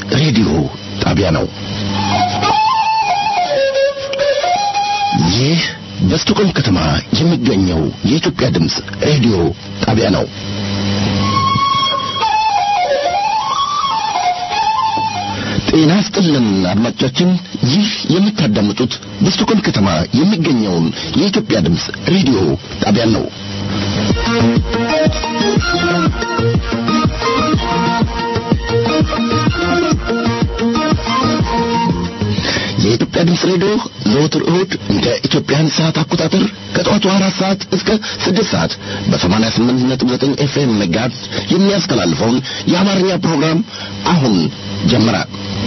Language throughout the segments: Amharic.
ሬዲዮ ጣቢያ ነው። ይህ በስቶኮልም ከተማ የሚገኘው የኢትዮጵያ ድምፅ ሬዲዮ ጣቢያ ነው። ጤና ስጥልን አድማጮቻችን፣ ይህ የምታዳምጡት በስቶኮልም ከተማ የሚገኘውን የኢትዮጵያ ድምፅ ሬዲዮ ጣቢያ ነው። የኢትዮጵያ ድምፅ ሬዲዮ ዘወትር እሁድ እንደ ኢትዮጵያን ሰዓት አቆጣጠር ከጠዋቱ አራት ሰዓት እስከ ስድስት ሰዓት በሰማንያ ስምንት ነጥብ ዘጠኝ ኤፍኤም መጋዝ የሚያስተላልፈውን የአማርኛ ፕሮግራም አሁን ጀመረ።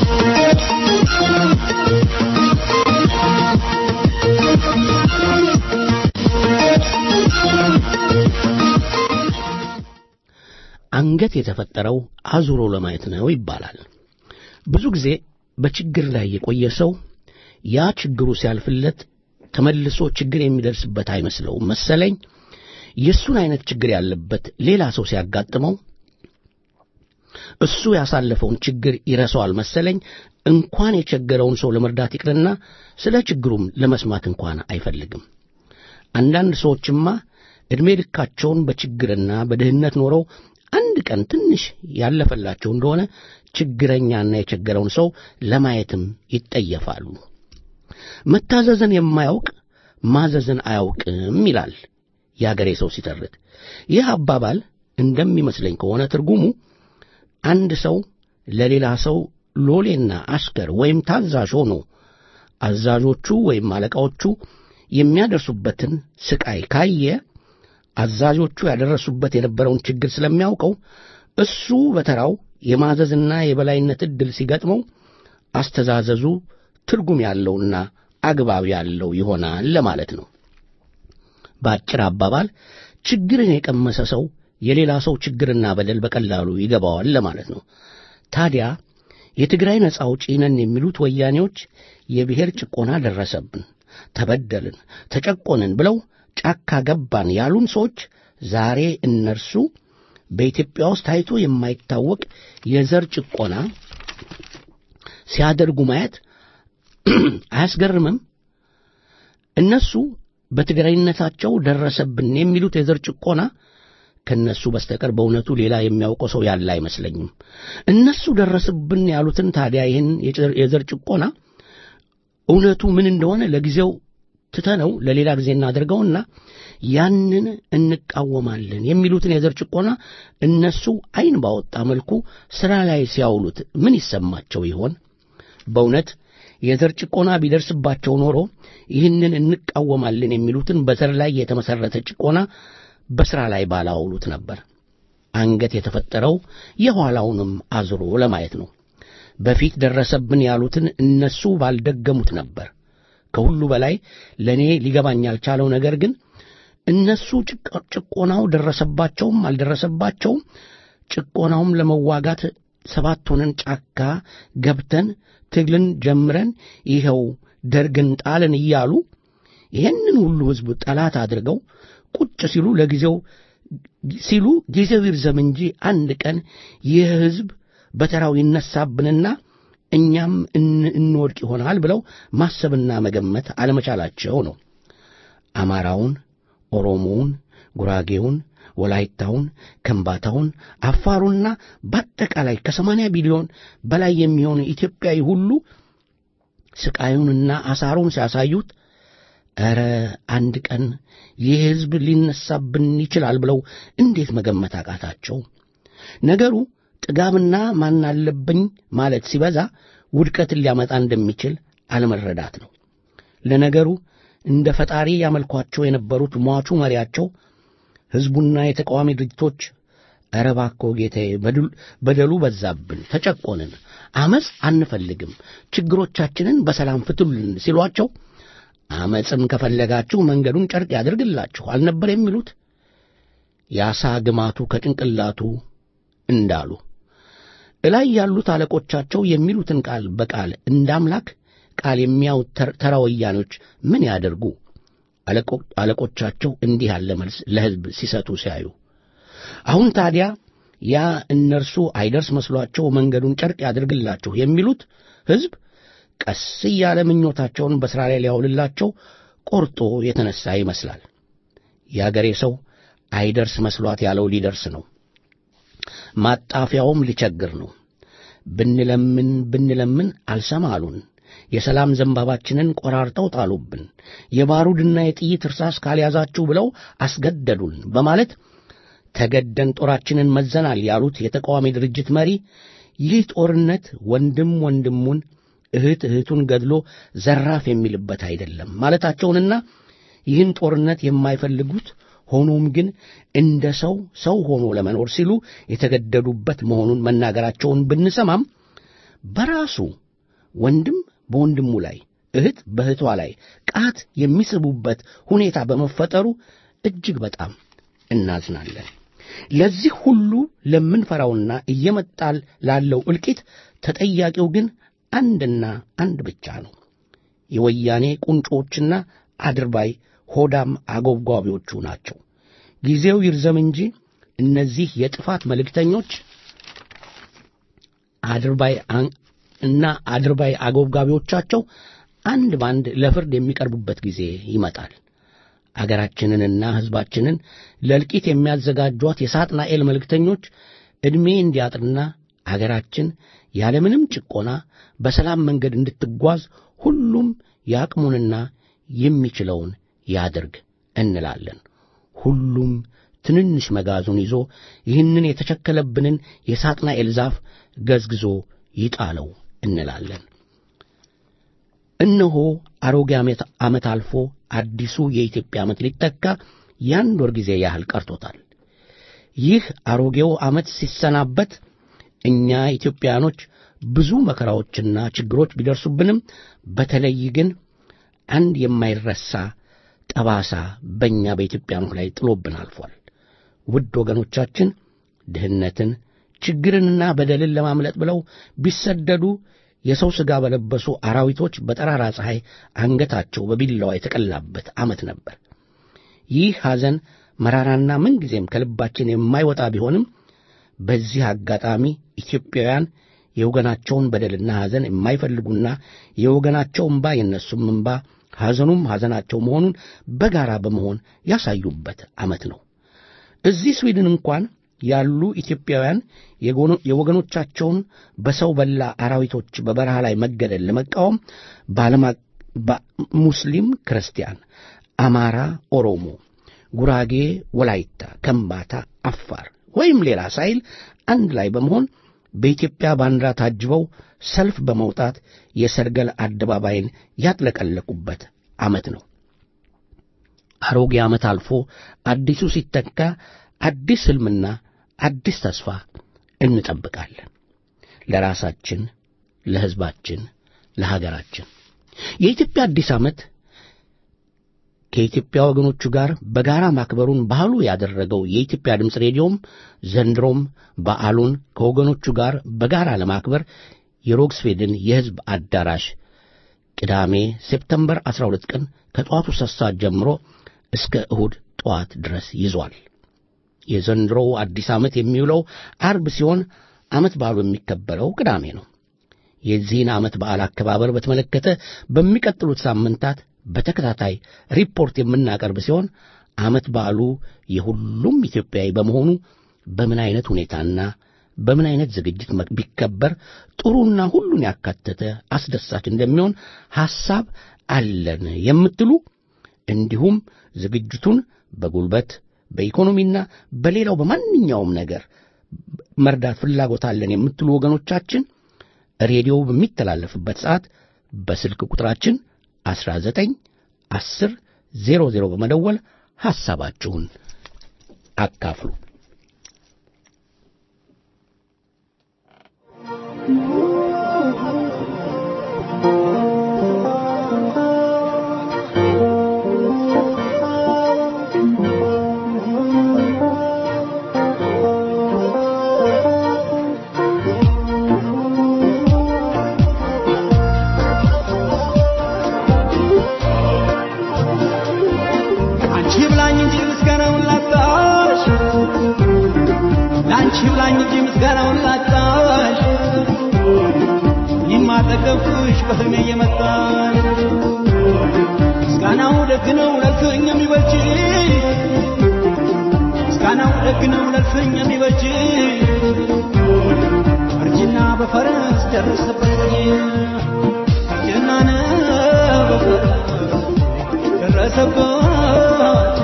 አንገት የተፈጠረው አዙሮ ለማየት ነው ይባላል። ብዙ ጊዜ በችግር ላይ የቆየ ሰው ያ ችግሩ ሲያልፍለት ተመልሶ ችግር የሚደርስበት አይመስለውም መሰለኝ። የእሱን አይነት ችግር ያለበት ሌላ ሰው ሲያጋጥመው እሱ ያሳለፈውን ችግር ይረሳዋል መሰለኝ። እንኳን የቸገረውን ሰው ለመርዳት ይቅርና ስለ ችግሩም ለመስማት እንኳን አይፈልግም። አንዳንድ ሰዎችማ ዕድሜ ልካቸውን በችግርና በድህነት ኖረው አንድ ቀን ትንሽ ያለፈላቸው እንደሆነ ችግረኛና የቸገረውን ሰው ለማየትም ይጠየፋሉ። መታዘዝን የማያውቅ ማዘዝን አያውቅም ይላል የአገሬ ሰው ሲተርት። ይህ አባባል እንደሚመስለኝ ከሆነ ትርጉሙ አንድ ሰው ለሌላ ሰው ሎሌና አሽከር ወይም ታዛዥ ሆኖ አዛዦቹ ወይም አለቃዎቹ የሚያደርሱበትን ስቃይ ካየ አዛዦቹ ያደረሱበት የነበረውን ችግር ስለሚያውቀው እሱ በተራው የማዘዝና የበላይነት ዕድል ሲገጥመው አስተዛዘዙ ትርጉም ያለውና አግባብ ያለው ይሆናል ለማለት ነው። በአጭር አባባል ችግርን የቀመሰ ሰው የሌላ ሰው ችግርና በደል በቀላሉ ይገባዋል ለማለት ነው። ታዲያ የትግራይ ነጻ አውጪ ነን የሚሉት ወያኔዎች የብሔር ጭቆና ደረሰብን፣ ተበደልን፣ ተጨቆንን ብለው ጫካ ገባን ያሉን ሰዎች ዛሬ እነርሱ በኢትዮጵያ ውስጥ ታይቶ የማይታወቅ የዘር ጭቆና ሲያደርጉ ማየት አያስገርምም? እነሱ በትግራይነታቸው ደረሰብን የሚሉት የዘር ጭቆና ከነሱ በስተቀር በእውነቱ ሌላ የሚያውቀው ሰው ያለ አይመስለኝም። እነሱ ደረስብን ያሉትን ታዲያ ይህን የዘር ጭቆና እውነቱ ምን እንደሆነ ለጊዜው ትተነው ለሌላ ጊዜ እናደርገውና ያንን እንቃወማለን የሚሉትን የዘር ጭቆና እነሱ ዓይን ባወጣ መልኩ ሥራ ላይ ሲያውሉት ምን ይሰማቸው ይሆን? በእውነት የዘር ጭቆና ቢደርስባቸው ኖሮ ይህንን እንቃወማለን የሚሉትን በዘር ላይ የተመሠረተ ጭቆና በሥራ ላይ ባላውሉት ነበር። አንገት የተፈጠረው የኋላውንም አዝሮ ለማየት ነው። በፊት ደረሰብን ያሉትን እነሱ ባልደገሙት ነበር። ከሁሉ በላይ ለእኔ ሊገባኝ ያልቻለው ነገር ግን እነሱ ጭቆናው ደረሰባቸውም አልደረሰባቸውም ጭቆናውም ለመዋጋት ሰባት ሆነን ጫካ ገብተን ትግልን ጀምረን ይኸው ደርግን ጣልን እያሉ ይህንን ሁሉ ሕዝብ ጠላት አድርገው ቁጭ ሲሉ ለጊዜው ሲሉ ጊዜው ይርዘም እንጂ አንድ ቀን ይህ ሕዝብ በተራው ይነሳብንና እኛም እንወድቅ ይሆናል ብለው ማሰብና መገመት አለመቻላቸው ነው። አማራውን፣ ኦሮሞውን፣ ጉራጌውን፣ ወላይታውን፣ ከምባታውን፣ አፋሩና በአጠቃላይ ከሰማንያ ቢሊዮን በላይ የሚሆኑ ኢትዮጵያዊ ሁሉ ስቃዩንና አሳሩን ሲያሳዩት ኧረ አንድ ቀን ይህ ሕዝብ ሊነሳብን ይችላል ብለው እንዴት መገመት አቃታቸው? ነገሩ ጥጋብና ማናለብኝ ማለት ሲበዛ ውድቀትን ሊያመጣ እንደሚችል አለመረዳት ነው። ለነገሩ እንደ ፈጣሪ ያመልኳቸው የነበሩት ሟቹ መሪያቸው ሕዝቡና የተቃዋሚ ድርጅቶች ኧረ እባክዎ ጌታዬ፣ በደሉ በዛብን፣ ተጨቆንን፣ አመፅ አንፈልግም፣ ችግሮቻችንን በሰላም ፍቱልን ሲሏቸው አመፅም ከፈለጋችሁ መንገዱን ጨርቅ ያድርግላችሁ አልነበር የሚሉት? የአሳ ግማቱ ከጭንቅላቱ እንዳሉ እላይ ያሉት አለቆቻቸው የሚሉትን ቃል በቃል እንደ አምላክ ቃል የሚያዩት ተራ ወያኖች ምን ያደርጉ? አለቆቻቸው እንዲህ ያለ መልስ ለሕዝብ ሲሰጡ ሲያዩ አሁን ታዲያ ያ እነርሱ አይደርስ መስሏቸው መንገዱን ጨርቅ ያድርግላችሁ የሚሉት ሕዝብ ቀስ እያለ ምኞታቸውን በሥራ ላይ ሊያውልላቸው ቆርጦ የተነሣ ይመስላል። የአገሬ ሰው አይደርስ መስሏት ያለው ሊደርስ ነው። ማጣፊያውም ሊቸግር ነው። ብንለምን ብንለምን አልሰማ አሉን። የሰላም ዘንባባችንን ቆራርጠው ጣሉብን። የባሩድና የጥይት እርሳስ ካልያዛችሁ ብለው አስገደዱን በማለት ተገደን ጦራችንን መዘናል ያሉት የተቃዋሚ ድርጅት መሪ ይህ ጦርነት ወንድም ወንድሙን እህት እህቱን ገድሎ ዘራፍ የሚልበት አይደለም ማለታቸውንና ይህን ጦርነት የማይፈልጉት ሆኖም ግን እንደ ሰው ሰው ሆኖ ለመኖር ሲሉ የተገደዱበት መሆኑን መናገራቸውን ብንሰማም በራሱ ወንድም በወንድሙ ላይ እህት በእህቷ ላይ ቃት የሚስቡበት ሁኔታ በመፈጠሩ እጅግ በጣም እናዝናለን። ለዚህ ሁሉ ለምንፈራውና እየመጣል ላለው እልቂት ተጠያቂው ግን አንድና አንድ ብቻ ነው። የወያኔ ቁንጮችና አድርባይ ሆዳም አጎብጓቢዎቹ ናቸው። ጊዜው ይርዘም እንጂ እነዚህ የጥፋት መልእክተኞች አድርባይ እና አድርባይ አጎብጋቢዎቻቸው አንድ ባንድ ለፍርድ የሚቀርቡበት ጊዜ ይመጣል። አገራችንንና ሕዝባችንን ለእልቂት የሚያዘጋጇት የሳጥናኤል መልእክተኞች ዕድሜ እንዲያጥርና አገራችን ያለምንም ጭቆና በሰላም መንገድ እንድትጓዝ ሁሉም የአቅሙንና የሚችለውን ያድርግ እንላለን። ሁሉም ትንንሽ መጋዙን ይዞ ይህንን የተቸከለብንን የሳጥናኤል ዛፍ ገዝግዞ ይጣለው እንላለን። እነሆ አሮጌ ዓመት አልፎ አዲሱ የኢትዮጵያ ዓመት ሊተካ የአንድ ወር ጊዜ ያህል ቀርቶታል። ይህ አሮጌው ዓመት ሲሰናበት እኛ ኢትዮጵያኖች ብዙ መከራዎችና ችግሮች ቢደርሱብንም በተለይ ግን አንድ የማይረሳ ጠባሳ በእኛ በኢትዮጵያኖች ላይ ጥሎብን አልፏል። ውድ ወገኖቻችን ድህነትን፣ ችግርንና በደልን ለማምለጥ ብለው ቢሰደዱ የሰው ሥጋ በለበሱ አራዊቶች በጠራራ ፀሐይ አንገታቸው በቢላዋ የተቀላበት ዓመት ነበር። ይህ ሐዘን መራራና ምንጊዜም ከልባችን የማይወጣ ቢሆንም በዚህ አጋጣሚ ኢትዮጵያውያን የወገናቸውን በደልና ሐዘን የማይፈልጉና የወገናቸው እምባ የእነሱም እምባ ሐዘኑም ሐዘናቸው መሆኑን በጋራ በመሆን ያሳዩበት ዓመት ነው። እዚህ ስዊድን እንኳን ያሉ ኢትዮጵያውያን የወገኖቻቸውን በሰው በላ አራዊቶች በበረሃ ላይ መገደል ለመቃወም ሙስሊም፣ ክርስቲያን፣ አማራ፣ ኦሮሞ፣ ጉራጌ፣ ወላይታ፣ ከምባታ፣ አፋር ወይም ሌላ ሳይል አንድ ላይ በመሆን በኢትዮጵያ ባንዲራ ታጅበው ሰልፍ በመውጣት የሰርገል አደባባይን ያጥለቀለቁበት ዓመት ነው። አሮጌ ዓመት አልፎ አዲሱ ሲተካ አዲስ ሕልምና አዲስ ተስፋ እንጠብቃለን። ለራሳችን፣ ለሕዝባችን፣ ለሀገራችን የኢትዮጵያ አዲስ ዓመት ከኢትዮጵያ ወገኖቹ ጋር በጋራ ማክበሩን ባህሉ ያደረገው የኢትዮጵያ ድምፅ ሬዲዮም ዘንድሮም በዓሉን ከወገኖቹ ጋር በጋራ ለማክበር የሮግስቬድን የሕዝብ አዳራሽ ቅዳሜ ሴፕተምበር 12 ቀን ከጠዋቱ ሦስት ሰዓት ጀምሮ እስከ እሁድ ጠዋት ድረስ ይዟል። የዘንድሮው አዲስ ዓመት የሚውለው አርብ ሲሆን ዓመት በዓሉ የሚከበረው ቅዳሜ ነው። የዚህን ዓመት በዓል አከባበር በተመለከተ በሚቀጥሉት ሳምንታት በተከታታይ ሪፖርት የምናቀርብ ሲሆን ዓመት በዓሉ የሁሉም ኢትዮጵያዊ በመሆኑ በምን አይነት ሁኔታና በምን አይነት ዝግጅት ቢከበር ጥሩና ሁሉን ያካተተ አስደሳች እንደሚሆን ሐሳብ አለን የምትሉ እንዲሁም ዝግጅቱን በጉልበት በኢኮኖሚና በሌላው በማንኛውም ነገር መርዳት ፍላጎት አለን የምትሉ ወገኖቻችን ሬዲዮ በሚተላለፍበት ሰዓት በስልክ ቁጥራችን 19 10 00 በመደወል ሐሳባችሁን አካፍሉ። አንቺ ብላኝ እንጂ ምስጋናውን ላጣሽ አንቺ ብላኝ እንጂ ምስጋናውን ላጣሽ እኔም አጠገብኩሽ በህልሜ እየመጣሽ ምስጋናው ደግ ነው ለልፍኝ የሚበጅ ምስጋናው ደግ ነው ለልፍኝ የሚበጅ እርጅና በፈረስ ደረሰበት እርጅና ነው በፈረስ ደረሰበት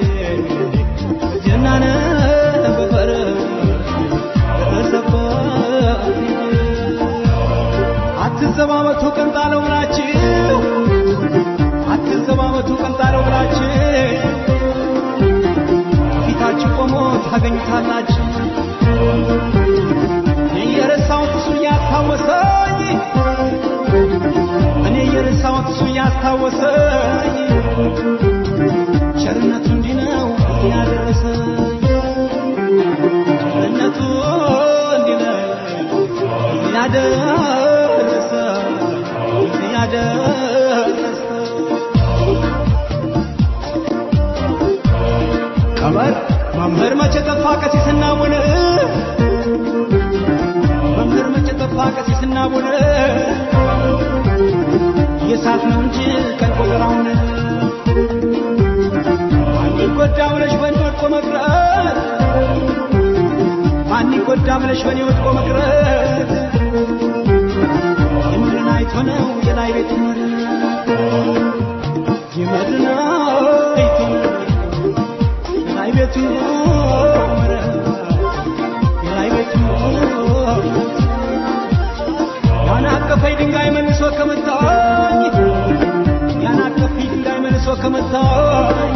እርጅና ነው በፈረስ ደረሰበት አትዘባበቱ ቀንጣለው ብላችሁ አትዘባበቱ ቀንጣለው ብላችሁ ፊታችሁ ቆሞ ታገኙታላችሁ እኔ የረሳሁት እሱ እያስታወሰኝ እኔ የረሳሁት እሱ እያስታወሰኝ ቸርነቱ እንዲህ ነው ያደረሰኝ ቸርነቱ እንዲህ ነው ያደረሰኝ ያደረሰኝ ቀመር መምህር መቼ ጠፋ ቀሲስና ቡን መምህር መቼ ጠፋ ቀሲስና ቡን የሳት ነው እንጂ ቀን ቆጠራውን ማን ይጎዳ ብለሽ በእኔ ወድቆ መቅረት ማን ይጎዳ ብለሽ በእኔ ወድቆ መቅረት የምድርን አይቶ ነው የላይ ቤት ምር የምድርን አይቶ ነው የላይ ቤቱ ምሕረት የላይ ቤቱ ያን አቀፈኝ ድንጋይ መልሶ ከመታኝ ያን አቀፈኝ ድንጋይ መልሶ ከመታኝ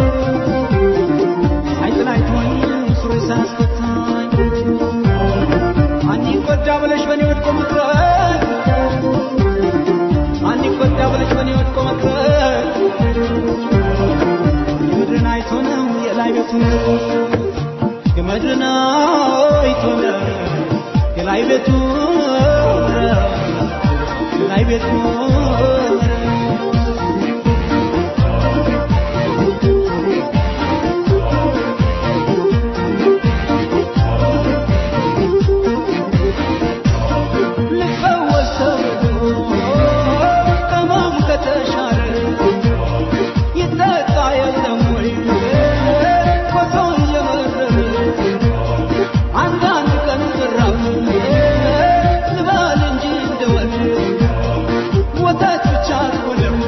ሳይጥል አይቶኝ ስሮ ሳያስፈታኝ ማን ይጎዳ ብለሽ በእኔ ወድቆ መቅረት ማን ይጎዳ ብለሽ በእኔ ወድቆ መቅረት የምድርን አይቶ ነው የላይ ቤቱን የምድርን አይቶ ነው የላይ ቤቱ የላይ ቤቱ ልፈወስ ተብሎ ሕመም ከተሻረ ይጠጣ የለም ወይ ኮሶ እየመረረ አንዳንድ ቀን ዝራብ ልበል እንጂ እንደወል ወተት ብቻ አልሆነም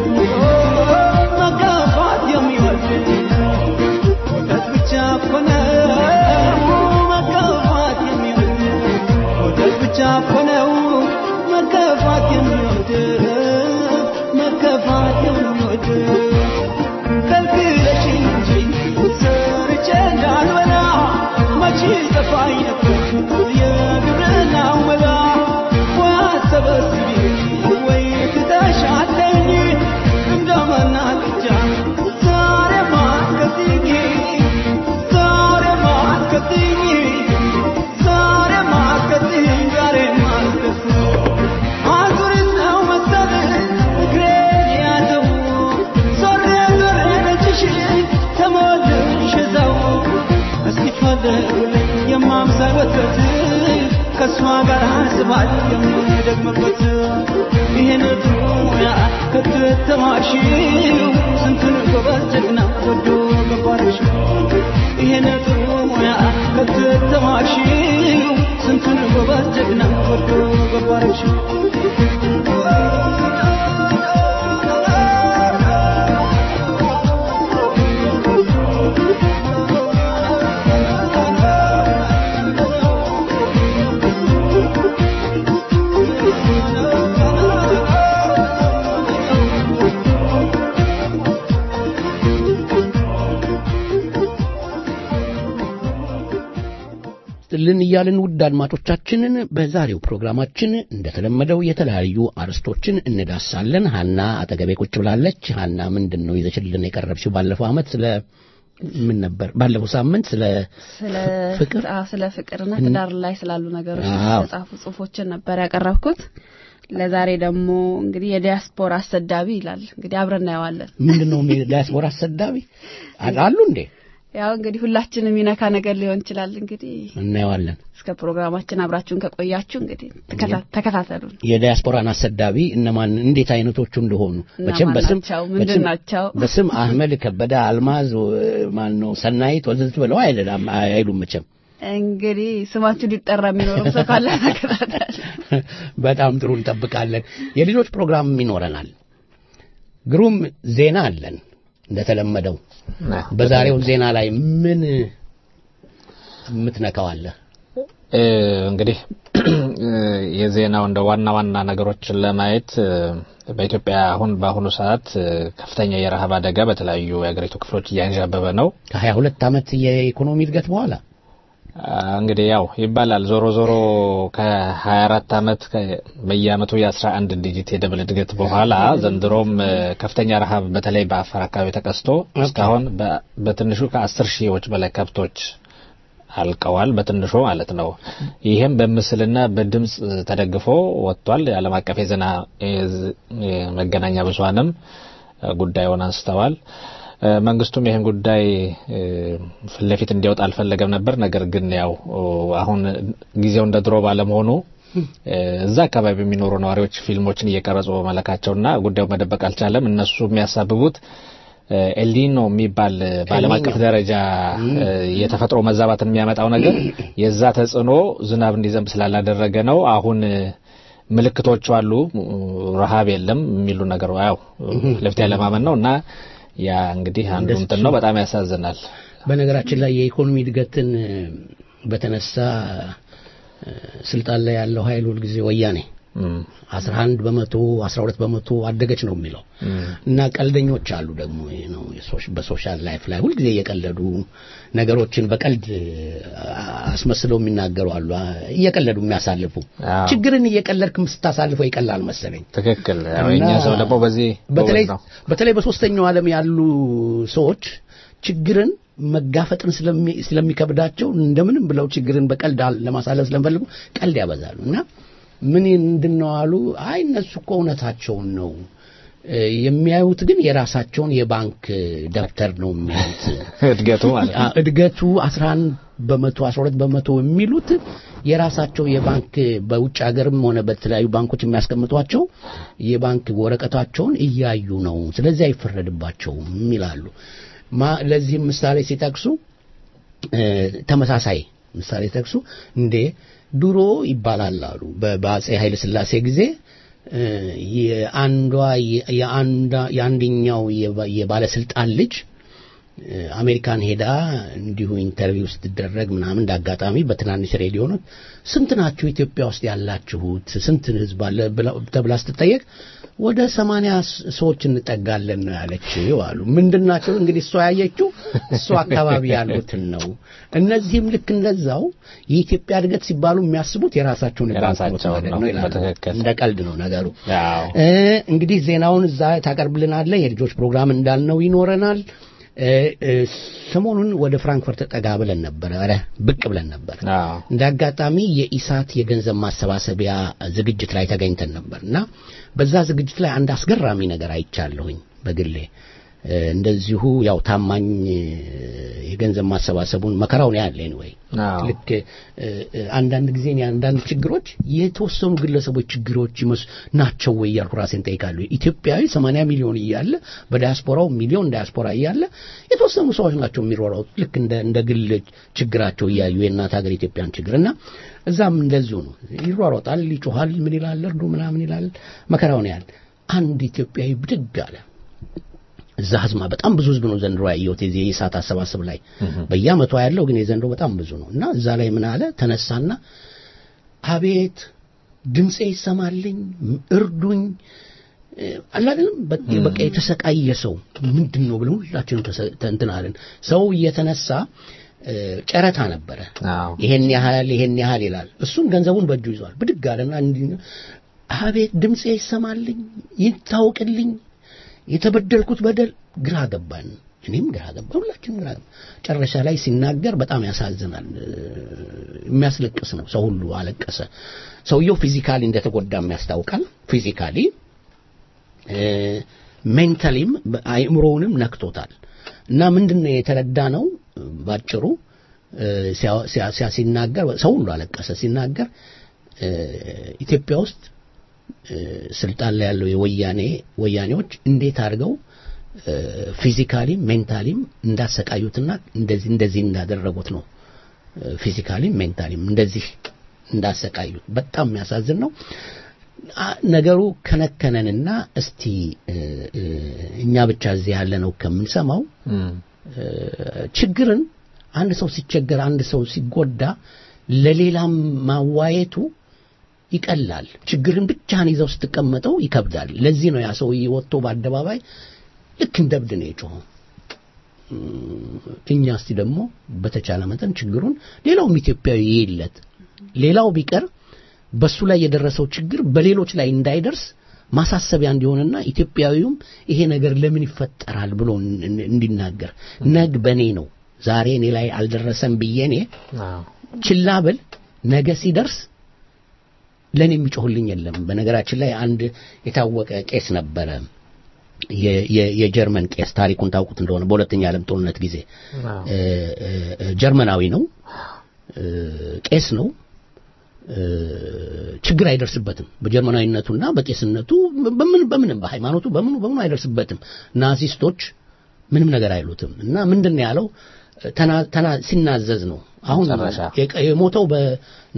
መጋፋት የሚወድ ወተት ብቻ እኮ ነው መጋፋት የሚወድ ወተት ብቻ እኮ ነው መገፋት የሚወድ መገፋት የሚወድ ከልክለሽኝ እንጂ ሰርቼ እንዳልበላ መቼ ጠፋኝ ነበር የግብርናው መላ ወይ አሰበስቢ ወይ ትተሻለኝ እንደመናቅጃ ዛሬ ማስከትኝ ዛሬ ማስከትኝ ዛሬ ማስከትኝ ዛሬ ማስከትኝ አዙሪት ነው መሰል እግሬን ያዘው ዞሬ ዞሬ ነጭሽ ተሞልሽ እዛው እስኪ ፈልጉልኝ የማምሳል ወተት ከእሷ ጋር ስባል የምደግምበት ይህን ዱያ ከተተማሽው ስንቱን ጎበዝ ጀግና ወዶ ገባርሽ ይህን ዱያ ከተተማሽው ስንቱን ጎበዝ ጀግና ወዶ ገባርሽ ልን እያልን ውድ አድማጮቻችንን በዛሬው ፕሮግራማችን እንደተለመደው የተለያዩ አርዕስቶችን እንዳሳለን። ሀና አጠገቤ ቁጭ ብላለች። ሀና ምንድን ነው ይዘሽልን የቀረብሽው? ባለፈው ዓመት ስለ ምን ነበር? ባለፈው ሳምንት ስለ ስለ ፍቅር አዎ፣ ስለ ፍቅርና እን- ትዳር ላይ ስላሉ ነገሮች አዎ። የተጻፉ ጽሁፎችን ነበር ያቀረብኩት። ለዛሬ ደግሞ እንግዲህ የዲያስፖራ አሰዳቢ ይላል። እንግዲህ አብረን እናየዋለን። ምንድን ነው ዲያስፖራ አሰዳቢ አሉ እንዴ? ያው እንግዲህ ሁላችንም የሚነካ ነገር ሊሆን ይችላል። እንግዲህ እናየዋለን። እስከ ፕሮግራማችን አብራችሁን ከቆያችሁ እንግዲህ ተከታ- ተከታተሉን። የዲያስፖራን አሰዳቢ እነማን እንዴት አይነቶቹ እንደሆኑ መቼም እነማን በስም ናቸው? ምንድን በስም- ናቸው? በስም አህመድ ከበደ፣ አልማዝ ማን ነው ሰናይት ወዘት ብለው አይደለም አይሉም መቼም እንግዲህ ስማችሁ ሊጠራ የሚኖርም ሰው ካለ ተከታተል። በጣም ጥሩ እንጠብቃለን። የልጆች ፕሮግራም ይኖረናል። ግሩም ዜና አለን እንደተለመደው። በዛሬው ዜና ላይ ምን የምትነካው አለ? እ፣ እንግዲህ የዜናው እንደ ዋና ዋና ነገሮችን ለማየት እ፣ በኢትዮጵያ አሁን በአሁኑ ሰዓት እ፣ ከፍተኛ የረሃብ አደጋ በተለያዩ የሀገሪቱ ክፍሎች እያንዣበበ ነው። ከሀያ ሁለት ዓመት የኢኮኖሚ እድገት በኋላ አ፣ እንግዲህ ያው ይባላል ዞሮ ዞሮ ከ24 ዓመት ከ- በየአመቱ የ11 ዲጂት የደብል እድገት በኋላ ዘንድሮም እ፣ ከፍተኛ ረሃብ በተለይ በአፋር አካባቢ ተከስቶ እስካሁን በ- በትንሹ ከ10 ሺዎች በላይ ከብቶች አልቀዋል። በትንሹ ማለት ነው። ይህም በምስልና በድምጽ ተደግፎ ወጥቷል። የዓለም አቀፍ የዜና የዝ- የመገናኛ ብዙኃንም እ፣ ጉዳዩን አንስተዋል። እ፣ መንግስቱም ይህን ጉዳይ እ፣ ፊት ለፊት እንዲያወጣ አልፈለገም ነበር። ነገር ግን ያው ኦ፣ አሁን ጊዜው እንደ ድሮ ባለመሆኑ እ፣ እዛ አካባቢ የሚኖሩ ነዋሪዎች ፊልሞችን እየቀረጹ በመለካቸውና ጉዳዩ መደበቅ አልቻለም። እነሱ የሚያሳብቡት እ፣ ኤልኒኖ የሚባል እ፣ በዓለም አቀፍ ደረጃ እ፣ የተፈጥሮ መዛባትን የሚያመጣው ነገር የዛ ተጽዕኖ ዝናብ እንዲዘንብ ስላላደረገ ነው። አሁን እ፣ ምልክቶቹ አሉ። እ፣ ረሃብ የለም የሚሉ ነገር ያው ለፊት ያለማመን ነው እና ያ እንግዲህ አንዱ እንደሱ እንትን ነው። በጣም ያሳዝናል። በነገራችን ላይ የኢኮኖሚ እድገትን እ፣ በተነሳ እ፣ ስልጣን ላይ ያለው ኃይል ሁልጊዜ ወያኔ እም፣ 11 በመቶ 12 በመቶ አደገች ነው የሚለው እና ቀልደኞች አሉ ደግሞ ይሄ ነው የሶሽ- በሶሻል ላይፍ ላይ ሁልጊዜ እየቀለዱ ነገሮችን በቀልድ አ- አስመስለው የሚናገሩ አሉ አ- እየቀለዱ የሚያሳልፉ አዎ። ችግርን እየቀለድክም ስታሳልፈው ይቀላል መሰለኝ ትክክል። ያው እና የእኛ ሰው ደግሞ በዚህ በተለይ ጎበዝ ነው። በተለይ በሶስተኛው ዓለም ያሉ ሰዎች ችግርን መጋፈጥን ስለሚ- ስለሚከብዳቸው እንደምንም ብለው ችግርን በቀልድ አል- ለማሳለፍ ስለሚፈልጉ ቀልድ ያበዛሉ እና ምን እንድነው አሉ አይ እነሱ እኮ እውነታቸውን ነው እ፣ የሚያዩት ግን የራሳቸውን የባንክ ደብተር ነው የሚያዩት እድገቱ ማለት ነው። አ- እድገቱ 11 በመቶ 12 በመቶ የሚሉት የራሳቸው የባንክ በውጭ ሀገርም ሆነ በተለያዩ ባንኮች የሚያስቀምጧቸው የባንክ ወረቀታቸውን እያዩ ነው። ስለዚህ አይፈረድባቸውም ይላሉ። ማ- ለዚህም ምሳሌ ሲጠቅሱ እ፣ ተመሳሳይ ምሳሌ ሲጠቅሱ እንዴ ድሮ ይባላል አሉ በ- በአጼ ኃይለ ሥላሴ ጊዜ እ፣ የአንዷ የአንዷ የአንደኛው የባ- የባለስልጣን ልጅ እ፣ አሜሪካን ሄዳ እንዲሁ ኢንተርቪው ስትደረግ ምናምን እንዳጋጣሚ በትናንሽ ሬዲዮኖች ስንት ናችሁ ኢትዮጵያ ውስጥ ያላችሁት ስንት ህዝብ አለ ብላ- ተብላ ስትጠየቅ ወደ ሰማንያ ስ- ሰዎች እንጠጋለን ነው ያለችው አሉ። ምንድን ናቸው እንግዲህ እሷ ያየችው እሷ አካባቢ ያሉትን ነው። እነዚህም ልክ እንደዛው የኢትዮጵያ እድገት ሲባሉ የሚያስቡት የራሳቸውን የባንክ ኖት የራሳቸውን ማድረግ ነው። ነው ይላሉ። በትክክል። እንደ ቀልድ ነው ነገሩ። ያው እ፣ እንግዲህ ዜናውን እዛ ታቀርብልናለህ። የልጆች ፕሮግራም እንዳልነው ይኖረናል። እ፣ እ፣ ሰሞኑን ወደ ፍራንክፈርት ጠጋ ብለን ነበር፣ ኧረ ብቅ ብለን ነበር። አዎ እንደ አጋጣሚ የኢሳት የገንዘብ ማሰባሰቢያ ዝግጅት ላይ ተገኝተን ነበር እና በዛ ዝግጅት ላይ አንድ አስገራሚ ነገር አይቻለሁኝ በግሌ እ፣ እንደዚሁ ያው ታማኝ እ፣ የገንዘብ ማሰባሰቡን መከራውን ያለ ወይ አዎ ልክ እ፣ እ፣ አንዳንድ ጊዜ እኔ አንዳንድ ችግሮች የተወሰኑ ግለሰቦች ችግሮች ይመስ ናቸው ወይ እያልኩ ራሴን ጠይቃለሁ። ኢትዮጵያዊ 80 ሚሊዮን እያለ በዲያስፖራው ሚሊዮን ዲያስፖራ እያለ የተወሰኑ ሰዎች ናቸው የሚሮራውት ልክ እንደ እንደ ግል ችግራቸው እያዩ የእናት ሀገር ኢትዮጵያን ችግር እና እዛም እንደዚሁ ነው። ይሯሯጣል፣ ይጮሃል፣ ምን ይላል፣ እርዱ ምናምን ይላል፣ መከራውን ያህል አንድ ኢትዮጵያዊ ብድግ አለ። እዛ ህዝማ በጣም ብዙ ህዝብ ነው ዘንድሮ ያየሁት የዚህ የኢሳት አሰባሰብ ላይ በየአመቷ ያለው ግን የዘንድሮ በጣም ብዙ ነው እና እዛ ላይ ምን አለ ተነሳና አቤት ድምፄ ይሰማልኝ እርዱኝ እ፣ አለ አይደለም በቃ በቃ የተሰቃየ ሰው ምንድን ነው ብለን ሁላችንም ተሰ- እንትን አለን ሰው እየተነሳ እ፣ ጨረታ ነበረ አዎ ይሄን ያህል ይሄን ያህል ይላል እሱም ገንዘቡን በእጁ ይዟል ብድግ አለና እንዲህ ነው፣ አቤት ድምፄ ይሰማልኝ ይታወቅልኝ የተበደልኩት በደል ግራ ገባን እኔም ግራ ገባ ሁላችንም ግራ ገባ ጨረሻ ላይ ሲናገር በጣም ያሳዝናል እ፣ የሚያስለቅስ ነው ሰው ሁሉ አለቀሰ ሰውየው ፊዚካሊ እንደተጎዳም ያስታውቃል ፊዚካሊ ሜንታሊም አእምሮውንም ነክቶታል እና ምንድን ነው የተረዳ ነው ባጭሩ እ፣ ሲያ- ሲያ- ሲያ- ሲናገር ሰው ሁሉ አለቀሰ ሲናገር እ፣ ኢትዮጵያ ውስጥ እ፣ ስልጣን ላይ ያለው የወያኔ ወያኔዎች እንዴት አድርገው ፊዚካሊም ሜንታሊም እንዳሰቃዩትና እንደዚህ እንደዚህ እንዳደረጉት ነው ፊዚካሊም ሜንታሊም እንደዚህ እንዳሰቃዩት በጣም የሚያሳዝን ነው አ- ነገሩ ከነከነንና እስቲ እ፣ እ፣ እኛ ብቻ እዚህ ያለ ነው ከምንሰማው እም፣ እ፣ ችግርን አንድ ሰው ሲቸገር አንድ ሰው ሲጎዳ ለሌላም ማዋየቱ ይቀላል ችግርን ብቻህን ይዘው ስትቀመጠው ይከብዳል ለዚህ ነው ያ ሰውዬ ወጥቶ በአደባባይ ልክ እንደ እብድ ነው የጮኸው እም፣ እኛ እስቲ ደግሞ በተቻለ መጠን ችግሩን ሌላውም ኢትዮጵያዊ ይለት ሌላው ቢቀር በሱ ላይ የደረሰው ችግር በሌሎች ላይ እንዳይደርስ ማሳሰቢያ እንዲሆንና ኢትዮጵያዊውም ይሄ ነገር ለምን ይፈጠራል ብሎ እን- እን- እንዲናገር ነግ በኔ ነው ዛሬ እኔ ላይ አልደረሰም ብዬ እኔ አዎ፣ ችላ ብል ነገ ሲደርስ ለኔ የሚጮህልኝ የለም በነገራችን ላይ አንድ የታወቀ ቄስ ነበረ የ- የ- የጀርመን ቄስ ታሪኩን ታውቁት እንደሆነ በሁለተኛ ዓለም ጦርነት ጊዜ አዎ፣ እ፣ እ፣ እ፣ ጀርመናዊ ነው እ፣ ቄስ ነው እ፣ ችግር አይደርስበትም በጀርመናዊነቱና በቄስነቱ በምን በምንም በሃይማኖቱ በምኑ በምኑ አይደርስበትም ናዚስቶች ምንም ነገር አይሉትም እና ምንድን ነው ያለው ተና- ተና- ሲናዘዝ ነው አሁን መጨረሻ። የቀ- የሞተው በ-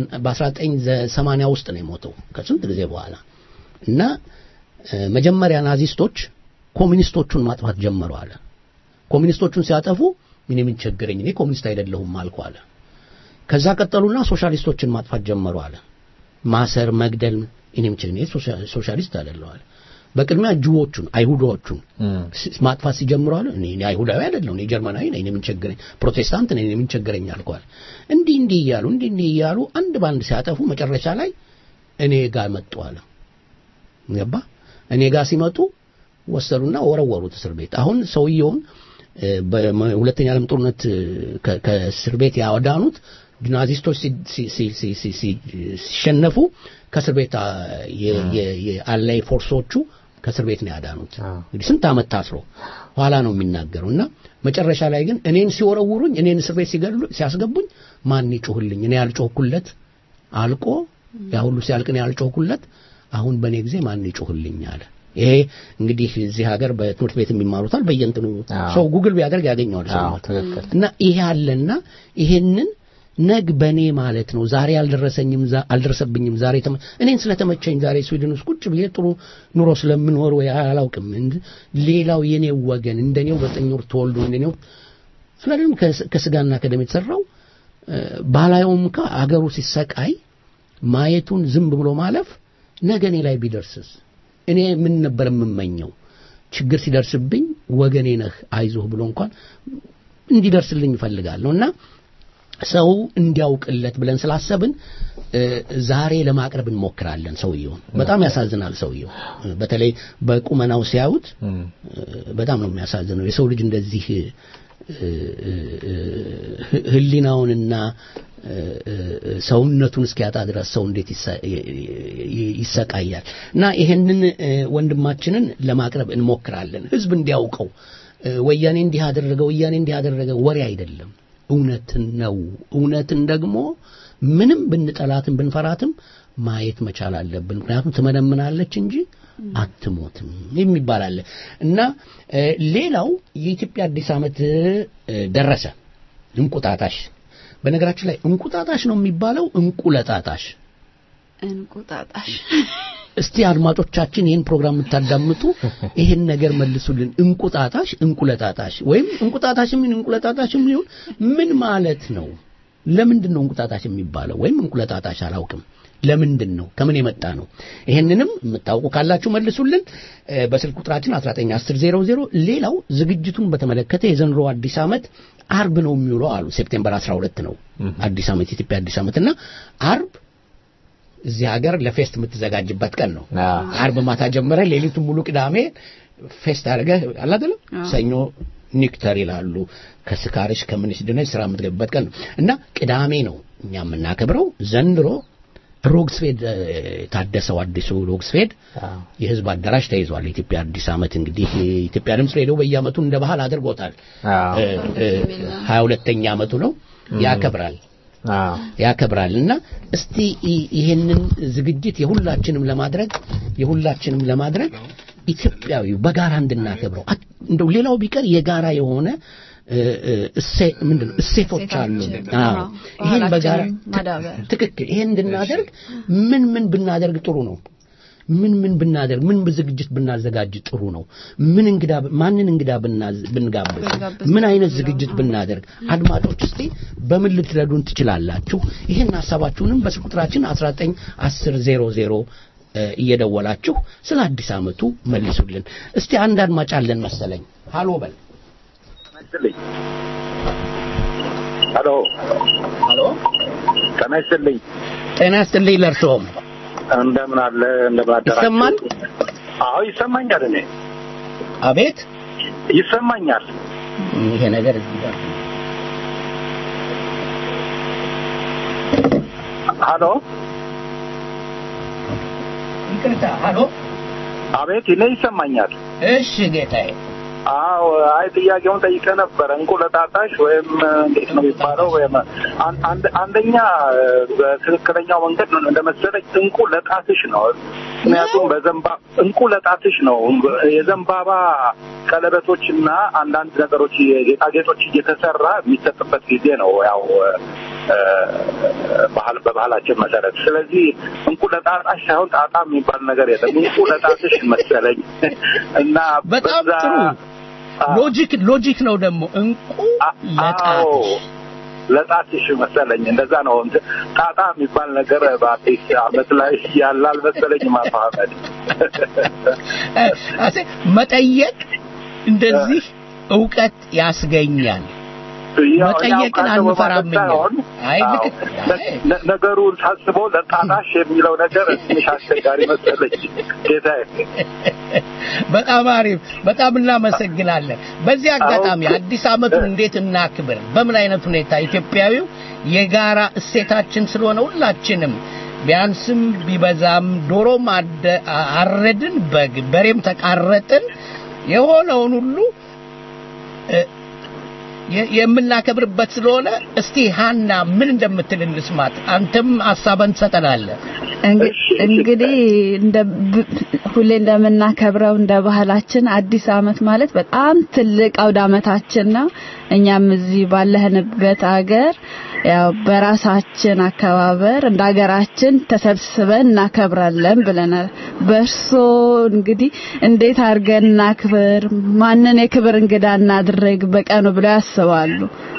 በ1980 ውስጥ ነው የሞተው ከስንት ጊዜ በኋላ እና እ፣ መጀመሪያ ናዚስቶች ኮሚኒስቶቹን ማጥፋት ጀመሩ አለ ኮሚኒስቶቹን ሲያጠፉ ምን ምን ቸገረኝ እኔ ኮሚኒስት አይደለሁም አልኩ አለ ከዛ ቀጠሉና ሶሻሊስቶችን ማጥፋት ጀመሩ አለ ማሰር መግደል እኔ ምን ቸገረኝ እኔ ሶሻ- ሶሻሊስት አይደለሁ አለ በቅድሚያ ጅዎቹን አይሁዳዎቹን እም፣ ስ- ማጥፋት ሲጀምሩ አለ እኔ እኔ አይሁዳዊ አይደለሁ እኔ ጀርመናዊ ነኝ እኔ ምን ቸገረኝ ፕሮቴስታንት ነኝ እኔ ምን ቸገረኝ አልኳል እንዲህ እንዲህ እያሉ እንዲህ እንዲህ እያሉ አንድ ባንድ ሲያጠፉ መጨረሻ ላይ እኔ ጋር መጡ አለ ገባ እኔ ጋር ሲመጡ ወሰዱና ወረወሩት እስር ቤት አሁን ሰውየውን እ፣ በሁለተኛ ዓለም ጦርነት እ፣ ከ- ከእስር ቤት ያወዳኑት ናዚስቶች ሲ- ሲ- ሲ- ሲ- ሲ- ሲ- ሲሸነፉ ከእስር ቤት አ፣ የ- የ- የአላይ ፎርሶቹ ከእስር ቤት ነው ያዳኑት አዎ። እንግዲህ ስንት ዓመት ታስሮ ኋላ ነው የሚናገረው እና መጨረሻ ላይ ግን እኔን ሲወረውሩኝ እኔን እስር ቤት ሲገድሉ ሲያስገቡኝ ማን ይጮህልኝ እኔ ያልጮህኩለት አልቆ ያ ሁሉ ሲያልቅ እኔ ያልጮህኩለት አሁን በእኔ ጊዜ ማን ይጮህልኝ አለ ይሄ እንግዲህ እዚህ ሀገር በትምህርት ቤት የሚማሩታል በየእንትኑ አዎ። ሰው ጉግል ቢያደርግ ያገኘዋል ሰው አዎ፣ ትክክል። እና ይሄ አለና ይሄንን ነግ በኔ ማለት ነው ዛሬ አልደረሰኝም ዛ- አልደረሰብኝም ዛሬ ተመ- እኔን ስለተመቸኝ ዛሬ ስዊድን ውስጥ ቁጭ ብዬ ጥሩ ኑሮ ስለምኖር ወይ አላውቅም እንድ- ሌላው የኔው ወገን እንደኔው በዘጠኝ ወር ተወልዶ እንደኔው ስለዚህ ከስ- ከስጋና ከደም የተሰራው እ፣ ባላየውም እንኳ አገሩ ሲሰቃይ ማየቱን ዝም ብሎ ማለፍ ነገ እኔ ላይ ቢደርስስ እኔ ምን ነበር የምመኘው ችግር ሲደርስብኝ ወገኔ ነህ አይዞህ ብሎ እንኳን እንዲደርስልኝ እፈልጋለሁ እና ሰው እንዲያውቅለት ብለን ስላሰብን እ፣ ዛሬ ለማቅረብ እንሞክራለን ሰውየውን በጣም ያሳዝናል ሰውየው እ፣ በተለይ በቁመናው ሲያዩት እም፣ እ፣ በጣም ነው የሚያሳዝነው የሰው ልጅ እንደዚህ እ፣ እ፣ እ፣ ህ- ህሊናውንና እ፣ እ፣ ሰውነቱን እስኪያጣ ድረስ ሰው እንዴት ይሰ- ይ- ይ- ይሰቃያል እና ይሄንን እ፣ ወንድማችንን ለማቅረብ እንሞክራለን ህዝብ እንዲያውቀው እ፣ ወያኔ እንዲህ አደረገ ወያኔ እንዲህ አደረገ ወሬ አይደለም እውነትን ነው እውነትን ደግሞ ምንም ብንጠላትም ብንፈራትም ማየት መቻል አለብን ምክንያቱም ትመነምናለች እንጂ አትሞትም የሚባል አለ እና እ፣ ሌላው የኢትዮጵያ አዲስ ዓመት እ፣ ደረሰ እንቁጣጣሽ በነገራችን ላይ እንቁጣጣሽ ነው የሚባለው እንቁለጣጣሽ እንቁጣጣሽ እስቲ አድማጮቻችን ይህን ፕሮግራም የምታዳምጡ ይህን ነገር መልሱልን እንቁጣጣሽ እንቁለጣጣሽ ወይም እንቁጣጣሽ ምን እንቁለጣጣሽ ይሁን ምን ማለት ነው ለምንድን ነው እንቁጣጣሽ የሚባለው ወይም እንቁለጣጣሽ አላውቅም ለምንድን ነው ከምን የመጣ ነው ይህንንም የምታውቁ ካላችሁ መልሱልን እ፣ በስልክ ቁጥራችን 191000 ሌላው ዝግጅቱን በተመለከተ የዘንድሮ አዲስ ዓመት አርብ ነው የሚውለው አሉ ሴፕቴምበር 12 ነው አዲስ ዓመት የኢትዮጵያ አዲስ ዓመት እና አርብ እዚህ ሀገር ለፌስት የምትዘጋጅበት ቀን ነው አዎ። አርብ ማታ ጀምረ ሌሊቱን ሙሉ ቅዳሜ ፌስት አድርገህ አለ አይደለም አዎ። ሰኞ ኒክተር ይላሉ ከስካርሽ ከምንሽ ድነሽ ስራ የምትገቢበት ቀን ነው እና ቅዳሜ ነው እኛ የምናከብረው ዘንድሮ ሮግስፌድ እ፣ ታደሰው አዲሱ ሮግስፌድ አዎ። የህዝብ አዳራሽ ተይዟል። የኢትዮጵያ አዲስ ዓመት እንግዲህ የኢትዮጵያ ድምፅ ሬዲዮ በየዓመቱ እንደ ባህል አድርጎታል። አዎ። ሀያ ሁለተኛ ዓመቱ ነው ያከብራል አዎ። ያከብራል እና እስቲ ይ- ይሄንን ዝግጅት የሁላችንም ለማድረግ የሁላችንም ለማድረግ ኢትዮጵያዊው በጋራ እንድናከብረው አት- እንደው ሌላው ቢቀር የጋራ የሆነ እ፣ እ፣ እሴ ምንድነው እሴቶች አሉ። እሴቶቻችን፣ አዎ አዎ፣ ይሄን በጋራ ባህላችንን ማዳበር። ትክክል። ይሄን እንድናደርግ ምን ምን ብናደርግ ጥሩ ነው? ምን ምን ብናደርግ ምን ዝግጅት ብናዘጋጅ ጥሩ ነው? ምን እንግዳ ማንን እንግዳ ብናዝ- ብንጋብዝ ብንጋብዝ ምን አይነት ጥሩ ነው። ዝግጅት ብናደርግ አድማጮች እስቲ በምን ልትረዱን ትችላላችሁ? ይህን ሀሳባችሁንም በስልክ ቁጥራችን 19 10 00 እ፣ እየደወላችሁ ስለ አዲስ ዓመቱ መልሱልን። እስቲ አንድ አድማጭ አለን መሰለኝ። ሃሎ በል ይስጥልኝ። ሄሎ ሃሎ። ጤና ይስጥልኝ። ጤና ይስጥልኝ ለእርስዎም። እንደምን አለ እንደምን አደራችሁ? ይሰማል? አዎ ይሰማኛል። እኔ አቤት ይሰማኛል። ይሄ ነገር እዚህ ጋር ሄሎ ይቅርታ። ሃሎ አቤት፣ እኔ ይሰማኛል። እሺ ጌታዬ። አዎ አይ ጥያቄውን ጠይቀ ነበረ። እንቁለጣጣሽ ወይም እንዴት ነው የሚባለው? ወይም አን- አንድ አንደኛ በትክክለኛው መንገድ ነው እንደመሰለኝ እንቁ ለጣትሽ ነው። ምክንያቱም በዘንባ እንቁ ለጣትሽ ነው። የዘንባባ ቀለበቶችና አንዳንድ ነገሮች ጌጣጌጦች እየተሰራ የሚሰጥበት ጊዜ ነው። ያው እ፣ ባህል በባህላችን መሰረት። ስለዚህ እንቁ ለጣጣሽ ሳይሆን ጣጣ የሚባል ነገር የለም። እንቁ ለጣትሽ መሰለኝ እና በጣም በዛ- ጥሩ አዎ። ሎጂክ ሎጂክ ነው ደግሞ እንቁ አዎ ለጣትሽ ለጣትሽ መሰለኝ እንደዛ ነው። እንትን ጣጣ የሚባል ነገር በአዲስ ዓመት ላይ ያለ አልመሰለኝም። አቶ አህመድ እ፣ አሴ መጠየቅ እንደዚህ እውቀት ያስገኛል። ያው መጠየቅን ያው ካለው አንፈራም በማለት ሳይሆን፣ አይ አዎ፣ ልክ አይ፣ ነ- ነገሩን ሳስበው ለጣጣሽ የሚለው ነገር ትንሽ አስቸጋሪ መሰለኝ ጌታዬ። በጣም አሪፍ፣ በጣም እናመሰግናለን። በዚህ አጋጣሚ አዎ። አዲስ ዓመቱን እንዴት እናክብር? በምን አይነት ሁኔታ ኢትዮጵያዊው የጋራ እሴታችን ስለሆነ ሁላችንም ቢያንስም ቢበዛም ዶሮም አደ- አረድን፣ በግ በሬም ተቃረጥን፣ የሆነውን ሁሉ እ፣ የ- የምናከብርበት ስለሆነ እስቲ ሃና ምን እንደምትል እንስማት። አንተም ሀሳብን ትሰጠናለህ። እንግ- እሺ፣ እሺ። እንግዲህ እንደ ብ- ሁሌ እንደምናከብረው እንደ ባህላችን አዲስ ዓመት ማለት በጣም ትልቅ አውደ ዓመታችን ነው። እኛም እዚህ ባለህንበት አገር ያው በራሳችን አከባበር እንደ ሀገራችን ተሰብስበን እናከብራለን ብለናል። በእርሶ እንግዲህ እንዴት አድርገን እናክብር፣ ማንን የክብር እንግዳ እናድርግ በቀኑ ብለው ያስባሉ?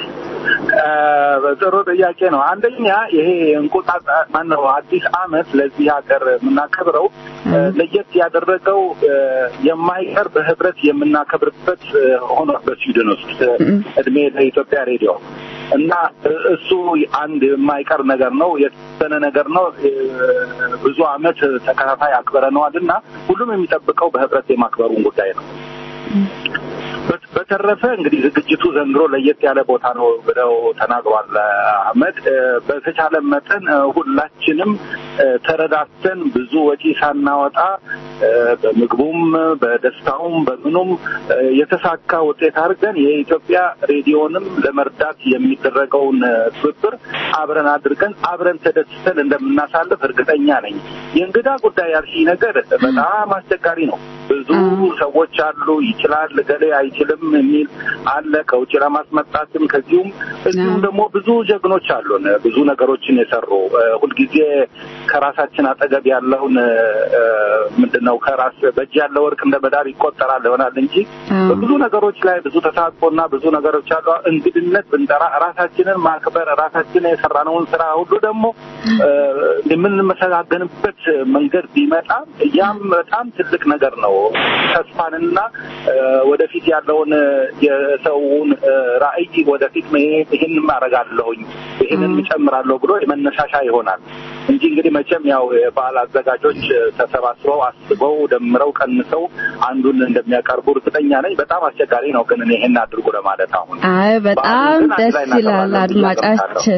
እ፣ ጥሩ ጥያቄ ነው። አንደኛ ይሄ እንቁጣጣ ማነው አዲስ ዓመት ለዚህ ሀገር የምናከብረው እ፣ ለየት ያደረገው እ፣ የማይቀር በህብረት የምናከብርበት እ፣ ሆኗል በስዊድን ውስጥ እ፣ እድሜ ለኢትዮጵያ ሬዲዮ እና እ፣ እሱ አንድ የማይቀር ነገር ነው፣ የተወሰነ ነገር ነው። እ፣ ብዙ ዓመት ተከታታይ አክብረነዋል እና ሁሉም የሚጠብቀው በህብረት የማክበሩን ጉዳይ ነው። በት- በተረፈ እንግዲህ ዝግጅቱ ዘንድሮ ለየት ያለ ቦታ ነው ብለው ተናግሯል አህመድ። እ፣ በተቻለ መጠን እ፣ ሁላችንም እ፣ ተረዳድተን ብዙ ወጪ ሳናወጣ እ፣ በምግቡም በደስታውም በምኑም እ፣ የተሳካ ውጤት አድርገን የኢትዮጵያ ሬዲዮንም ለመርዳት የሚደረገውን እ፣ ትብብር አብረን አድርገን አብረን ተደስተን እንደምናሳልፍ እርግጠኛ ነኝ። የእንግዳ ጉዳይ ያልሽኝ ነገር በጣም አስቸጋሪ ነው። ብዙ ሰዎች አሉ ይችላል ገሌ አይችልም የሚል አለ። ከውጭ ለማስመጣትም ከዚሁም እዚሁም ደግሞ ብዙ ጀግኖች አሉን ብዙ ነገሮችን የሰሩ እ፣ ሁልጊዜ ከራሳችን አጠገብ ያለውን ምንድን ነው ከራስ በእጅ ያለ ወርቅ እንደ መዳብ ይቆጠራል ይሆናል እንጂ አዎ። በብዙ ነገሮች ላይ ብዙ ተሳትፎና ብዙ ነገሮች አሉ። እንግድነት ብንጠራ ራሳችንን ማክበር ራሳችንን የሰራነውን ስራ ሁሉ ደግሞ እ፣ የምንመሰጋገንበት መንገድ ቢመጣ ያም በጣም ትልቅ ነገር ነው። ተስፋንና እ፣ ወደፊት ያለውን የሰውን እ፣ ራዕይ ወደፊት መሄድ ይህን ማረጋለሁኝ ይህንን እጨምራለሁ ብሎ የመነሳሻ ይሆናል እንጂ እንግዲህ መቼም ያው የበዓል አዘጋጆች እ፣ ተሰባስበው አስበው ደምረው ቀንሰው አንዱን እንደሚያቀርቡ እርግጠኛ ነኝ። በጣም አስቸጋሪ ነው ግን እኔ ይሄን አድርጉ ለማለት አሁን አይ በጣም በዓሉን ግን አንድ ደስ ላይ ይላል እናከብራለን ብዬ አድማጫችን።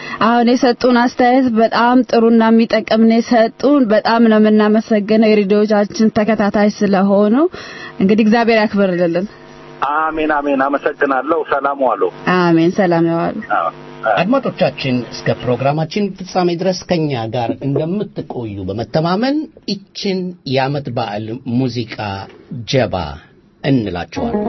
አሁን የሰጡን አስተያየት በጣም ጥሩና የሚጠቅም ነው የሰጡን። በጣም ነው የምናመሰግነው የሬዲዮቻችን ተከታታይ ስለሆኑ። እንግዲህ እግዚአብሔር ያክብርልን። አሜን አሜን። አመሰግናለሁ። ሰላም ዋሉ። አሜን። ሰላም ያዋሉ። አድማጮቻችን እስከ ፕሮግራማችን ፍጻሜ ድረስ ከኛ ጋር እንደምትቆዩ በመተማመን ይችን የዓመት በዓል ሙዚቃ ጀባ እንላቸዋለን።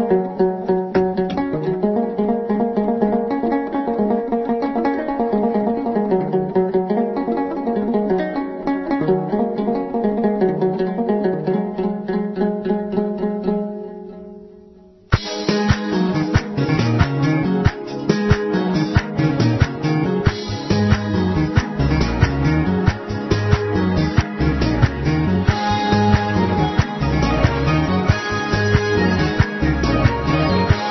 Thank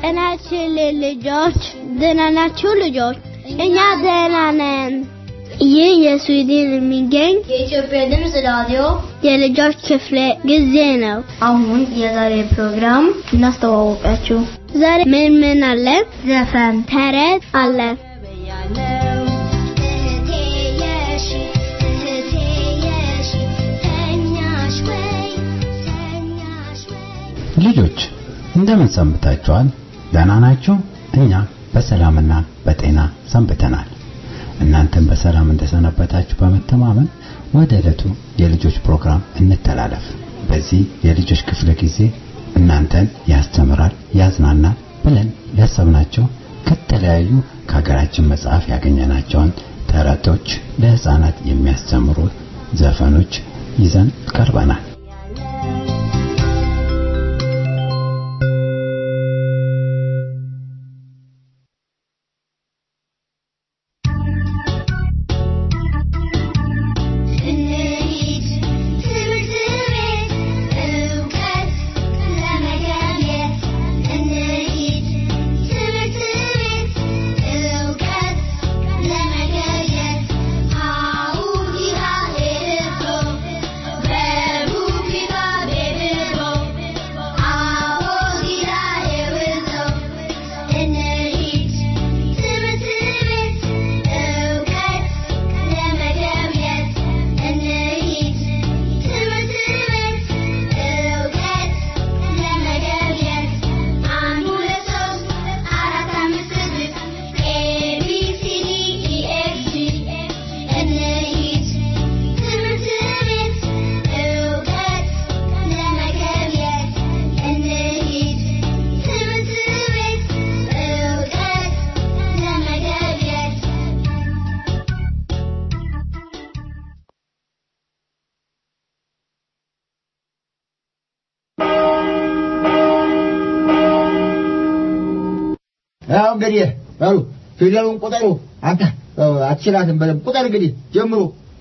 ጤናችን ልጆች ደህና ናችሁ ልጆች? እኛ ደህና ነን። ይህ የስዊድን የሚገኝ የኢትዮጵያ ድምፅ ራዲዮ የልጆች ክፍለ ጊዜ ነው። አሁን የዛሬ ፕሮግራም እናስተዋወቃችሁ። ዛሬ ምን ምን አለ? ዘፈን፣ ተረት አለ። ልጆች እንደምን ሰንብታችኋል? ደህና ናችሁ? እኛ በሰላምና በጤና ሰንብተናል። እናንተም በሰላም እንደሰነበታችሁ በመተማመን ወደ ዕለቱ የልጆች ፕሮግራም እንተላለፍ። በዚህ የልጆች ክፍለ ጊዜ እናንተን ያስተምራል፣ ያዝናናል ብለን ያሰብናቸው ከተለያዩ ከሀገራችን መጽሐፍ ያገኘናቸውን ተረቶች፣ ለህፃናት የሚያስተምሩ ዘፈኖች ይዘን ቀርበናል። እንሂድ ትምህርት ቤት እውቀት ለመገብየት እንሂድ ትምህርት ቤት እውቀት ለመገብየት ሀሁዲሃ ሄድሮ በቡኪታ ቤብሮ ሀሁዲሃ ሄውዞ እንሂድ ትምህርት ቤት እውቀት ለመገብየት እንሂድ ትምህርት ቤት እውቀት ለመገብየት አንድ ሁለት ሶስት አራት አምስት ስድስት ኤቢሲዲ ኢኤፍጂ እንሂድ ትምህርት ቤት እውቀት ለመገብየት እንሂድ ትምህርት ቤት እውቀት ለመገብየት ያው እንግዲህ በሉ ፊደሉን ቁጠሩ። አንተ አትችላትም። በደምብ ቁጠር እንግዲህ ጀምሩ።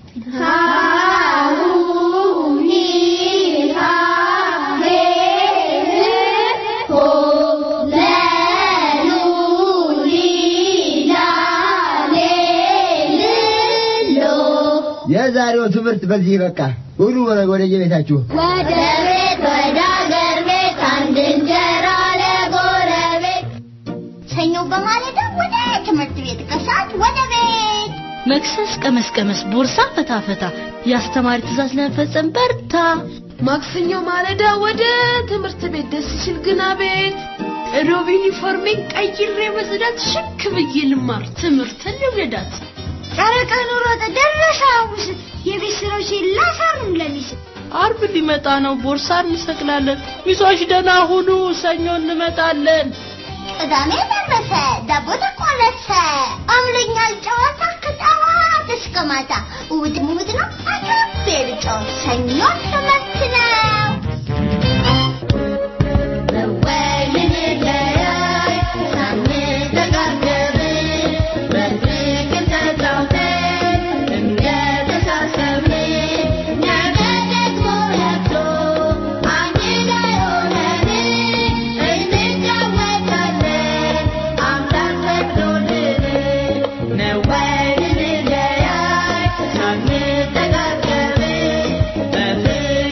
የዛሬው ትምህርት በዚህ በቃ ሁሉ ወደ የቤታችሁ ወደ ቤት ወደ አገር ቤት አንድ እንጀራ ለጎረቤት ሰኞ በማለዳ ወደ ትምህርት ቤት ከሰዓት ወደ ቤት መክሰስ ቀመስ ቀመስ ቦርሳ ፈታ ፈታ የአስተማሪ ትእዛዝ ለመፈጸም በርታ ማክሰኞ ማለዳ ወደ ትምህርት ቤት ደስ ሲል ግና ቤት ሮብ ዩኒፎርሜን ቀይሬ በጽዳት ሽክ ብዬ ልማር ትምህርትን ልውደዳት ጨረቃ ኑሮጥ ደረሰ ሐሙስ የቤት ስራዎችን ላሳርም ለሚስ አርብ ሊመጣ ነው ቦርሳ እንሰቅላለን ሚሶች ደህና ሁኑ ሰኞ እንመጣለን ቅዳሜ ደረሰ ዳቦ ተቆለሰ አምለኛል ጨዋታ ከጠዋት እስከ ማታ እሑድ እሑድ ነው አካፌ ልጫወት ሰኞ ትምህርት ነው በወይን ለያይ ሳንተጋገብ በፍቅር ተጫውተን እንደተሳሰብን ነገ ደግሞ ነግቶ አንድ ላይ ሆነን እንጫወታለን አምላክ ፈቅዶልን ነው ወይን ለያይ ሳንተጋገብ በፍቅር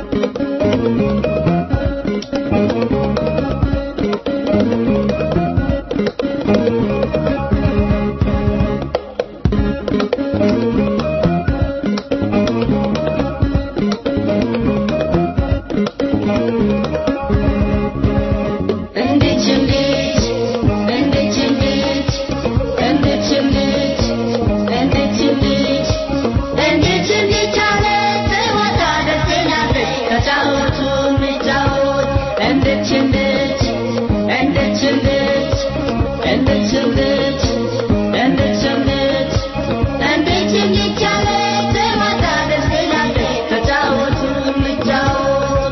እንዴት እንዴት እንዴት እንዴት እንዴት እንዴት እንዴት እንዴት እንዴት እንዴት አለ ጨዋታ ደስ ይላል ተጫወቱ እንጫወት እንዴት እንዴት እንዴት እንዴት እንዴት እንዴት እንዴት እንዴት እንዴት እንዴት አለ ጨዋታ ደስ ይላል ተጫወቱ እንጫወት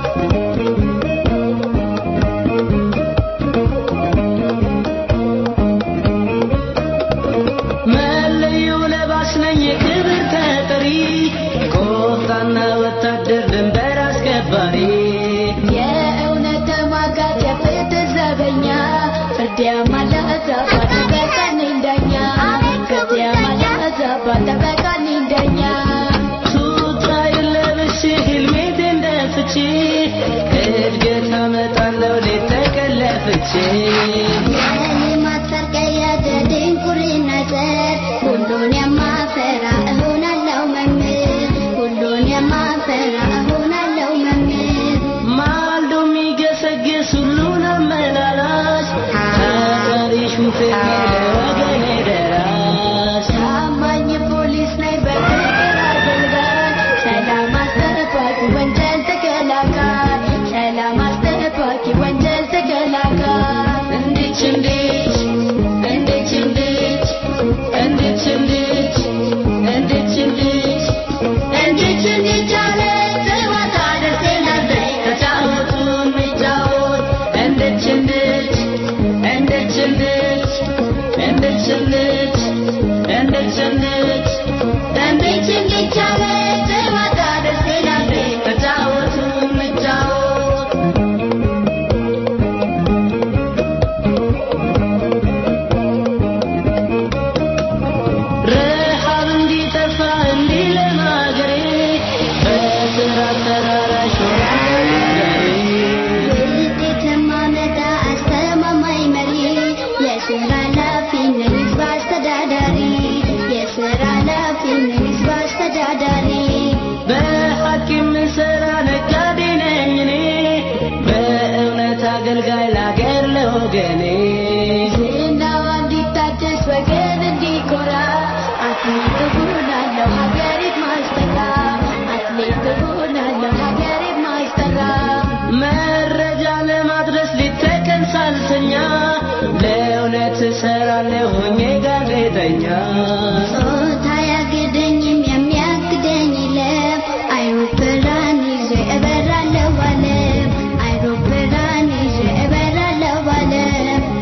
መለዮ ለባሽ ነኝ የክብር ተጠሪ ቆፍጣና ወታደር ድንበር አስከባሪ የእውነት ተሟጋች የፍትህ ዘበኛ ፍርድ ያማለ ዛባ ጠበቃ ነኝ ዳኛ ፍርድ ያማለ ዛባ ጠበቃ ነኝ ዳኛ ቱታዬን ለብሼ ሄልሜቴን ደፍቼ እድገት አመጣለሁ ሌት ተቀን ለፍቼ የልማት ፈርቀያ ዘድንቁርና ዘር ሁሉን የማፈራ እሆናለሁ መምህር ሁሉን የማፈራ እሆናለሁ መምህር ማልዶ የሚገሰግስ ሁሉን አመላላሽ ታታሪ ሹፌር ነኝ ለወገኔ ደራሽ ታማኝ ፖሊስ ነኝ በፍቅር አገልጋይ ሰላም አስጠባቂ ወንጀል ተከላካይ ሰላም አስጠባቂ ወንጀል ተከላካይ እንዴት እንዴት እንዴት እንዴት እንዴት እንዴት እንዴት እንዴት እንዴት እንዴት አለ ጨዋታ ደስ ይላል ተጫወቱ እንጫወት እንዴት እንዴት እንዴት እንዴት እንዴት እንዴት እንዴት እንዴት እንዴት እንዴት አለ ጨዋታ ደስ ይላል ተጫወቱ እንጫወት ረሃብ እንዲጠፋ እንዲለማ ሀገሬ በስራ ተራራሽ ሆናለሁ ውጤት የማመጣ አስተማማኝ መሪ የስራ ኃላፊ ነኝ ህዝብ አስተዳዳሪ የስራ ኃላፊ ነኝ ህዝብ አስተዳዳሪ በሐቅ የምሰራ ነጋዴ ነኝ እኔ በእውነት አገልጋይ ላገር ለወገኔ ዝናዋ እንዲታደስ ወገን እንዲኮራ አትሌት እሆናለሁ ሀገሬን ማስጠራ አትሌት እሆናለሁ ሀገሬን ማስጠራ መረጃ ለማድረስ ሊተቀን ሳልተኛ ለእውነት እሰራለሁ ሆኜ ጋዜጠኛ ጾታ ያግደኝም የሚያግደኝ የለም አይሮፕላን ይዤ እበራለሁ ዓለም አይሮፕላን ይዤ እበራለሁ ዓለም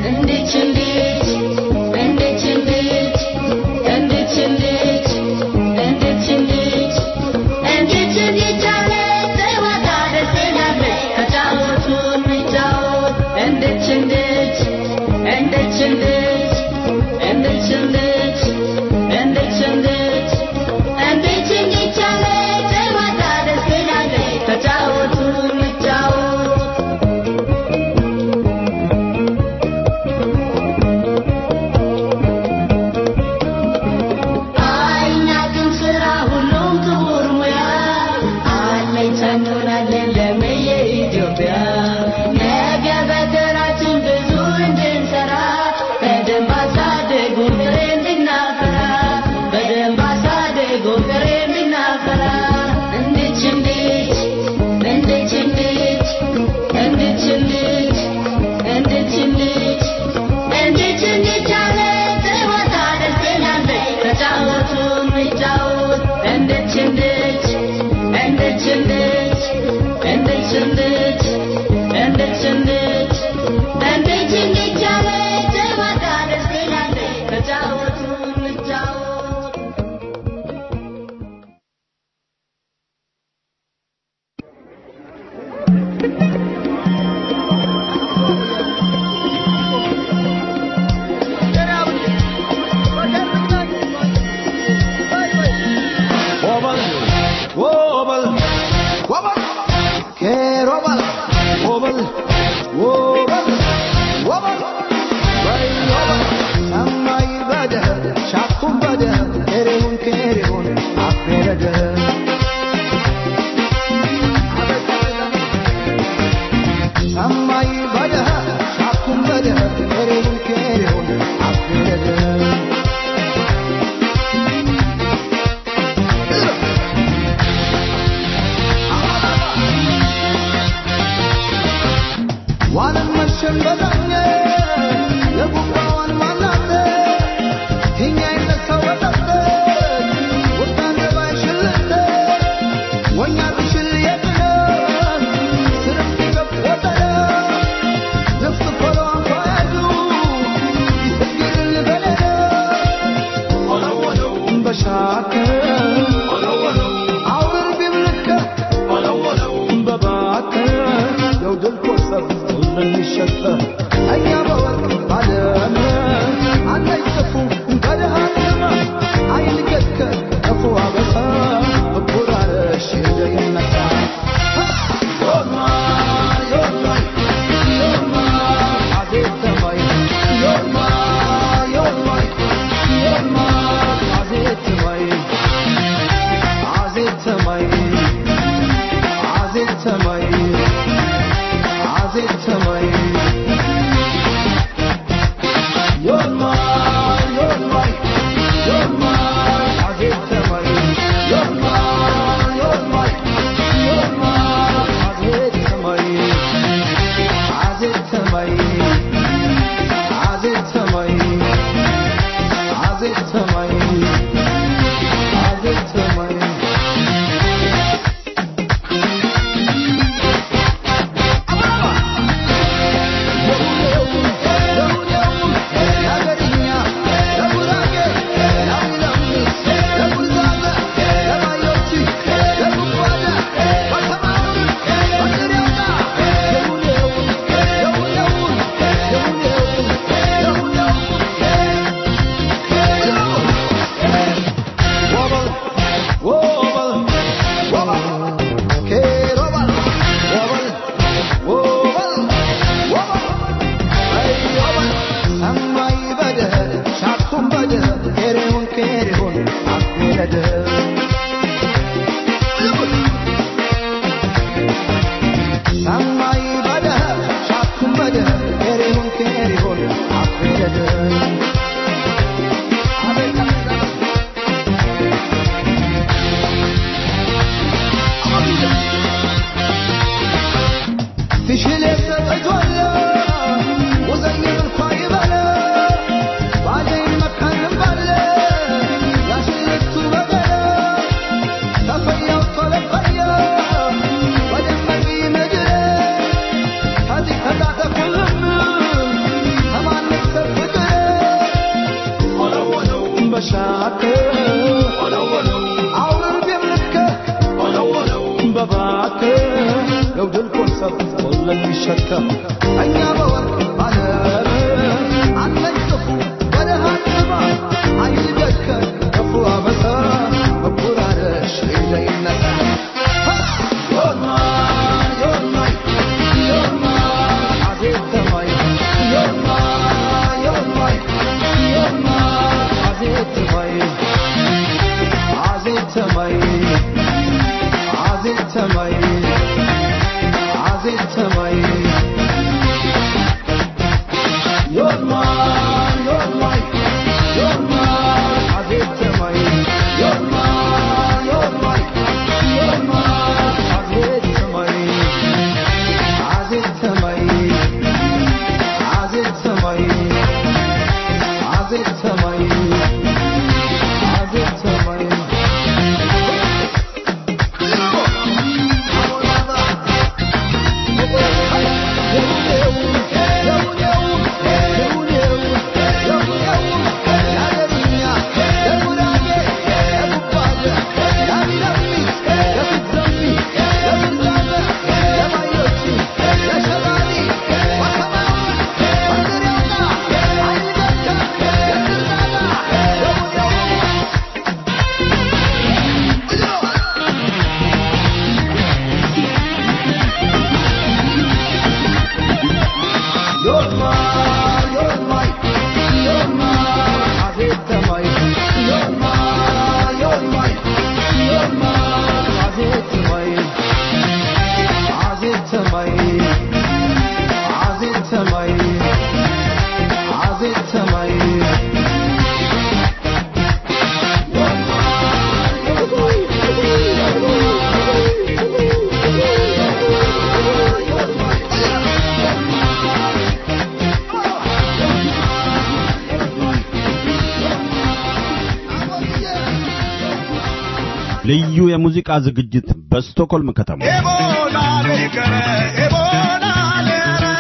ልዩ የሙዚቃ ዝግጅት በስቶኮልም ከተማ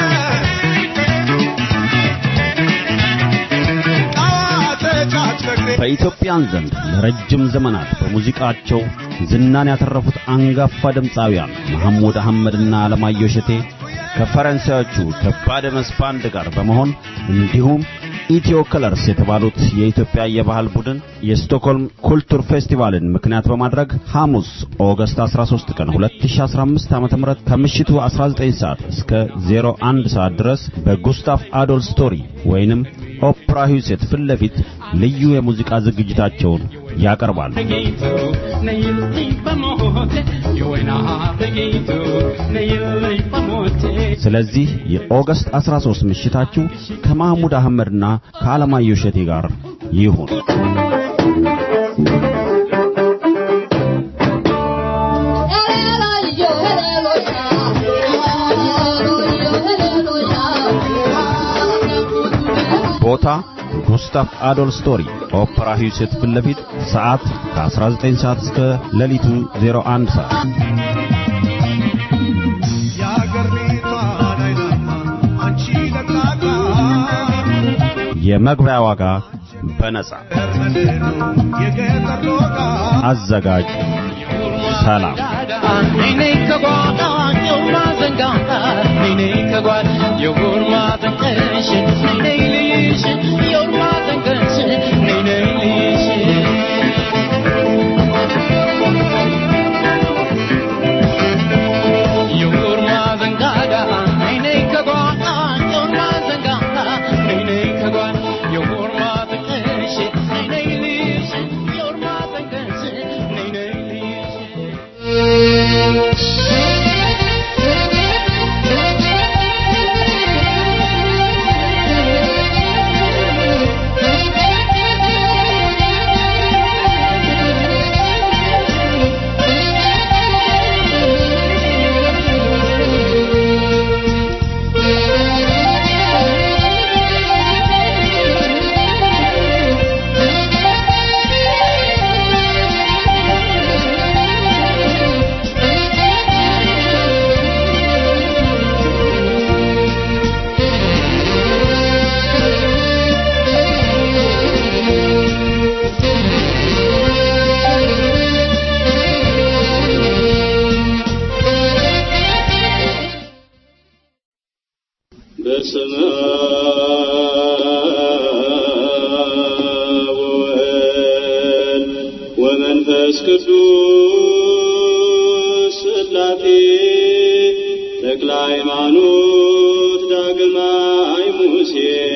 ጫት ፍቅሬ በኢትዮጵያን ዘንድ ለረጅም ዘመናት በሙዚቃቸው ዝናን ያተረፉት አንጋፋ ድምፃውያን መሐሙድ አህመድና አለማየሁ እሸቴ ከፈረንሳዮቹ ከባደመስ ባንድ ጋር በመሆን እንዲሁም ኢትዮ ከለርስ የተባሉት የኢትዮጵያ የባህል ቡድን የስቶክሆልም ኩልቱር ፌስቲቫልን ምክንያት በማድረግ ሐሙስ ኦገስት 13 ቀን 2015 ዓ.ም ከምሽቱ 19 ሰዓት እስከ 01 ሰዓት ድረስ በጉስታፍ አዶል ስቶሪ ወይንም ኦፕራ ሂውሴት ፊት ለፊት ልዩ የሙዚቃ ዝግጅታቸውን ያቀርባሉ። ስለዚህ የኦገስት 13 ምሽታችሁ ከማህሙድ አህመድና ከአለማየሁ እሸቴ ጋር ይሁን። ቦታ ጉስታፍ አዶል ስቶሪ ኦፕራ ሂውሴት ፊት ለፊት ሰዓት ከ19 ሰዓት እስከ ሌሊቱ 01 ሰዓት የመግቢያ ዋጋ በነጻ አዘጋጅ ሰላም በስመ አብ ወወልድ ወመንፈስ ቅዱስ ሥላሴ ተክለ ሃይማኖት ዳግማይ ሙሴ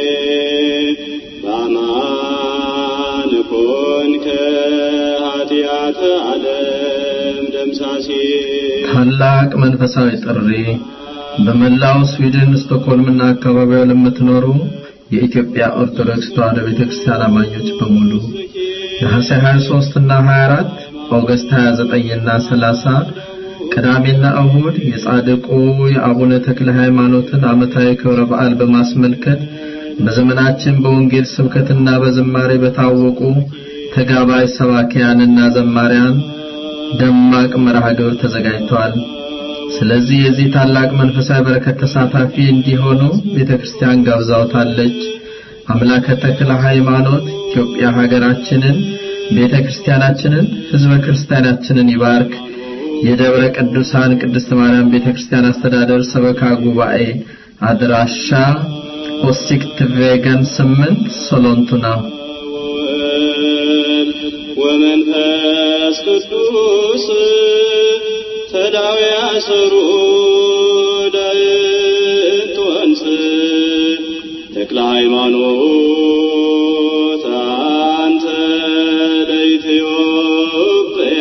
በአማን ኮንከ ኃጢአተ ዓለም ደምሳሴ ታላቅ መንፈሳዊ ጥሪ በመላው ስዊድን ስቶክሆልምና አካባቢዋ ለምትኖሩ የኢትዮጵያ ኦርቶዶክስ ተዋሕዶ ቤተክርስቲያን አማኞች በሙሉ ነሐሴ 23 እና 24 ኦገስት 29 እና 30 ቅዳሜና እሁድ የጻድቁ የአቡነ ተክለ ሃይማኖትን ዓመታዊ ክብረ በዓል በማስመልከት በዘመናችን በወንጌል ስብከትና በዝማሬ በታወቁ ተጋባይ ሰባኪያንና ዘማሪያን ደማቅ መርሃ ግብር ተዘጋጅተዋል። ስለዚህ የዚህ ታላቅ መንፈሳዊ በረከት ተሳታፊ እንዲሆኑ ቤተክርስቲያን ጋብዛውታለች። አምላከ ተክለ ሃይማኖት ኢትዮጵያ ሀገራችንን፣ ቤተክርስቲያናችንን፣ ህዝበ ክርስቲያናችንን ይባርክ። የደብረ ቅዱሳን ቅድስት ማርያም ቤተክርስቲያን አስተዳደር ሰበካ ጉባኤ አድራሻ ኦሲክት ቬገን 8 ሶሎንቱና ወመንፈስ ቅዱስ ተዳዊ አሰሩ ዳይት ወንስ ተክለ ሃይማኖት አንተ ለኢትዮጵያ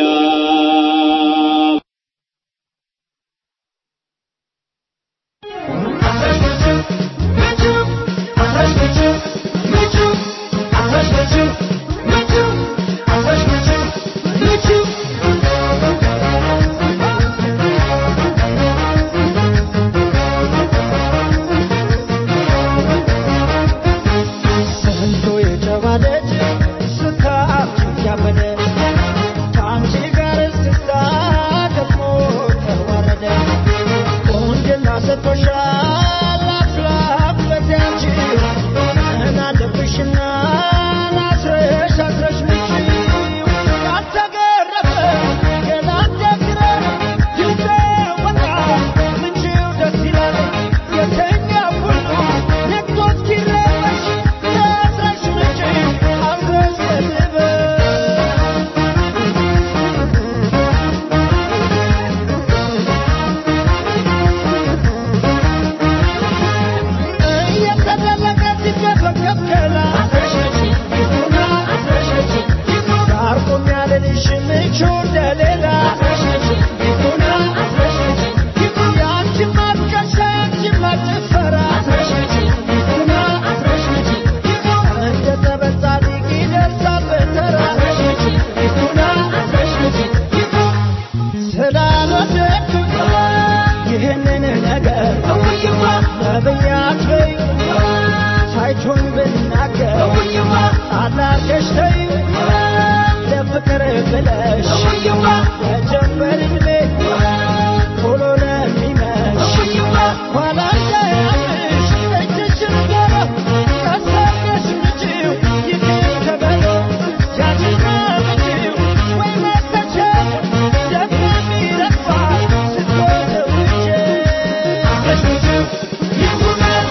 ሰንቶ የጨባ ደጅ ስካር ያበደ ለሚመሽ የጀንበር ዕድሜ ቶሎ ለሚመሽ ኋላ እንዳያምሽ እጅሽን ገባ ቀሳቀሽ ልጅው ይቅር ተበሎ ያችና ልጅው ወይ መተቸት ደሞ የሚረግፋ ስትወደውቼ ይሁናል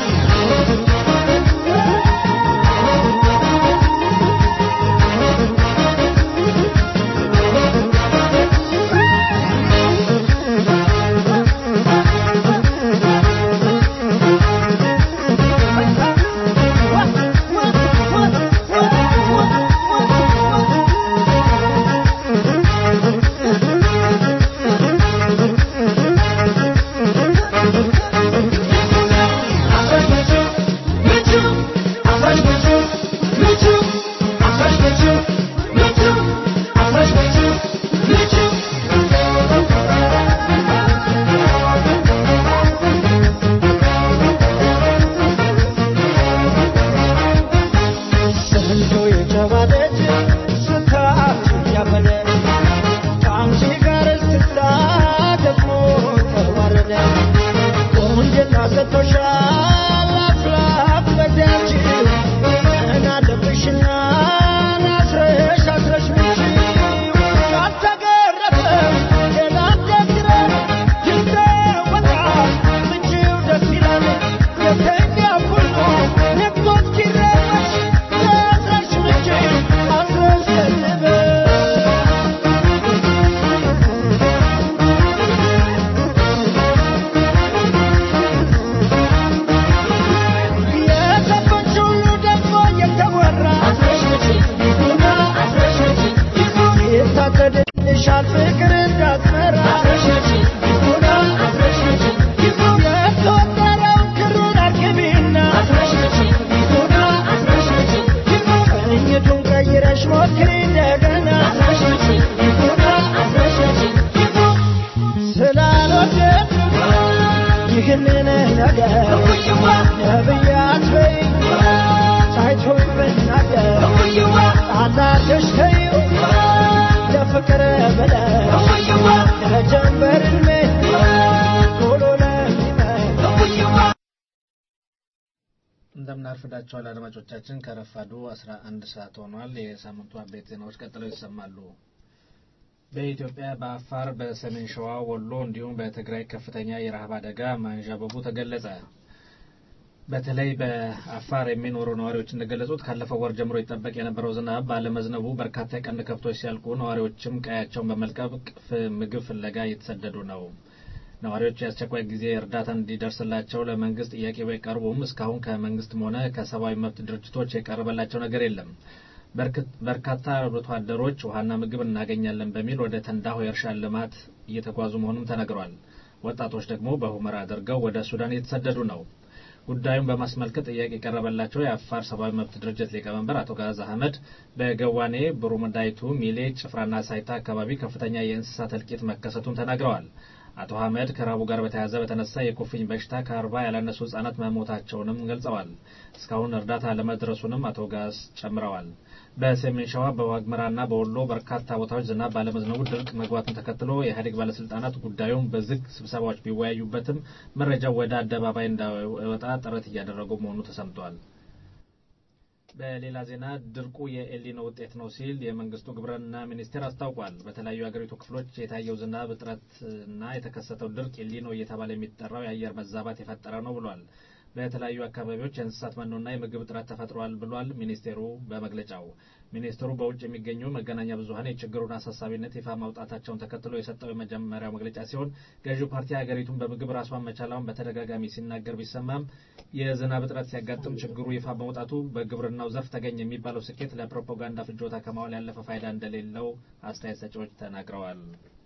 ስንቱ የተባለች ስንታት ያበለ ከአንቺ ጋር እስክስታ ደግሞ ተዋረደ ቆንጅና ሰጥቶሻል አፍላፍ ለዳንቺ ምን አለብሽና ናስረሽ አስረሽ ምቺ ካልተገረፈ ሌላ ደግረ ይተወጣል ምቺው ደስ ይላል የተኛ ሁሉ ነግቶት ሲረበሽ አስረሽ ምቺ አስረሽ ደልበሽ የሰዎች ሁሉ ደግሞ የተወራ ይታቀድልሻል ፍቅር እንዳትመራ የተወጠረው ክሩን አርግቢና ቅኝቱን ቀይረሽ ሞክሪ እንደገና ስላልወደድ ይህንን ነገር ነብያት በይ ታይቶ ብናገር ጣላትሽ ተይው ለፍቅር ብለሽ ለጀንበር ዕድሜ ቶሎ ለሚመሽ እንደምን አርፍዳችኋል አድማጮቻችን። ከረፋዱ 11 ሰዓት ሆኗል። የሳምንቱ አበይት ዜናዎች ቀጥለው ይሰማሉ። በኢትዮጵያ በአፋር፣ በሰሜን ሸዋ፣ ወሎ እንዲሁም በትግራይ ከፍተኛ የረሃብ አደጋ ማንዣበቡ ተገለጸ። በተለይ በአፋር የሚኖሩ ነዋሪዎች እንደገለጹት ካለፈው ወር ጀምሮ ይጠበቅ የነበረው ዝናብ ባለመዝነቡ በርካታ የቀንድ ከብቶች ሲያልቁ ነዋሪዎችም ቀያቸውን በመልቀቅ ፍ- ምግብ ፍለጋ እየተሰደዱ ነው። ነዋሪዎች የአስቸኳይ ጊዜ እርዳታ እንዲደርስላቸው ለመንግስት ጥያቄ ቢያቀርቡም እስካሁን ከመንግስትም ሆነ ከሰብአዊ መብት ድርጅቶች የቀረበላቸው ነገር የለም። በርክት- በርካታ አርብቶ አደሮች ውሃና ምግብ እናገኛለን በሚል ወደ ተንዳሆ የእርሻ ልማት እየተጓዙ መሆኑም ተነግሯል። ወጣቶች ደግሞ በሁመራ አድርገው ወደ ሱዳን እየተሰደዱ ነው። ጉዳዩን በማስመልከት ጥያቄ የቀረበላቸው የአፋር ሰብአዊ መብት ድርጅት ሊቀመንበር አቶ ጋዝ አህመድ በገዋኔ ብሩመዳይቱ፣ ሚሌ፣ ጭፍራና ሳይታ አካባቢ ከፍተኛ የእንስሳት እልቂት መከሰቱን ተናግረዋል። አቶ አህመድ ከራቡ ጋር በተያያዘ በተነሳ የኩፍኝ በሽታ ከአርባ ያላነሱ ህጻናት መሞታቸውንም ገልጸዋል። እስካሁን እርዳታ ለመድረሱንም አቶ ጋዝ ጨምረዋል። በሰሜን ሸዋ በዋግምራና በወሎ በርካታ ቦታዎች ዝናብ ባለመዝነቡ ድርቅ መግባቱን ተከትሎ የኢህአዴግ ባለስልጣናት ጉዳዩን በዝግ ስብሰባዎች ቢወያዩበትም መረጃው ወደ አደባባይ እንዳይወጣ ጥረት እያደረጉ መሆኑ ተሰምቷል። በሌላ ዜና ድርቁ የኤልኒኖ ውጤት ነው ሲል የመንግስቱ ግብርና ሚኒስቴር አስታውቋል። በተለያዩ የአገሪቱ ክፍሎች የታየው ዝናብ እጥረትና የተከሰተው ድርቅ ኤልኒኖ እየተባለ የሚጠራው የአየር መዛባት የፈጠረ ነው ብሏል። በተለያዩ አካባቢዎች የእንስሳት መኖና የምግብ እጥረት ተፈጥሯል ብሏል ሚኒስቴሩ በመግለጫው። ሚኒስቴሩ በውጭ የሚገኙ መገናኛ ብዙኃን የችግሩን አሳሳቢነት ይፋ ማውጣታቸውን ተከትሎ የሰጠው የመጀመሪያው መግለጫ ሲሆን ገዢው ፓርቲ ሀገሪቱን በምግብ ራሷን መቻላውን በተደጋጋሚ ሲናገር ቢሰማም የዝናብ እጥረት ሲያጋጥም ችግሩ ይፋ በመውጣቱ በግብርናው ዘርፍ ተገኘ የሚባለው ስኬት ለፕሮፓጋንዳ ፍጆታ ከማዋል ያለፈ ፋይዳ እንደሌለው አስተያየት ሰጪዎች ተናግረዋል።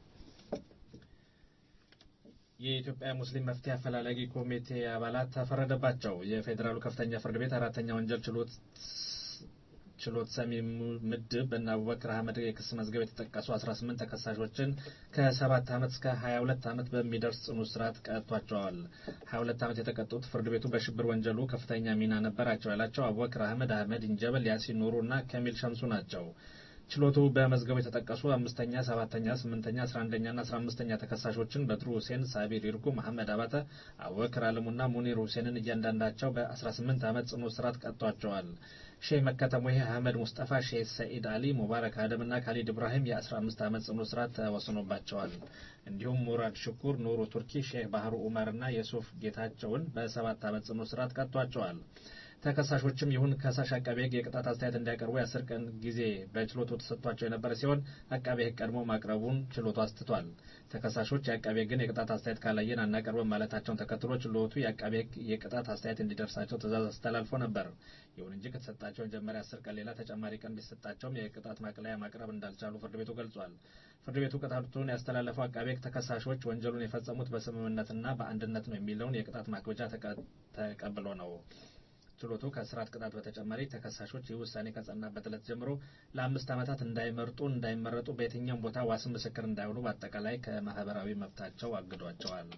የኢትዮጵያ ሙስሊም መፍትሄ አፈላላጊ ኮሚቴ አባላት ተፈረደባቸው። የፌዴራሉ ከፍተኛ ፍርድ ቤት አራተኛ ወንጀል ችሎት ችሎት ሰሚ ምድብ በእነ አቡበክር አህመድ የክስ መዝገብ የተጠቀሱ 18 ተከሳሾችን ከ7 ዓመት እስከ 22 ዓመት በሚደርስ ጽኑ እስራት ቀጥቷቸዋል። 22 ዓመት የተቀጡት ፍርድ ቤቱ በሽብር ወንጀሉ ከፍተኛ ሚና ነበራቸው ያላቸው አቡበክር አህመድ፣ አህመድ ኢንጀበል፣ ያሲን ኑሩ እና ከሚል ሸምሱ ናቸው። ችሎቱ በመዝገቡ የተጠቀሱ አምስተኛ፣ ሰባተኛ፣ ስምንተኛ፣ አስራ አንደኛ ና አስራ አምስተኛ ተከሳሾችን በድሩ ሁሴን፣ ሳቢር ይርጉ፣ መሐመድ አባተ፣ አቡበክር አለሙና ሙኒር ሁሴንን እያንዳንዳቸው በ18 ዓመት ጽኑ እስራት ቀጥቷቸዋል። ሼህ መከተሙ ይህ አህመድ ሙስጠፋ፣ ሼህ ሰኢድ አሊ፣ ሙባረክ አደም እና ካሊድ ኢብራሂም የ15 ዓመት ጽኑ እስራት ተወስኖባቸዋል። እንዲሁም ሙራድ ሽኩር፣ ኑሩ ቱርኪ፣ ሼህ ባህሩ ኡመር እና የሱፍ ጌታቸውን በሰባት ዓመት ጽኑ እስራት ቀጥቷቸዋል። ተከሳሾችም ይሁን ከሳሽ አቃቤ ሕግ የቅጣት አስተያየት እንዲያቀርቡ የአስር ቀን ጊዜ በችሎቱ ተሰጥቷቸው የነበረ ሲሆን አቃቤ ሕግ ቀድሞ ማቅረቡን ችሎቱ አስትቷል። ተከሳሾች የአቃቤ ሕግን የቅጣት አስተያየት ካላየን አናቀርብም ማለታቸውን ተከትሎ ችሎቱ የአቃቤ ሕግ የቅጣት አስተያየት እንዲደርሳቸው ትዕዛዝ አስተላልፎ ነበር። ይሁን እንጂ ከተሰጣቸው መጀመሪያ አስር ቀን ሌላ ተጨማሪ ቀን ቢሰጣቸውም የቅጣት ማቅለያ ማቅረብ እንዳልቻሉ ፍርድ ቤቱ ገልጿል። ፍርድ ቤቱ ቅጣቱን ያስተላለፈው አቃቤ ሕግ ተከሳሾች ወንጀሉን የፈጸሙት በስምምነትና በአንድነት ነው የሚለውን የቅጣት ማክበጃ ተቀብሎ ነው። ችሎቱ ከእስራት ቅጣት በተጨማሪ ተከሳሾች ይህ ውሳኔ ከጸናበት ዕለት ጀምሮ ለአምስት ዓመታት እንዳይመርጡ እንዳይመረጡ በየትኛውም ቦታ ዋስን ምስክር እንዳይሆኑ በአጠቃላይ ከማህበራዊ መብታቸው አግዷቸዋል።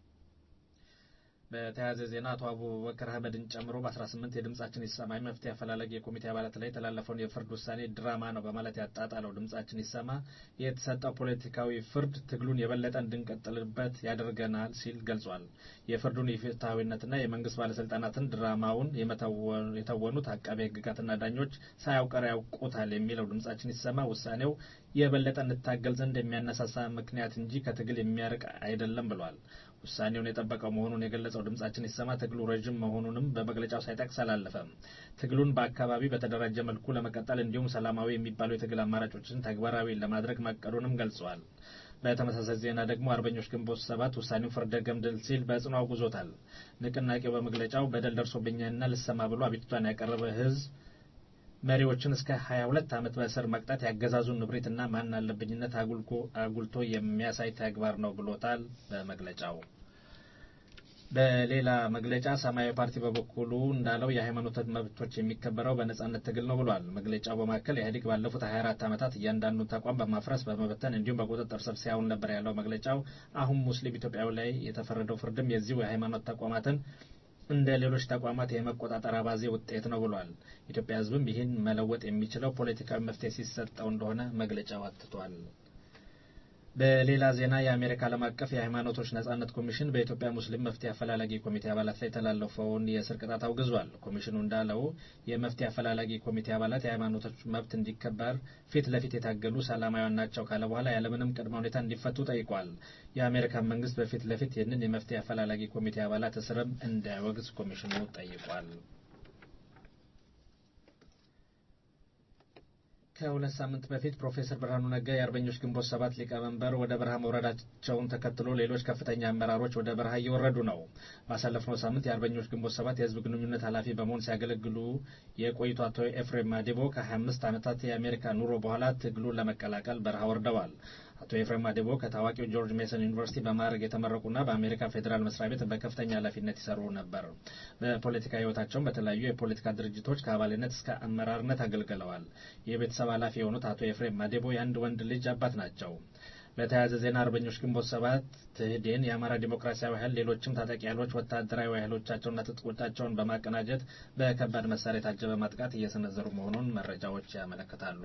በተያያዘ ዜና አቶ አቡበከር አህመድን ጨምሮ በ18 የድምጻችን ይሰማ መፍትሄ አፈላለጊ የኮሚቴ አባላት ላይ የተላለፈውን የፍርድ ውሳኔ ድራማ ነው በማለት ያጣጣለው ድምጻችን ይሰማ የተሰጠው ፖለቲካዊ ፍርድ ትግሉን የበለጠ እንድንቀጥልበት ያደርገናል ሲል ገልጿል። የፍርዱን የፍትሐዊነትና የመንግስት ባለስልጣናትን ድራማውን የተወኑት አቃቤ ሕግጋትና ዳኞች ሳያውቀር ያውቁታል የሚለው ድምጻችን ይሰማ ውሳኔው የበለጠ እንታገል ዘንድ የሚያነሳሳ ምክንያት እንጂ ከትግል የሚያርቅ አይደለም ብሏል። ውሳኔውን የጠበቀው መሆኑን የገለጸው ድምጻችን ይሰማ ትግሉ ረዥም መሆኑንም በመግለጫው ሳይጠቅስ አላለፈም። ትግሉን በአካባቢ በተደራጀ መልኩ ለመቀጠል እንዲሁም ሰላማዊ የሚባሉ የትግል አማራጮችን ተግባራዊ ለማድረግ ማቀዱንም ገልጿል። በተመሳሳይ ዜና ደግሞ አርበኞች ግንቦት ሰባት ውሳኔው ፍርደ ገምድል ሲል በጽኑ አውግዞታል። ንቅናቄው በመግለጫው በደል ደርሶብኛልና ልሰማ ብሎ አቤቱታን ያቀረበ ህዝብ መሪዎችን እስከ 22 ዓመት በእስር መቅጣት ያገዛዙን ንብሬትና ማን አለብኝነት አጉልቶ የሚያሳይ ተግባር ነው ብሎታል በመግለጫው። በሌላ መግለጫ ሰማያዊ ፓርቲ በበኩሉ እንዳለው የሃይማኖት መብቶች የሚከበረው በነጻነት ትግል ነው ብሏል። መግለጫው በማከል ኢህአዴግ ባለፉት 24 ዓመታት እያንዳንዱ ተቋም በማፍረስ በመበተን እንዲሁም በቁጥጥር ስር ሲያውል ነበር ያለው መግለጫው አሁን ሙስሊም ኢትዮጵያዊ ላይ የተፈረደው ፍርድም የዚሁ የሃይማኖት ተቋማትን እንደ ሌሎች ተቋማት የመቆጣጠር አባዜ ውጤት ነው ብሏል። ኢትዮጵያ ሕዝብም ይህን መለወጥ የሚችለው ፖለቲካዊ መፍትሄ ሲሰጠው እንደሆነ መግለጫው አትቷል። በሌላ ዜና የአሜሪካ ዓለም አቀፍ የሃይማኖቶች ነጻነት ኮሚሽን በኢትዮጵያ ሙስሊም መፍትሄ አፈላላጊ ኮሚቴ አባላት ላይ የተላለፈውን የእስር ቅጣት አውግዟል። ኮሚሽኑ እንዳለው የመፍትሄ አፈላላጊ ኮሚቴ አባላት የሃይማኖቶች መብት እንዲከበር ፊት ለፊት የታገሉ ሰላማዊያን ናቸው ካለ በኋላ ያለምንም ቅድመ ሁኔታ እንዲፈቱ ጠይቋል። የአሜሪካን መንግስት በፊት ለፊት ይህንን የመፍትሄ አፈላላጊ ኮሚቴ አባላት እስርም እንዳይወግዝ ኮሚሽኑ ጠይቋል። ከሁለት ሳምንት በፊት ፕሮፌሰር ብርሃኑ ነጋ የአርበኞች ግንቦት ሰባት ሊቀመንበር ወደ በረሃ መውረዳቸውን ተከትሎ ሌሎች ከፍተኛ አመራሮች ወደ በረሃ እየወረዱ ነው። ባሳለፍነው ሳምንት የአርበኞች ግንቦት ሰባት የህዝብ ግንኙነት ኃላፊ በመሆን ሲያገለግሉ የቆዩት አቶ ኤፍሬም ማዴቦ ከ25 ዓመታት የአሜሪካ ኑሮ በኋላ ትግሉን ለመቀላቀል በረሃ ወርደዋል። አቶ ኤፍሬም ማዴቦ ከታዋቂው ጆርጅ ሜሰን ዩኒቨርሲቲ በማዕረግ የተመረቁና በአሜሪካ ፌዴራል መስሪያ ቤት በከፍተኛ ኃላፊነት ይሰሩ ነበር። በፖለቲካ ህይወታቸውም በተለያዩ የፖለቲካ ድርጅቶች ከአባልነት እስከ አመራርነት አገልግለዋል። የቤተሰብ ኃላፊ የሆኑት አቶ ኤፍሬም ማዴቦ የአንድ ወንድ ልጅ አባት ናቸው። በተያያዘ ዜና አርበኞች ግንቦት ሰባት ትህዴን፣ የአማራ ዲሞክራሲያዊ ኃይል፣ ሌሎችም ታጣቂ ኃይሎች ወታደራዊ ኃይሎቻቸውና ትጥቆቻቸውን በማቀናጀት በከባድ መሳሪያ የታጀበ ማጥቃት እየሰነዘሩ መሆኑን መረጃዎች ያመለክታሉ።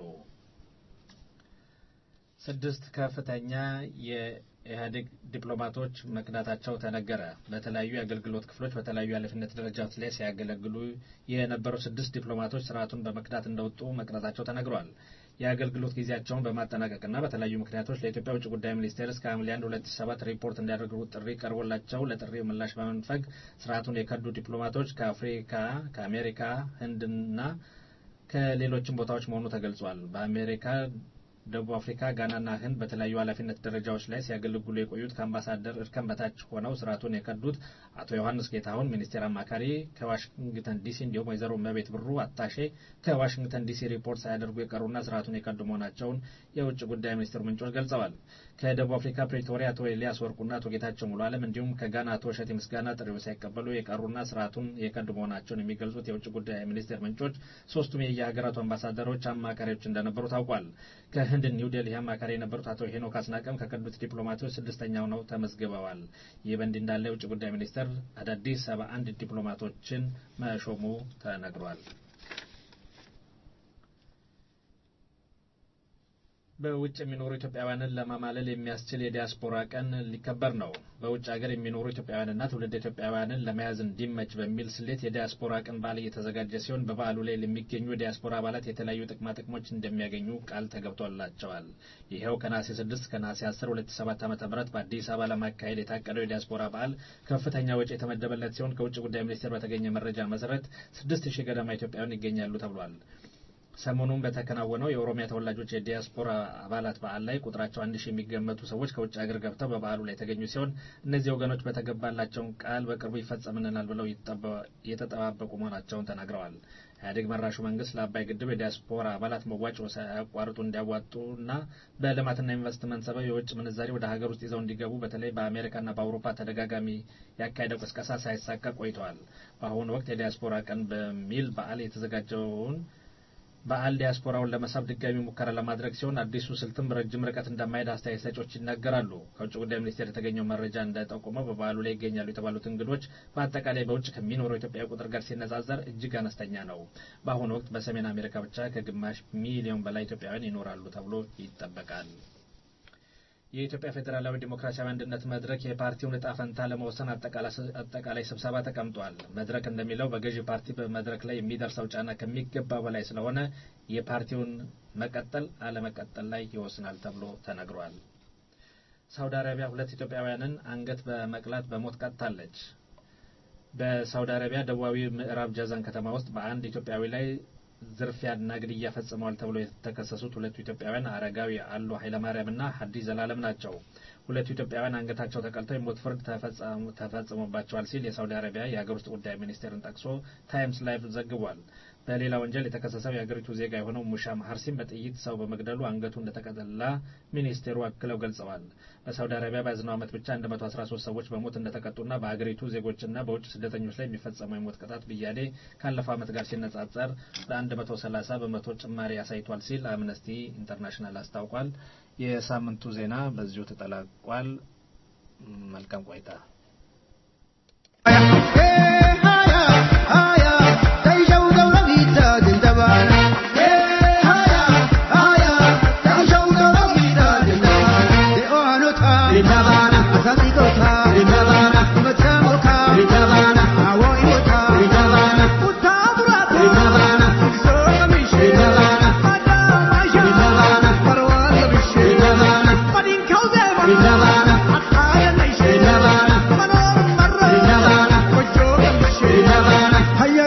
ስድስት ከፍተኛ የኢህአዴግ ዲፕሎማቶች መክዳታቸው ተነገረ። በተለያዩ የአገልግሎት ክፍሎች በተለያዩ የኃላፊነት ደረጃዎች ላይ ሲያገለግሉ የነበሩ ስድስት ዲፕሎማቶች ስርዓቱን በመክዳት እንደወጡ መቅረታቸው ተነግሯል። የአገልግሎት ጊዜያቸውን በማጠናቀቅና በተለያዩ ምክንያቶች ለኢትዮጵያ ውጭ ጉዳይ ሚኒስቴር እስከ ሐምሌ 1 2007 ሪፖርት እንዲያደርጉ ጥሪ ቀርቦላቸው ለጥሪው ምላሽ በመንፈግ ስርዓቱን የከዱ ዲፕሎማቶች ከአፍሪካ፣ ከአሜሪካ፣ ህንድና ከሌሎችም ቦታዎች መሆኑ ተገልጿል። በአሜሪካ ደቡብ አፍሪካ፣ ጋናና ህንድ በተለያዩ ኃላፊነት ደረጃዎች ላይ ሲያገለግሉ የቆዩት ከአምባሳደር እርከን በታች ሆነው ስርዓቱን የከዱት አቶ ዮሐንስ ጌታሁን ሚኒስቴር አማካሪ ከዋሽንግተን ዲሲ እንዲሁም ወይዘሮ መቤት ብሩ አታሼ ከዋሽንግተን ዲሲ ሪፖርት ሳያደርጉ የቀሩና ስርዓቱን የከዱ መሆናቸውን የውጭ ጉዳይ ሚኒስቴር ምንጮች ገልጸዋል። ከደቡብ አፍሪካ ፕሪቶሪያ አቶ ኤልያስ ወርቁና አቶ ጌታቸው ሙሉ አለም እንዲሁም ከጋና አቶ እሸቴ ምስጋና ጥሪው ሳይቀበሉ የቀሩና ስርዓቱን የከዱ መሆናቸውን የሚገልጹት የውጭ ጉዳይ ሚኒስቴር ምንጮች ሶስቱም የየሀገራቱ አምባሳደሮች አማካሪዎች እንደነበሩ ታውቋል። ህንድ ኒው ዴልሂ አማካሪ የነበሩት አቶ ሄኖክ አስናቀም ከከዱት ዲፕሎማቶች ስድስተኛው ነው ተመዝግበዋል። ይህ በእንዲህ እንዳለ የውጭ ጉዳይ ሚኒስቴር አዳዲስ ሰባ አንድ ዲፕሎማቶችን መሾሙ ተነግሯል። በውጭ የሚኖሩ ኢትዮጵያውያንን ለማማለል የሚያስችል የዲያስፖራ ቀን ሊከበር ነው። በውጭ ሀገር የሚኖሩ ኢትዮጵያውያንና ትውልድ ኢትዮጵያውያንን ለመያዝ እንዲመች በሚል ስሌት የዲያስፖራ ቀን በዓል እየተዘጋጀ ሲሆን በበዓሉ ላይ ለሚገኙ የዲያስፖራ አባላት የተለያዩ ጥቅማ ጥቅሞች እንደሚያገኙ ቃል ተገብቶላቸዋል። ይኸው ከነሐሴ 6 ከነሐሴ 10 2007 ዓ.ም በአዲስ አበባ ለማካሄድ የታቀደው የዲያስፖራ በዓል ከፍተኛ ወጪ የተመደበለት ሲሆን ከውጭ ጉዳይ ሚኒስቴር በተገኘ መረጃ መሰረት 6000 ገደማ ኢትዮጵያውያን ይገኛሉ ተብሏል። ሰሞኑን በተከናወነው የኦሮሚያ ተወላጆች የዲያስፖራ አባላት በዓል ላይ ቁጥራቸው አንድ ሺህ የሚገመቱ ሰዎች ከውጭ ሀገር ገብተው በበዓሉ ላይ የተገኙ ሲሆን እነዚህ ወገኖች በተገባላቸውን ቃል በቅርቡ ይፈጸምልናል ብለው እየተጠባበቁ መሆናቸውን ተናግረዋል። ኢህአዴግ መራሹ መንግስት ለአባይ ግድብ የዲያስፖራ አባላት መዋጮ ሳያቋርጡ እንዲያዋጡና በልማትና ኢንቨስትመንት ሰበብ የውጭ ምንዛሪ ወደ ሀገር ውስጥ ይዘው እንዲገቡ በተለይ በአሜሪካና በአውሮፓ ተደጋጋሚ ያካሄደው ቅስቀሳ ሳይሳካ ቆይተዋል። በአሁኑ ወቅት የዲያስፖራ ቀን በሚል በዓል የተዘጋጀውን በዓል ዲያስፖራውን ለመሳብ ድጋሚ ሙከራ ለማድረግ ሲሆን አዲሱ ስልትም ረጅም ርቀት እንደማይሄድ አስተያየት ሰጪዎች ይናገራሉ። ከውጭ ጉዳይ ሚኒስቴር የተገኘው መረጃ እንደጠቆመው በበዓሉ ላይ ይገኛሉ የተባሉት እንግዶች በአጠቃላይ በውጭ ከሚኖረው ኢትዮጵያዊ ቁጥር ጋር ሲነጻጸር እጅግ አነስተኛ ነው። በአሁኑ ወቅት በሰሜን አሜሪካ ብቻ ከግማሽ ሚሊዮን በላይ ኢትዮጵያውያን ይኖራሉ ተብሎ ይጠበቃል። የኢትዮጵያ ፌዴራላዊ ዴሞክራሲያዊ አንድነት መድረክ የፓርቲውን እጣ ፈንታ ለመወሰን አጠቃላይ ስብሰባ ተቀምጧል። መድረክ እንደሚለው በገዢ ፓርቲ በመድረክ ላይ የሚደርሰው ጫና ከሚገባ በላይ ስለሆነ የፓርቲውን መቀጠል አለመቀጠል ላይ ይወስናል ተብሎ ተነግሯል። ሳውዲ አረቢያ ሁለት ኢትዮጵያውያንን አንገት በመቅላት በሞት ቀጥታለች። በሳውዲ አረቢያ ደቡባዊ ምዕራብ ጃዛን ከተማ ውስጥ በአንድ ኢትዮጵያዊ ላይ ዝርፊያና ግድያ ፈጽመዋል ተብሎ የተከሰሱት ሁለቱ ኢትዮጵያውያን አረጋዊ አሉ ኃይለማርያምና ሀዲስ ዘላለም ናቸው። ሁለቱ ኢትዮጵያውያን አንገታቸው ተቀልተው የሞት ፍርድ ተፈጽሞባቸዋል ሲል የሳውዲ አረቢያ የሀገር ውስጥ ጉዳይ ሚኒስቴርን ጠቅሶ ታይምስ ላይቭ ዘግቧል። በሌላ ወንጀል የተከሰሰው የሀገሪቱ ዜጋ የሆነው ሙሻ መሀርሲም በጥይት ሰው በመግደሉ አንገቱ እንደተቀጠላ ሚኒስቴሩ አክለው ገልጸዋል። በሳውዲ አረቢያ በያዝነው ዓመት ብቻ 113 ሰዎች በሞት እንደተቀጡና በሀገሪቱ ዜጎችና በውጭ ስደተኞች ላይ የሚፈጸመው የሞት ቅጣት ብያኔ ካለፈው ዓመት ጋር ሲነጻጸር በ130 በመቶ ጭማሪ አሳይቷል ሲል አምነስቲ ኢንተርናሽናል አስታውቋል። የሳምንቱ ዜና በዚሁ ተጠላቋል። መልካም ቆይታ። Hayya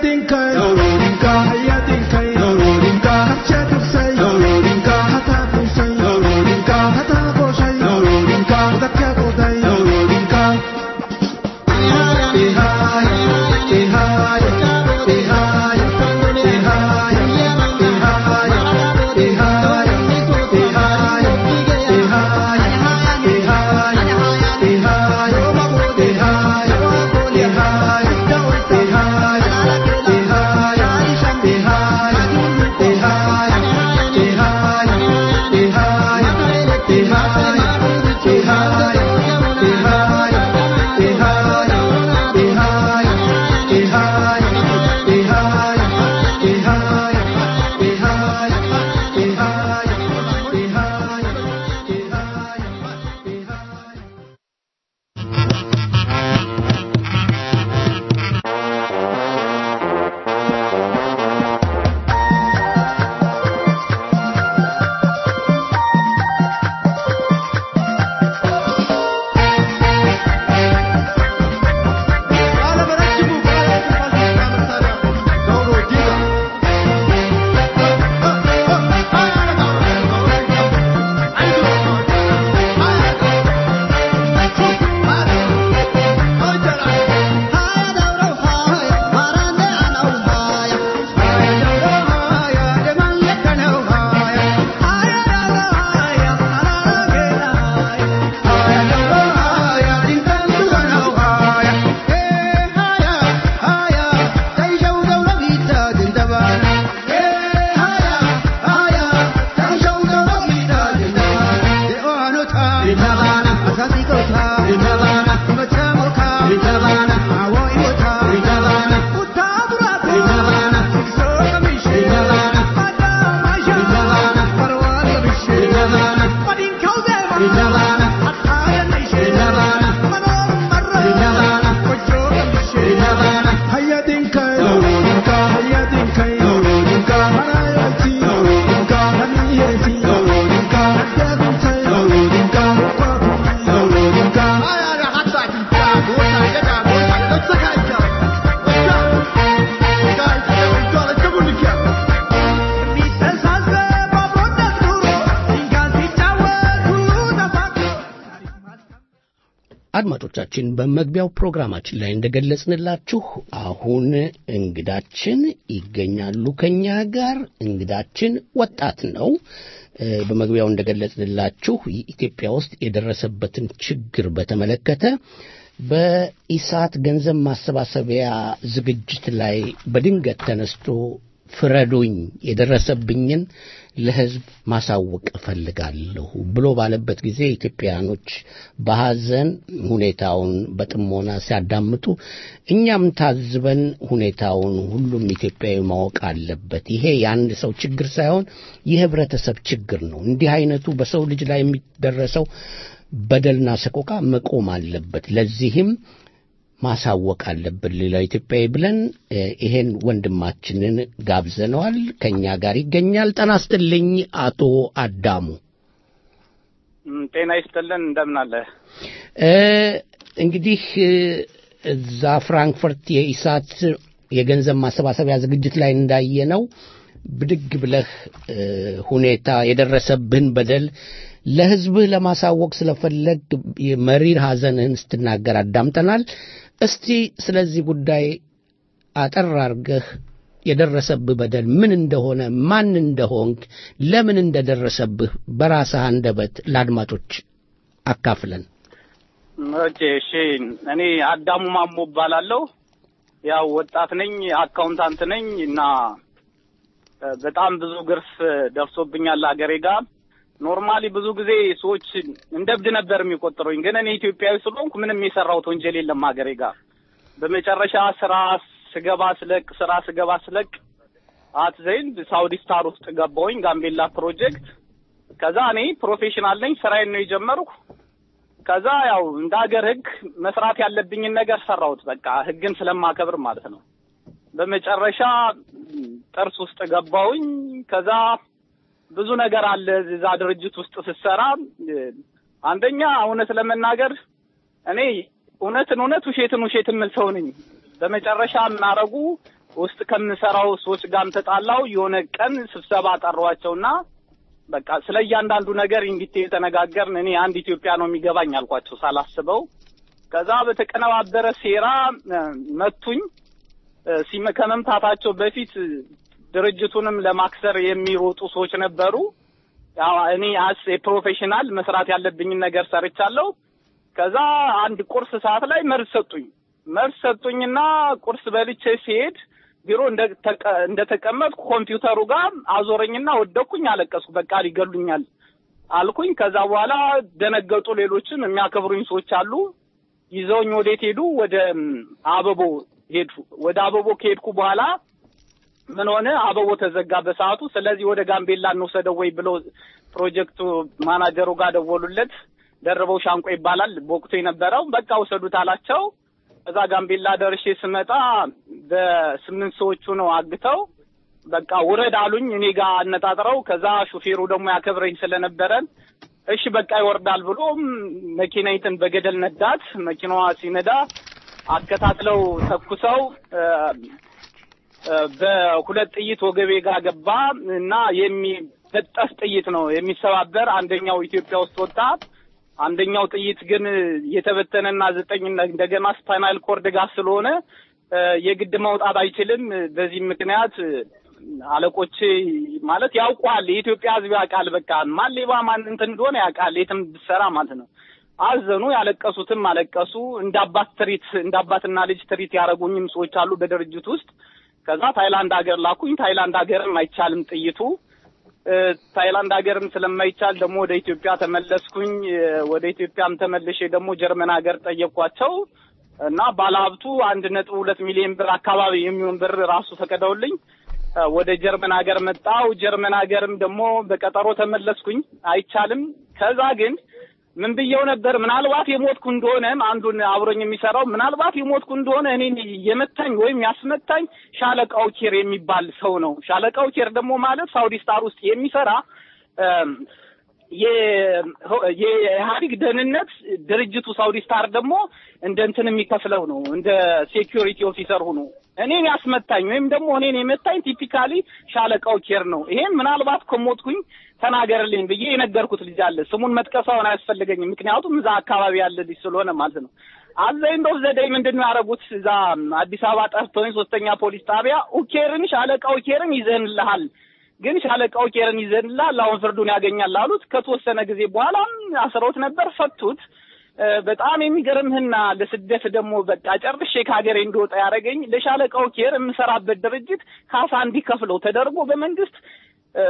አድማጮቻችን በመግቢያው ፕሮግራማችን ላይ እንደገለጽንላችሁ አሁን እንግዳችን ይገኛሉ ከኛ ጋር። እንግዳችን ወጣት ነው። በመግቢያው እንደገለጽንላችሁ ኢትዮጵያ ውስጥ የደረሰበትን ችግር በተመለከተ በኢሳት ገንዘብ ማሰባሰቢያ ዝግጅት ላይ በድንገት ተነስቶ ፍረዱኝ፣ የደረሰብኝን ለሕዝብ ማሳወቅ እፈልጋለሁ ብሎ ባለበት ጊዜ ኢትዮጵያኖች በሐዘን ሁኔታውን በጥሞና ሲያዳምጡ እኛም ታዝበን ሁኔታውን ሁሉም ኢትዮጵያዊ ማወቅ አለበት። ይሄ የአንድ ሰው ችግር ሳይሆን የህብረተሰብ ችግር ነው። እንዲህ አይነቱ በሰው ልጅ ላይ የሚደረሰው በደልና ሰቆቃ መቆም አለበት። ለዚህም ማሳወቅ አለብን ሌላው ኢትዮጵያዊ ብለን ይሄን ወንድማችንን ጋብዘነዋል። ከኛ ጋር ይገኛል። ጤና ይስጥልኝ አቶ አዳሙ። ጤና ይስጥልን። እንደምን አለ? እንግዲህ እዛ ፍራንክፈርት የኢሳት የገንዘብ ማሰባሰቢያ ዝግጅት ላይ እንዳየነው ብድግ ብለህ ሁኔታ የደረሰብህን በደል ለህዝብህ ለማሳወቅ ስለፈለግ መሪር ሐዘንህን ስትናገር አዳምጠናል። እስቲ ስለዚህ ጉዳይ አጠር አርገህ የደረሰብህ በደል ምን እንደሆነ፣ ማን እንደሆንክ፣ ለምን እንደደረሰብህ በራስህ አንደበት ለአድማጮች አካፍለን። ኦኬ፣ እሺ። እኔ አዳሙ ማሞ እባላለሁ። ያው ወጣት ነኝ፣ አካውንታንት ነኝ እና በጣም ብዙ ግርፍ ደርሶብኛል ሀገሬ ጋር ኖርማሊ ብዙ ጊዜ ሰዎች እንደ እብድ ነበር የሚቆጥሩኝ፣ ግን እኔ ኢትዮጵያዊ ስለሆንኩ ምንም የሰራሁት ወንጀል የለም ሀገሬ ጋር። በመጨረሻ ስራ ስገባ ስለቅ ስራ ስገባ ስለቅ አት ዘይንድ ሳውዲ ስታር ውስጥ ገባሁኝ፣ ጋምቤላ ፕሮጀክት። ከዛ እኔ ፕሮፌሽናል ነኝ፣ ስራዬን ነው የጀመርኩ። ከዛ ያው እንደ ሀገር ህግ መስራት ያለብኝን ነገር ሰራሁት፣ በቃ ህግን ስለማከብር ማለት ነው። በመጨረሻ ጥርስ ውስጥ ገባሁኝ። ከዛ ብዙ ነገር አለ እዛ ድርጅት ውስጥ ስትሰራ። አንደኛ እውነት ለመናገር እኔ እውነትን እውነት ውሸትን ውሸት የምል ሰው ነኝ። በመጨረሻ የምናረጉ ውስጥ ከምሰራው ሰዎች ጋርም ተጣላው። የሆነ ቀን ስብሰባ ጠሯቸውና በቃ ስለ እያንዳንዱ ነገር ኢንዲቴል ተነጋገርን። እኔ አንድ ኢትዮጵያ ነው የሚገባኝ አልኳቸው ሳላስበው። ከዛ በተቀነባበረ ሴራ እ፣ መቱኝ። እ፣ ሲመ- ከመምታታቸው በፊት ድርጅቱንም ለማክሰር የሚሮጡ ሰዎች ነበሩ። ያው እኔ አስ ፕሮፌሽናል መስራት ያለብኝን ነገር ሰርቻለሁ። ከዛ አንድ ቁርስ ሰዓት ላይ መርዝ ሰጡኝ። መርዝ ሰጡኝና ቁርስ በልቼ ሲሄድ ቢሮ እንደተቀ- እንደተቀመጥኩ ኮምፒውተሩ ጋር አዞረኝና ወደኩኝ፣ አለቀስኩ። በቃ ሊገሉኛል አልኩኝ። ከዛ በኋላ ደነገጡ። ሌሎችም የሚያከብሩኝ ሰዎች አሉ። ይዘውኝ ወዴት ሄዱ? ወደ ም፣ አበቦ ሄዱ። ወደ አበቦ ከሄድኩ በኋላ ምን ሆነ? አበቦ ተዘጋ በሰዓቱ። ስለዚህ ወደ ጋምቤላ እንውሰደው ወይ ብለው ፕሮጀክቱ ማናጀሩ ጋር ደወሉለት። ደርበው ሻንቆ ይባላል በወቅቱ የነበረው። በቃ ውሰዱት አላቸው። እዛ ጋምቤላ ደርሼ ስመጣ በስምንት ሰዎቹ ነው አግተው በቃ ውረድ አሉኝ። እኔ ጋር አነጣጥረው ከዛ ሹፌሩ ደግሞ ያከብረኝ ስለነበረን እሺ በቃ ይወርዳል ብሎ መኪናይትን በገደል ነዳት። መኪናዋ ሲነዳ አከታትለው ተኩሰው እ፣ እ፣ በሁለት ጥይት ወገቤ ጋር ገባ እና የሚበጠስ ጥይት ነው የሚሰባበር። አንደኛው ኢትዮጵያ ውስጥ ወጣ። አንደኛው ጥይት ግን የተበተነና ዘጠኝ እንደገና ስፓይናል ኮርድ ጋር ስለሆነ እ፣ የግድ መውጣት አይችልም። በዚህ ምክንያት እ፣ አለቆቼ ማለት ያውቋል። የኢትዮጵያ ሕዝብ ያውቃል። በቃ ማን ሌባ ማን እንትን እንደሆነ ያውቃል። የትም ብትሰራ ማለት ነው። አዘኑ። ያለቀሱትም አለቀሱ። እንደ አባት ትሪት እንደ አባትና ልጅ ትሪት ያደረጉኝም ሰዎች አሉ በድርጅት ውስጥ። ከዛ ታይላንድ ሀገር ላኩኝ። ታይላንድ ሀገርም አይቻልም ጥይቱ እ፣ ታይላንድ ሀገርም ስለማይቻል ደግሞ ወደ ኢትዮጵያ ተመለስኩኝ። እ፣ ወደ ኢትዮጵያም ተመልሼ ደግሞ ጀርመን ሀገር ጠየኳቸው እና ባለሀብቱ አንድ ነጥብ ሁለት ሚሊዮን ብር አካባቢ የሚሆን ብር ራሱ ፈቀደውልኝ እ፣ ወደ ጀርመን ሀገር መጣው። ጀርመን ሀገርም ደግሞ በቀጠሮ ተመለስኩኝ። አይቻልም። ከዛ ግን ምን ብየው ነበር? ምናልባት የሞትኩ እንደሆነ አንዱን አብሮኝ የሚሰራው ምናልባት የሞትኩ እንደሆነ እኔን የመታኝ ወይም ያስመታኝ ሻለቃው ኬር የሚባል ሰው ነው። ሻለቃው ኬር ደግሞ ማለት ሳውዲ ስታር ውስጥ የሚሰራ እም፣ የ- የኢህአዴግ ደህንነት ድርጅቱ ሳውዲ ስታር ደግሞ እንደ እንትን የሚከፍለው ነው፣ እንደ ሴኪሪቲ ኦፊሰር ሆኖ እኔን ያስመታኝ ወይም ደግሞ እኔን የመታኝ ቲፒካሊ ሻለቃው ኬር ነው። ይሄን ምናልባት ከሞትኩኝ ተናገርልኝ ብዬ የነገርኩት ልጅ አለ። ስሙን መጥቀሳውን አያስፈልገኝም፣ ምክንያቱም እዛ አካባቢ ያለ ልጅ ስለሆነ ማለት ነው። አዘ ኤንድ ኦፍ ዘ ዴይ ምንድን ነው ያደረጉት? እዛ አዲስ አበባ ጠርተውኝ ሶስተኛ ፖሊስ ጣቢያ ኡኬርን ሻለቃው ኬርን ይዘንልሃል ግን ሻለቃው ኬርን ይዘንልሃል አሁን ፍርዱን ያገኛል አሉት። ከተወሰነ ጊዜ በኋላም አስረውት ነበር፣ ፈቱት። እ፣ በጣም የሚገርምህና ለስደት ደግሞ በቃ ጨርሼ ከሀገሬ እንደወጣ ያደረገኝ ለሻለቃው ኬር የምሰራበት ድርጅት ካሳ እንዲከፍለው ተደርጎ በመንግስት እ፣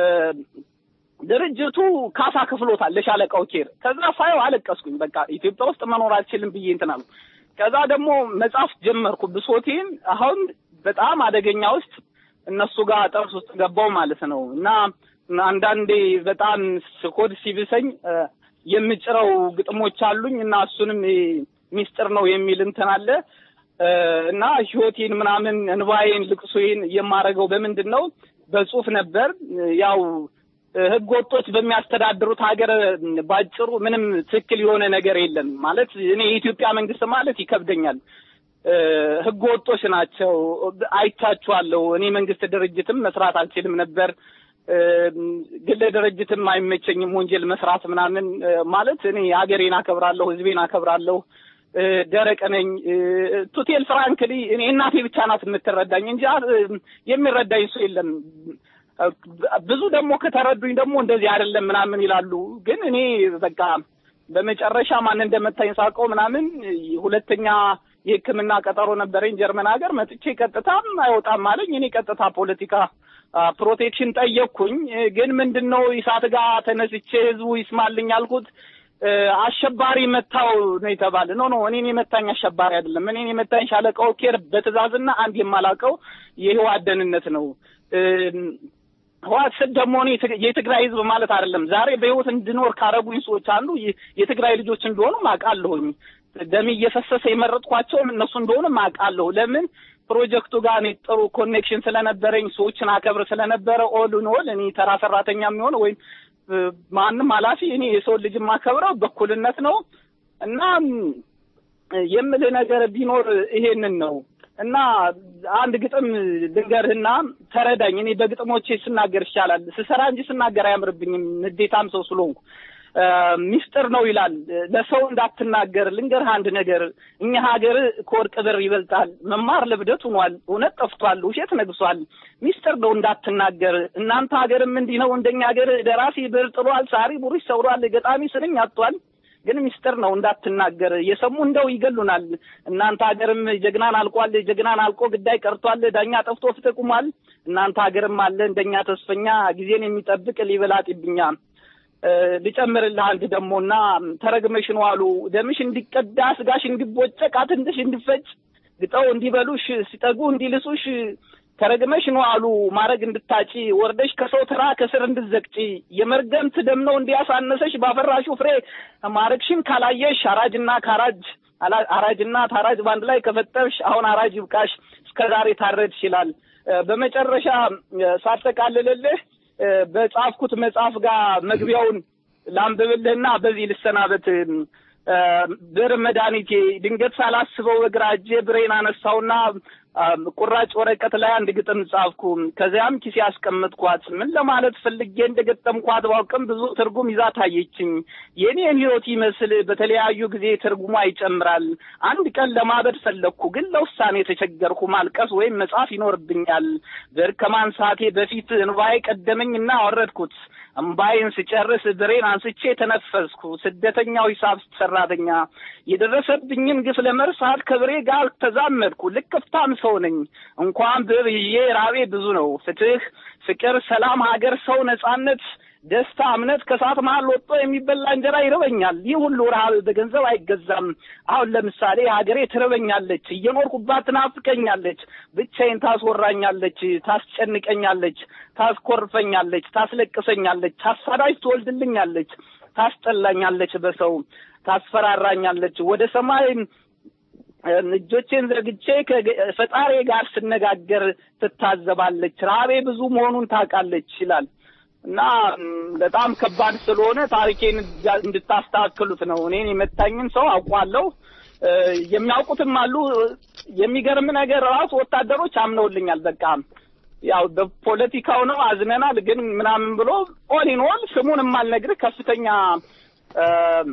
ድርጅቱ ካሳ ከፍሎታል ለሻለቃው ኬር። ከዛ ሳየው አለቀስኩኝ። በቃ ኢትዮጵያ ውስጥ መኖር አልችልም ብዬ እንትን አልኩ። ከዛ ደግሞ መጻፍ ጀመርኩ ብሶቴን። አሁን በጣም አደገኛ ውስጥ እነሱ ጋር ጥርስ ውስጥ ገባው ማለት ነው። እና አንዳንዴ በጣም ስኮድ ሲብሰኝ እ፣ የምጭረው ግጥሞች አሉኝ እና እሱንም እ፣ ሚስጥር ነው የሚል እንትን አለ እ፣ እና ህይወቴን ምናምን እንባዬን ልቅሶዬን የማረገው በምንድን ነው? በጽሁፍ ነበር ያው ህገ ወጦች በሚያስተዳድሩት ሀገር ባጭሩ ምንም ትክክል የሆነ ነገር የለም ማለት እኔ የኢትዮጵያ መንግስት ማለት ይከብደኛል። እ፣ ህገ ወጦች ናቸው። አይቻችኋለሁ። እኔ መንግስት ድርጅትም መስራት አልችልም ነበር። እ፣ ግለ ድርጅትም አይመቸኝም ወንጀል መስራት ምናምን እ፣ ማለት እኔ ሀገሬን አከብራለሁ፣ ህዝቤን አከብራለሁ። እ፣ ደረቅ ነኝ። እ፣ ቱቴል ፍራንክሊ እኔ እናቴ ብቻ ናት የምትረዳኝ እንጂ እ፣ የሚረዳኝ ሰው የለም። ብዙ ደግሞ ከተረዱኝ ደግሞ እንደዚህ አይደለም ምናምን ይላሉ። ግን እኔ በቃ በመጨረሻ ማን እንደመታኝ ሳውቀው ምናምን ሁለተኛ የሕክምና ቀጠሮ ነበረኝ ጀርመን ሀገር መጥቼ ቀጥታም አይወጣም አለኝ። እኔ ቀጥታ ፖለቲካ አ፣ ፕሮቴክሽን ጠየቅኩኝ። ግን ምንድን ነው ኢሳት ጋር ተነስቼ ህዝቡ ይስማልኝ አልኩት። እ፣ አሸባሪ መታው ነው የተባለ። ኖ ኖ እኔን የመታኝ አሸባሪ አይደለም። እኔን የመታኝ ሻለቃው ኬር በትእዛዝና አንድ የማላውቀው የህወሓት ደህንነት ነው። እ፣ ህወሓት ስል ደግሞ እኔ የትግ- የትግራይ ህዝብ ማለት አይደለም። ዛሬ በህይወት እንድኖር ካረጉኝ ሰዎች አንዱ የ- የትግራይ ልጆች እንደሆኑ አውቃለሁኝ። ደም እየፈሰሰ የመረጥኳቸውም እነሱ እንደሆኑ አውቃለሁ። ለምን ፕሮጀክቱ ጋር እኔ ጥሩ ኮኔክሽን ስለነበረኝ ሰዎችን አከብር ስለነበረ ኦል ን ኦል እኔ ተራ ሰራተኛ የሚሆን ወይም እ፣ ማንም ኃላፊ እኔ የሰው ልጅ የማከብረው በኩልነት ነው እና ም፣ የምልህ ነገር ቢኖር ይሄንን ነው። እና አንድ ግጥም ልንገርህና ተረዳኝ። እኔ በግጥሞቼ ስናገር ይሻላል፣ ስሰራ እንጂ ስናገር አያምርብኝም፣ ንዴታም ሰው ስለሆንኩ እ፣ ሚስጥር ነው ይላል። ለሰው እንዳትናገር ልንገርህ አንድ ነገር፣ እኛ ሀገር ከወርቅ ብር ይበልጣል። መማር ለብደት ሆኗል፣ እውነት ጠፍቷል፣ ውሸት ነግሷል። ሚስጥር ነው እንዳትናገር። እናንተ ሀገርም እንዲህ ነው እንደኛ ሀገር። ደራሲ ብር ጥሏል፣ ሳሪ ቡሪሽ ሰብሯል፣ ገጣሚ ስንኝ አጥቷል። ግን ሚስጥር ነው እንዳትናገር። የሰሙ እንደው ይገሉናል። እናንተ ሀገርም ጀግናን አልቋል፣ ጀግናን አልቆ ግዳይ ቀርቷል፣ ዳኛ ጠፍቶ ፍትህ ቁሟል። እናንተ ሀገርም አለ እንደኛ ተስፈኛ ጊዜን የሚጠብቅ ሊበላጥብኛ እ፣ ልጨምርልህ አንድ ደሞና ተረግመሽ ነው አሉ ደምሽ እንዲቀዳ ስጋሽ እንዲቦጨቅ አጥንትሽ እንዲፈጭ ግጠው እንዲበሉሽ ሲጠጉ እንዲልሱሽ ተረግመሽ ነው አሉ ማረግ እንድታጪ ወርደሽ ከሰው ተራ ከስር እንድትዘቅጪ የመርገምት ደም ነው እንዲያሳነሰሽ ባፈራሹ ፍሬ ማረግሽን ካላየሽ አራጅና ካራጅ አላ- አራጅና ታራጅ በአንድ ላይ ከፈጠርሽ አሁን አራጅ ይብቃሽ እስከ ዛሬ ታረድሽ ይላል። እ፣ በመጨረሻ እ፣ ሳጠቃልልልህ እ፣ በጻፍኩት መጽሐፍ ጋር መግቢያውን ላንብብልህና በዚህ ልሰናበት። እ፣ ብር መድኃኒቴ ድንገት ሳላስበው በግራ እጄ ብሬን አነሳውና አ፣ ቁራጭ ወረቀት ላይ አንድ ግጥም ጻፍኩ። ከዚያም ኪሴ ያስቀመጥኳት ምን ለማለት ፈልጌ እንደገጠምኳት ባውቅም ብዙ ትርጉም ይዛ ታየችኝ። የኔን ሕይወት ይመስል በተለያዩ ጊዜ ትርጉሟ ይጨምራል። አንድ ቀን ለማበድ ፈለግኩ፣ ግን ለውሳኔ ተቸገርኩ። ማልቀስ ወይም መጻፍ ይኖርብኛል። ብር ከማንሳቴ በፊት እንባዬ ቀደመኝና አወረድኩት። እምባዬን ስጨርስ ብሬን አንስቼ ተነፈስኩ። ስደተኛው ሂሳብ ሰራተኛ የደረሰብኝን ግፍ ለመርሳት ከብሬ ጋር ተዛመድኩ። ልክፍታም ሰው ነኝ። እንኳን ብር ይዤ ራቤ ብዙ ነው። ፍትህ፣ ፍቅር፣ ሰላም፣ ሀገር፣ ሰው፣ ነጻነት፣ ደስታ፣ እምነት ከሰዓት መሀል ወጥቶ የሚበላ እንጀራ ይርበኛል። ይህ ሁሉ ረሀብ በገንዘብ አይገዛም። አሁን ለምሳሌ ሀገሬ ትርበኛለች፣ እየኖርኩባት ትናፍቀኛለች፣ ብቻዬን ታስወራኛለች፣ ታስጨንቀኛለች፣ ታስኮርፈኛለች፣ ታስለቅሰኛለች፣ ታሳዳጅ ትወልድልኛለች፣ ታስጠላኛለች፣ በሰው ታስፈራራኛለች። ወደ ሰማይ እጆቼን ዘርግቼ ከፈጣሪ ጋር ስነጋገር ትታዘባለች። ረሀቤ ብዙ መሆኑን ታውቃለች ይላል እና ም፣ በጣም ከባድ ስለሆነ ታሪኬን እንድታስተካክሉት ነው። እኔን የመታኝን ሰው አውቋለሁ። እ፣ የሚያውቁትም አሉ። የሚገርም ነገር ራሱ ወታደሮች አምነውልኛል። በቃ ያው በፖለቲካው ነው አዝነናል፣ ግን ምናምን ብሎ ኦል ኢን ኦል ስሙን የማልነግርህ ከፍተኛ እ፣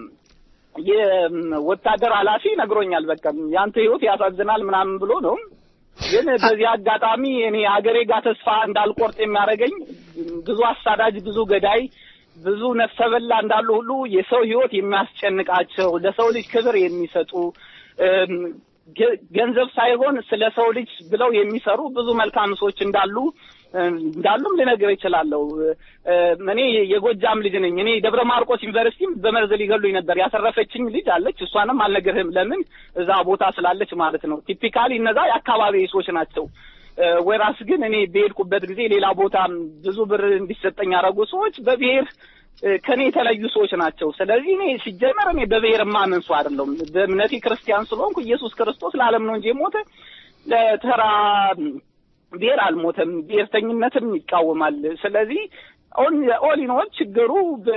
የወታደር ኃላፊ ነግሮኛል። በቃ ያንተ ህይወት ያሳዝናል ምናምን ብሎ ነው። ግን በዚህ አጋጣሚ እኔ ሀገሬ ጋር ተስፋ እንዳልቆርጥ የሚያደርገኝ ብዙ አሳዳጅ፣ ብዙ ገዳይ፣ ብዙ ነፍሰ በላ እንዳሉ ሁሉ የሰው ህይወት የሚያስጨንቃቸው ለሰው ልጅ ክብር የሚሰጡ እም፣ ገ- ገንዘብ ሳይሆን ስለ ሰው ልጅ ብለው የሚሰሩ ብዙ መልካም ሰዎች እንዳሉ እም፣ እንዳሉም ልነግር እችላለሁ። እም፣ እኔ የጎጃም ልጅ ነኝ። እኔ ደብረ ማርቆስ ዩኒቨርሲቲም በመርዝ ሊገሉኝ ነበር። ያተረፈችኝ ልጅ አለች። እሷንም አልነግርህም። ለምን እዛ ቦታ ስላለች ማለት ነው። ቲፒካሊ እነዛ የአካባቢ ሰዎች ናቸው። እ፣ ወይራስ ግን እኔ በሄድኩበት ጊዜ ሌላ ቦታ ብዙ ብር እንዲሰጠኝ ያደረጉ ሰዎች በብሔር እ፣ ከኔ የተለዩ ሰዎች ናቸው። ስለዚህ እኔ ሲጀመር እኔ በብሔር የማምን ሰው አይደለሁም። በእምነቴ ክርስቲያን ስለሆንኩ ኢየሱስ ክርስቶስ ለዓለም ነው እንጂ የሞተ ለተራ ብሔር አልሞተም። ብሔርተኝነትም ይቃወማል። ስለዚህ ኦሊን ኦል ችግሩ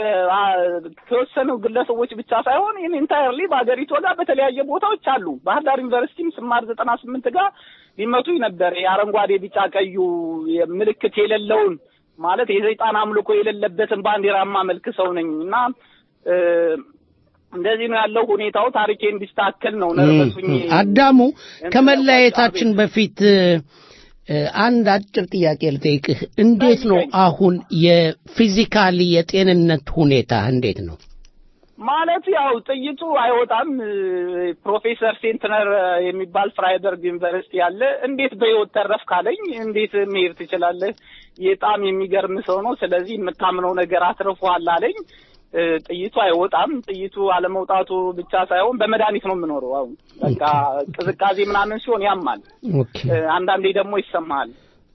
በተወሰኑ ግለሰቦች ብቻ ሳይሆን ይህን ኢንታየርሊ በሀገሪቱ ጋር በተለያየ ቦታዎች አሉ። ባህር ዳር ዩኒቨርሲቲም ስማር ዘጠና ስምንት ጋር ሊመቱኝ ነበር። የአረንጓዴ ቢጫ ቀዩ ምልክት የሌለውን ማለት የሰይጣን አምልኮ የሌለበትን ባንዲራማ መልክ ሰው ነኝ እና እ፣ እንደዚህ ነው ያለው ሁኔታው። ታሪኬ እንዲስተካከል ነው ነርበሱኝ አዳሙ ከመለያየታችን በፊት እ፣ አንድ አጭር ጥያቄ ልጠይቅህ። እንዴት ነው አሁን የፊዚካሊ የጤንነት ሁኔታ እንዴት ነው? ማለት ያው ጥይቱ አይወጣም። ፕሮፌሰር ሴንትነር የሚባል ፍራይበርግ ዩኒቨርሲቲ ያለ እንዴት በህይወት ተረፍ ካለኝ እንዴት መሄድ ትችላለህ? በጣም የሚገርም ሰው ነው። ስለዚህ የምታምነው ነገር አትርፏል አለኝ። እ፣ ጥይቱ አይወጣም። ጥይቱ አለመውጣቱ ብቻ ሳይሆን በመድኃኒት ነው የምኖረው። አሁን በቃ ቅዝቃዜ ምናምን ሲሆን ያማል፣ ኦኬ እ፣ አንዳንዴ ደግሞ ይሰማሃል።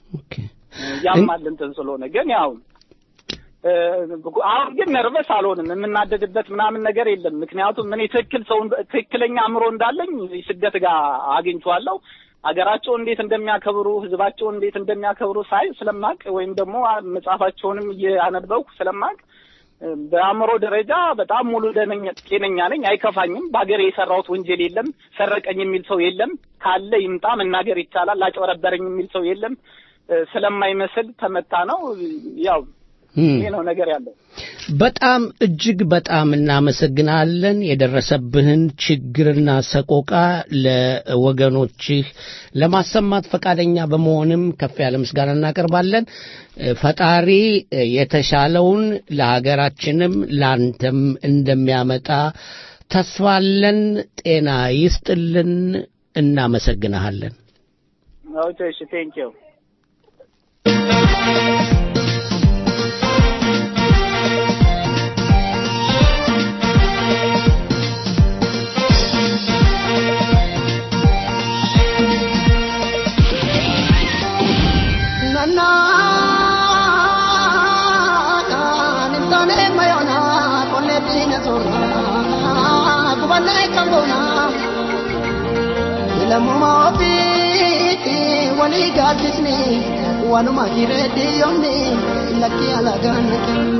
ያማል እንትን ስለሆነ ግን ያው እ፣ አሁን ግን ነርቨስ አልሆንም። የምናደድበት ምናምን ነገር የለም። ምክንያቱም እኔ ትክክል ሰው ትክክለኛ አእምሮ እንዳለኝ ስደት ጋር አግኝቼዋለሁ። ሀገራቸው እንዴት እንደሚያከብሩ ህዝባቸውን እንዴት እንደሚያከብሩ ሳይ ስለማቅ ወይም ደግሞ መጽሐፋቸውንም እያነበብኩ ስለማቅ በአእምሮ ደረጃ በጣም ሙሉ ደነኛ ጤነኛ ነኝ፣ አይከፋኝም። በሀገሬ የሰራሁት ወንጀል የለም። ሰረቀኝ የሚል ሰው የለም። ካለ ይምጣ፣ መናገር ይቻላል። አጭበረበረኝ የሚል ሰው የለም። እ፣ ስለማይመስል ተመታ ነው። ያው ይሄ ነው ነገር ያለው። በጣም እጅግ በጣም እናመሰግናለን። የደረሰብህን ችግርና ሰቆቃ ለወገኖችህ ለማሰማት ፈቃደኛ በመሆንም ከፍ ያለ ምስጋና እናቀርባለን። እ፣ ፈጣሪ እ፣ የተሻለውን ለሀገራችንም ለአንተም እንደሚያመጣ ተስፋለን። ጤና ይስጥልን። እናመሰግንሃለን። ኦኬ፣ እሺ፣ ቴንኪው walii gaaddisni wanuma jireetti yoomni lakkii alagaan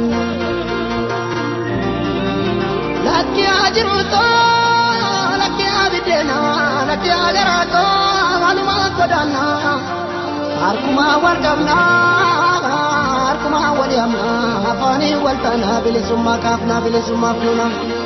lakki ajiruuto lakki abiddeena lakki agaraato wanuma godaanna harkuma wal qabna harkuma wal yaamna afaanii wal taana bilisummaa kaafna bilisummaa fuuna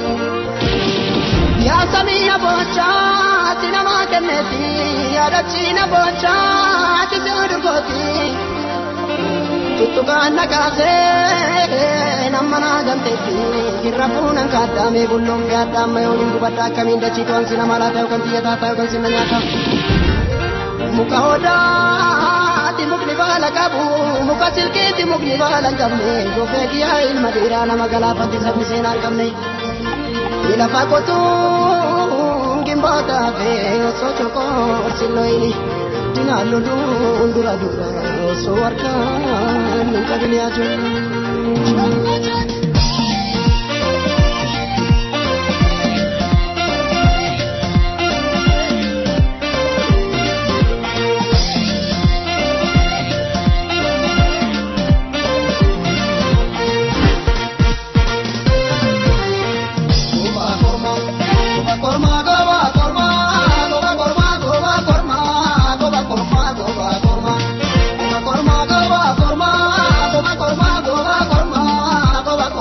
yaa samii aboochaa ati namaa kenneeti yaadachiina boochaa ati siudurgooti tuttukaan nakaasee nama naa gamteetti irra fuunan kaaddaamee bulloon fi addaamma yooniin gubadda akkamiin dachii to'an si nama laata yookaan xiyyataa ta'a yookaan sinna nyaata muka odaati mukni baala qabu muka silkiiti mukni baala hin qabne gofee kiyyaa ilma dhiiraa nama galaafatti sabni seenaa hin qabne ilafa qotuu gimboota fe osoo chokoo silloyini dinaallu duun dura dura osoo harkaan hin qabin yaaju. Korma,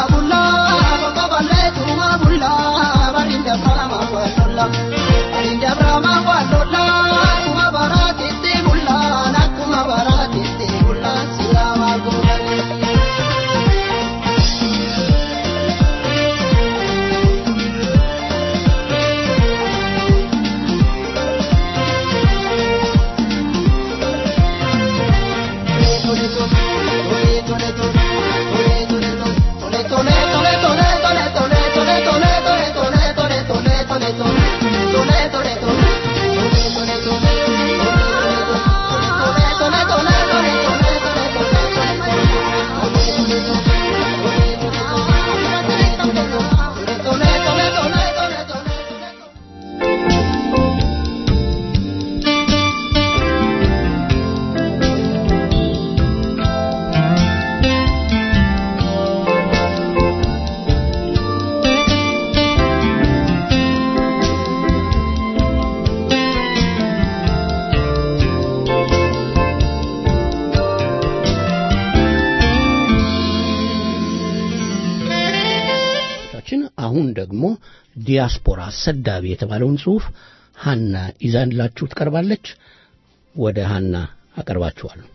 bulla baba balletu ma bulla barinda brama wallolla barinda brama wallolla kuma barati ti bulla nakuma barati ti bulla silama gurani ችን አሁን ደግሞ ዲያስፖራ ሰዳቢ የተባለውን ጽሑፍ ሀና ይዛላችሁ ትቀርባለች። ወደ ሀና አቀርባችኋለሁ።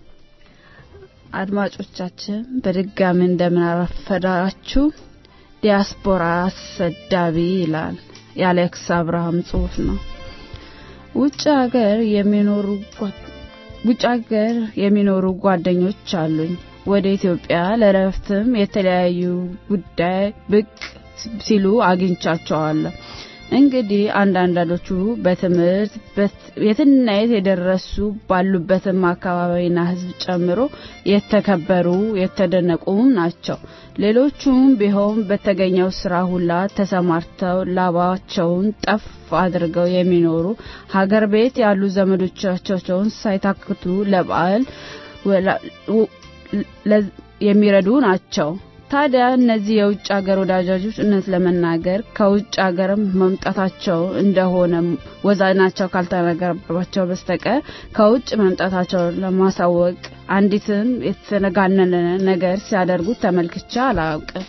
አድማጮቻችን በድጋሚ እንደምን አረፈዳችሁ። ዲያስፖራ አሰዳቢ ይላል የአሌክስ አብርሃም ጽሑፍ ነው። ውጭ ሀገር የሚኖሩ ጓ- ውጭ ሀገር የሚኖሩ ጓደኞች አሉኝ። ወደ ኢትዮጵያ ለረፍትም የተለያዩ ጉዳይ ብቅ ሲሉ አግኝቻቸዋለሁ። እንግዲህ አንዳንዳንዶቹ በትምህርት በት- የትና የት የደረሱ ባሉበትም አካባቢና ሕዝብ ጨምሮ የተከበሩ የተደነቁም ናቸው። ሌሎቹም ቢሆን በተገኘው ስራ ሁላ ተሰማርተው ላባቸውን ጠፍ አድርገው የሚኖሩ ሀገር ቤት ያሉ ዘመዶቻቸውን ሳይታክቱ ለበዓል ወላ- ው- ለ- የሚረዱ ናቸው። ታዲያ እነዚህ የውጭ ሀገር ወዳጆች እውነት ለመናገር ከውጭ ሀገር መምጣታቸው እንደሆነ ወዛናቸው ካልተነገረባቸው በስተቀር ከውጭ መምጣታቸውን ለማሳወቅ አንዲትም የተጋነነ ነገር ሲያደርጉት ተመልክቼ አላውቅም።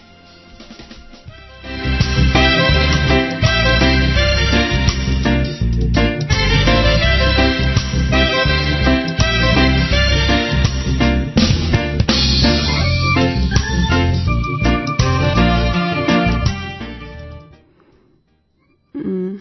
እም፣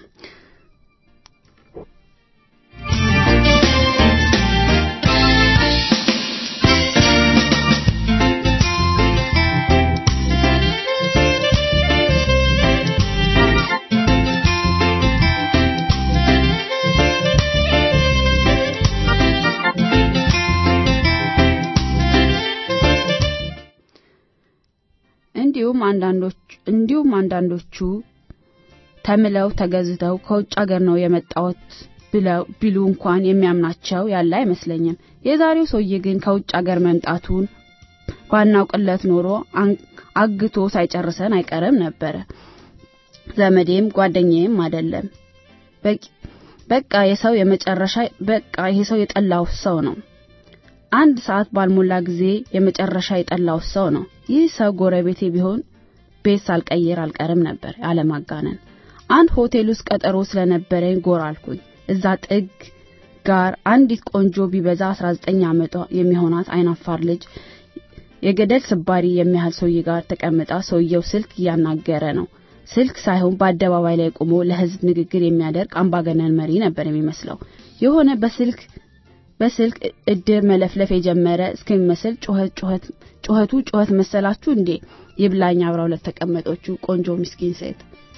እንዲሁም አንዳንዶች እንዲሁም አንዳንዶቹ ተምለው ተገዝተው ከውጭ ሀገር ነው የመጣሁት ብለው ቢሉ እንኳን የሚያምናቸው ያለ አይመስለኝም። የዛሬው ሰውዬ ግን ከውጭ ሀገር መምጣቱን ባናውቅለት ኖሮ አን- አግቶ ሳይጨርሰን አይቀርም ነበረ። ዘመዴም ጓደኛዬም አይደለም። በቂ- በቃ የሰው የመጨረሻ በቃ ይሄ ሰው የጠላው ሰው ነው። አንድ ሰዓት ባልሞላ ጊዜ የመጨረሻ የጠላው ሰው ነው። ይህ ሰው ጎረቤቴ ቢሆን ቤት ሳልቀይር አልቀርም ነበር ያለማጋነን። አንድ ሆቴል ውስጥ ቀጠሮ ስለነበረኝ ጎራ አልኩኝ። እዛ ጥግ ጋር አንዲት ቆንጆ ቢበዛ 19 ዓመቷ የሚሆናት አይናፋር ልጅ የገደል ስባሪ የሚያህል ሰውዬ ጋር ተቀምጣ ሰውየው ስልክ እያናገረ ነው። ስልክ ሳይሆን በአደባባይ ላይ ቆሞ ለሕዝብ ንግግር የሚያደርግ አምባገነን መሪ ነበር የሚመስለው። የሆነ በስልክ በስልክ እድር መለፍለፍ የጀመረ እስከሚመስል ጩኸት ጩኸት ጩኸቱ ጩኸት መሰላችሁ እንዴ? ይብላኝ አብራው ለተቀመጠችው ቆንጆ ምስኪን ሴት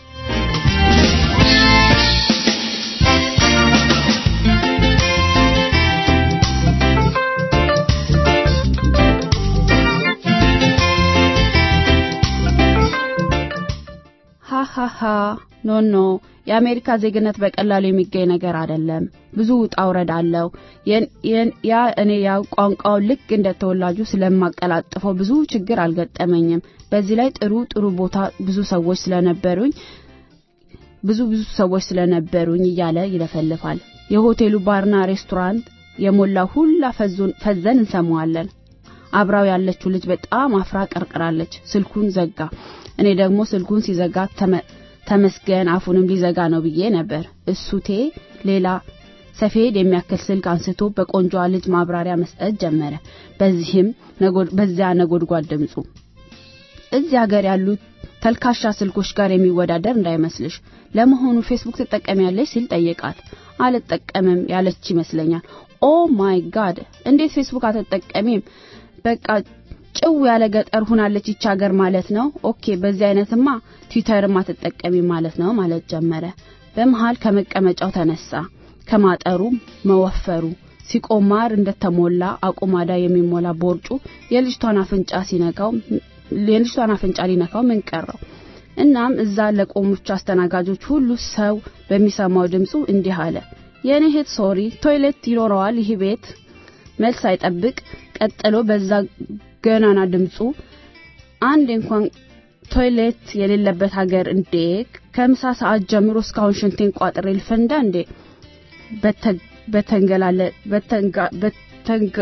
ሃሃሃ ኖ ኖ የአሜሪካ ዜግነት በቀላሉ የሚገኝ ነገር አይደለም። ብዙ ውጣ ውረድ አለው። የን- የን- ያ እኔ ያው ቋንቋው ልክ እንደ ተወላጁ ስለማቀላጥፈው ብዙ ችግር አልገጠመኝም። በዚህ ላይ ጥሩ ጥሩ ቦታ ብዙ ሰዎች ስለነበሩኝ ብዙ ብዙ ሰዎች ስለነበሩኝ እያለ ይለፈልፋል። የሆቴሉ ባርና ሬስቶራንት የሞላ ሁላ ፈዞን ፈዘን እንሰማዋለን። አብራው ያለችው ልጅ በጣም አፍራ ቀርቅራለች። ስልኩን ዘጋ። እኔ ደግሞ ስልኩን ሲዘጋ ተመስገን አፉንም ሊዘጋ ነው ብዬ ነበር። እሱቴ ሌላ ሰፌድ የሚያክል ስልክ አንስቶ በቆንጆዋ ልጅ ማብራሪያ መስጠት ጀመረ። በዚህም በዚያ ነጎድጓድ ድምፁ እዚህ ሀገር ያሉት ተልካሻ ስልኮች ጋር የሚወዳደር እንዳይመስልሽ። ለመሆኑ ፌስቡክ ትጠቀሚያለሽ ሲል ጠየቃት። አልጠቀምም ያለች ይመስለኛል። ኦ ማይ ጋድ እንዴት ፌስቡክ አትጠቀሚም? በቃ ጭው ያለ ገጠር ሁናለች ይች ሀገር ማለት ነው። ኦኬ በዚህ አይነትማ ትዊተርም አትጠቀሚም ማለት ነው ማለት ጀመረ። በመሃል ከመቀመጫው ተነሳ። ከማጠሩ መወፈሩ ሲቆማር እንደተሞላ አቁማዳ የሚሞላ ቦርጩ የልጅቷን አፍንጫ ሲነካው የልጅቷን አፍንጫ ሊነካው ምን ቀረው? እናም እዛ ለቆሙች አስተናጋጆች ሁሉ ሰው በሚሰማው ድምፁ እንዲህ አለ። የኔ እህት ሶሪ ቶይሌት ይኖረዋል ይህ ቤት? መልስ አይጠብቅ ቀጥሎ በዛ ገናና ድምፁ አንድ እንኳን ቶይሌት የሌለበት ሀገር እንዴ! ከምሳ ሰዓት ጀምሮ እስካሁን ሽንቴን ቋጥሬ ልፈንዳ እንዴ? በተንገላለ በተንጋ በተንገ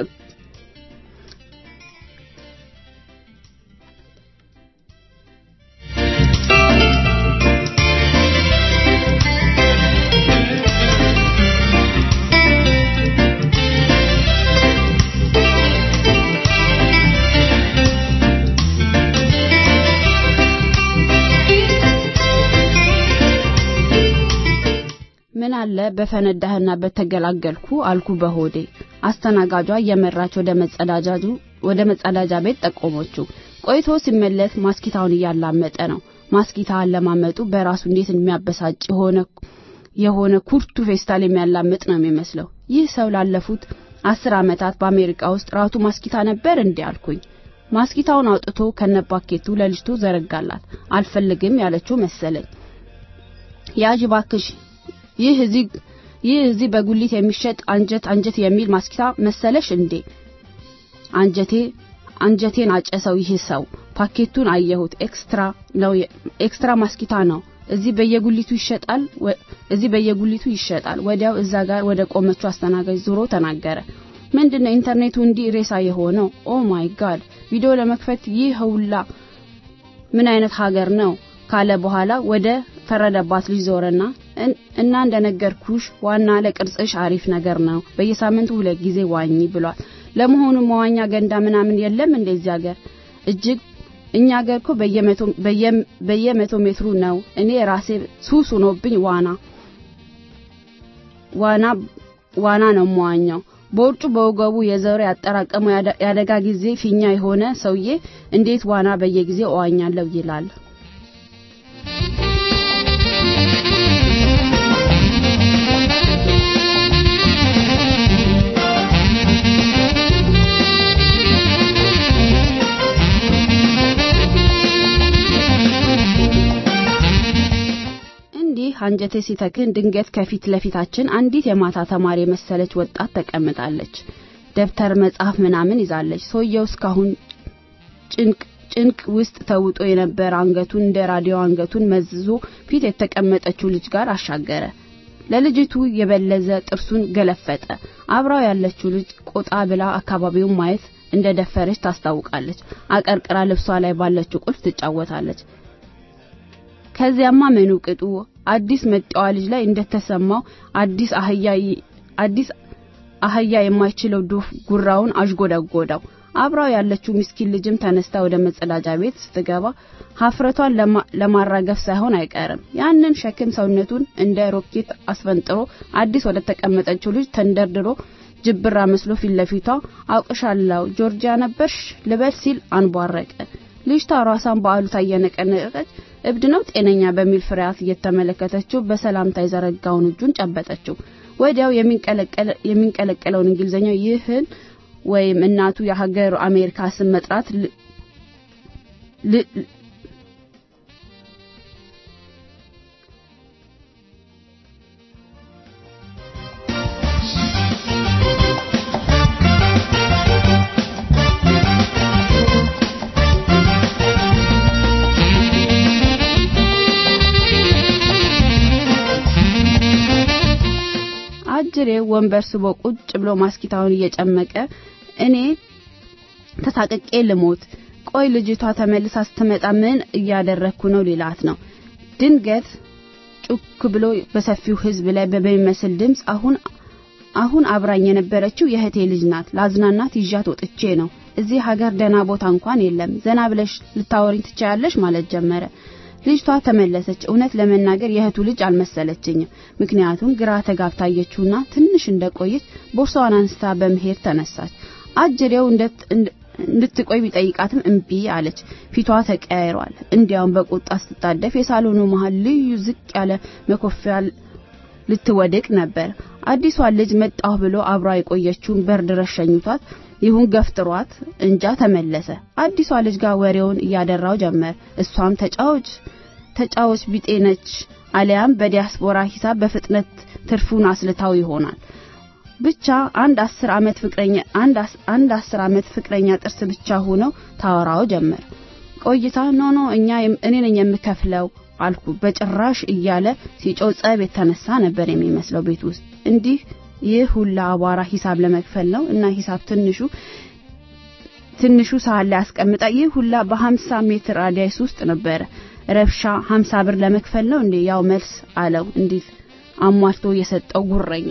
ምን አለ በፈነዳህና በተገላገልኩ አልኩ በሆዴ። አስተናጋጇ እየመራች ወደ መጸዳጃጁ ወደ መጸዳጃ ቤት ጠቆመችው። ቆይቶ ሲመለስ ማስኪታውን እያላመጠ ነው። ማስኪታ አለማመጡ በራሱ እንዴት የሚያበሳጭ የሆነ የሆነ ኩርቱ ፌስታል የሚያላምጥ ነው የሚመስለው። ይህ ሰው ላለፉት አስር ዓመታት በአሜሪካ ውስጥ ራቱ ማስኪታ ነበር እንዴ አልኩኝ። ማስኪታውን አውጥቶ ከነባኬቱ ለልጅቱ ዘረጋላት። አልፈልግም ያለችው መሰለኝ። ያዥ ባክሽ ይህ እዚህ ይህ እዚህ በጉሊት የሚሸጥ አንጀት አንጀት የሚል ማስኪታ መሰለሽ እንዴ? አንጀቴ አንጀቴን አጨሰው ይህ ሰው። ፓኬቱን አየሁት። ኤክስትራ ነው ኤክስትራ ማስኪታ ነው። እዚህ በየጉሊቱ ይሸጣል እዚህ በየጉሊቱ ይሸጣል። ወዲያው እዛ ጋር ወደ ቆመችው አስተናጋጅ ዞሮ ተናገረ። ምንድነው ኢንተርኔቱ እንዲህ ሬሳ የሆነው? ኦ ማይ ጋድ! ቪዲዮ ለመክፈት ይህ ሁላ ምን አይነት ሀገር ነው ካለ በኋላ ወደ ፈረደባት ልጅ ዞረና እና እንደነገርኩሽ ዋና ለቅርጽሽ አሪፍ ነገር ነው። በየሳምንቱ ሁለት ጊዜ ዋኝ ብሏል። ለመሆኑ መዋኛ ገንዳ ምናምን የለም እንደዚህ ሀገር? እጅግ እኛ ሀገር እኮ በየመቶ በየመቶ ሜትሩ ነው። እኔ ራሴ ሱስ ሆኖብኝ ዋና ዋና ዋና ነው መዋኛው። በውርጩ በወገቡ የዘረ ያጠራቀመው ያደጋ ጊዜ ፊኛ የሆነ ሰውዬ እንዴት ዋና በየጊዜው እዋኛለሁ ይላል? እንዲህ አንጀቴ ሲተክን ድንገት ከፊት ለፊታችን አንዲት የማታ ተማሪ የመሰለች ወጣት ተቀምጣለች። ደብተር መጽሐፍ ምናምን ይዛለች። ሰውየው እስካሁን ጭንቅ ጭንቅ ውስጥ ተውጦ የነበረ አንገቱን እንደ ራዲዮ አንገቱን መዝዞ ፊት የተቀመጠችው ልጅ ጋር አሻገረ። ለልጅቱ የበለዘ ጥርሱን ገለፈጠ። አብራው ያለችው ልጅ ቆጣ ብላ አካባቢውን ማየት እንደደፈረች ታስታውቃለች። አቀርቅራ ልብሷ ላይ ባለችው ቁልፍ ትጫወታለች። ከዚያማ ምኑ ቅጡ አዲስ መጣዋ ልጅ ላይ እንደተሰማው አዲስ አህያ አዲስ አህያ የማይችለው ዶፍ ጉራውን አዥጎደጎደው። አብራው ያለችው ምስኪን ልጅም ተነስታ ወደ መጸዳጃ ቤት ስትገባ ሀፍረቷን ለማራገፍ ሳይሆን አይቀርም። ያንን ሸክም ሰውነቱን እንደ ሮኬት አስፈንጥሮ አዲስ ወደ ተቀመጠችው ልጅ ተንደርድሮ ጅብራ መስሎ ፊት ለፊቷ አውቅሻለሁ ጆርጂያ ነበርሽ ልበል ሲል አንቧረቀ። ልጅቷ ራሷን በአሉታ እየነቀነቀች እብድ ነው ጤነኛ በሚል ፍርሃት እየተመለከተችው በሰላምታ የዘረጋውን እጁን ጨበጠችው። ወዲያው የሚንቀለቀለውን እንግሊዘኛ ይህን ወይም እናቱ የሀገር አሜሪካ ስም መጥራት አጅሬ ወንበር ስቦ ቁጭ ብሎ ማስኪታውን እየጨመቀ እኔ ተሳቅቄ ልሞት። ቆይ ልጅቷ ተመልሳ ስትመጣ ምን እያደረግኩ ነው ሊላት ነው። ድንገት ጩክ ብሎ በሰፊው ሕዝብ ላይ በሚመስል ድምፅ አሁን አሁን አብራኝ የነበረችው የእህቴ ልጅ ናት። ላዝናናት ይዣት ወጥቼ ነው። እዚህ ሀገር ደህና ቦታ እንኳን የለም። ዘና ብለሽ ልታወሪኝ ትችያለሽ ማለት ጀመረ። ልጅቷ ተመለሰች። እውነት ለመናገር የእህቱ ልጅ አልመሰለችኝም። ምክንያቱም ግራ ተጋብታ አየችውና ትንሽ እንደቆየች ቦርሳዋን አንስታ በመሄድ ተነሳች። አጅሬው እንድትቆይ ቢጠይቃትም እምቢ አለች። ፊቷ ተቀያይሯል። እንዲያውም በቁጣ ስትጣደፍ የሳሎኑ መሃል ልዩ ዝቅ ያለ መኮፊያ ልትወድቅ ነበር። አዲሷን ልጅ መጣሁ ብሎ አብሯ የቆየችውን በር ድረስ ሸኝቷት ይሁን ገፍጥሯት እንጃ ተመለሰ። አዲሷ ልጅ ጋር ወሬውን እያደራው ጀመር። እሷም ተጫዎች ተጫዎች ቢጤ ነች፣ አሊያም በዲያስፖራ ሂሳብ በፍጥነት ትርፉን አስልታው ይሆናል። ብቻ አንድ አስር ዓመት ፍቅረኛ አንድ አንድ አስር ዓመት ፍቅረኛ ጥርስ ብቻ ሆነው ታወራው ጀመር። ቆይታ ኖ ኖ እኛ እኔ ነኝ የምከፍለው አልኩ በጭራሽ እያለ ሲጮህ ጸብ የተነሳ ነበር የሚመስለው ቤት ውስጥ እንዲህ ይህ ሁላ አቧራ ሂሳብ ለመክፈል ነው እና ሂሳብ ትንሹ ትንሹ ሳህን ላይ አስቀምጣ ይህ ሁላ በሀምሳ ሜትር ራዲየስ ውስጥ ነበረ ረብሻ ሀምሳ ብር ለመክፈል ነው እንዴ ያው መልስ አለው እንዲህ አሟልቶ የሰጠው ጉረኛ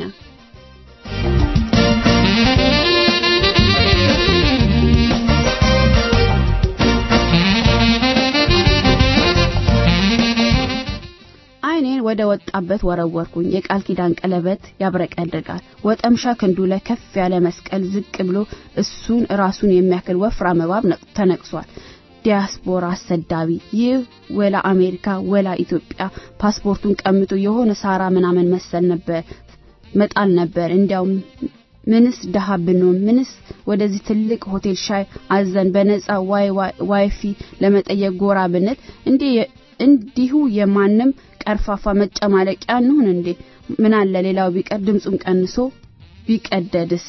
አይኔን ወደ ወጣበት ወረወርኩኝ። የቃል ኪዳን ቀለበት ያብረቀርቃል። ወጠምሻ ክንዱ ላይ ከፍ ያለ መስቀል ዝቅ ብሎ እሱን ራሱን የሚያክል ወፍራም እባብ ተነቅሷል። ዲያስፖራ አሰዳቢ! ይህ ወላ አሜሪካ ወላ ኢትዮጵያ ፓስፖርቱን ቀምቶ የሆነ ሳራ ምናምን መሰል ነበር መጣል ነበር። እንዲያውም ምንስ ደሃ ብንሆን ምንስ ወደዚህ ትልቅ ሆቴል ሻይ አዘን በነጻ ዋይ ዋይፊ ለመጠየቅ ጎራ ብንል እንዲሁ የማንም ቀርፋፋ መጨማለቂያ እንሁን እንዴ? ምን አለ ሌላው ቢቀር ድምፁን ቀንሶ ቢቀደድስ?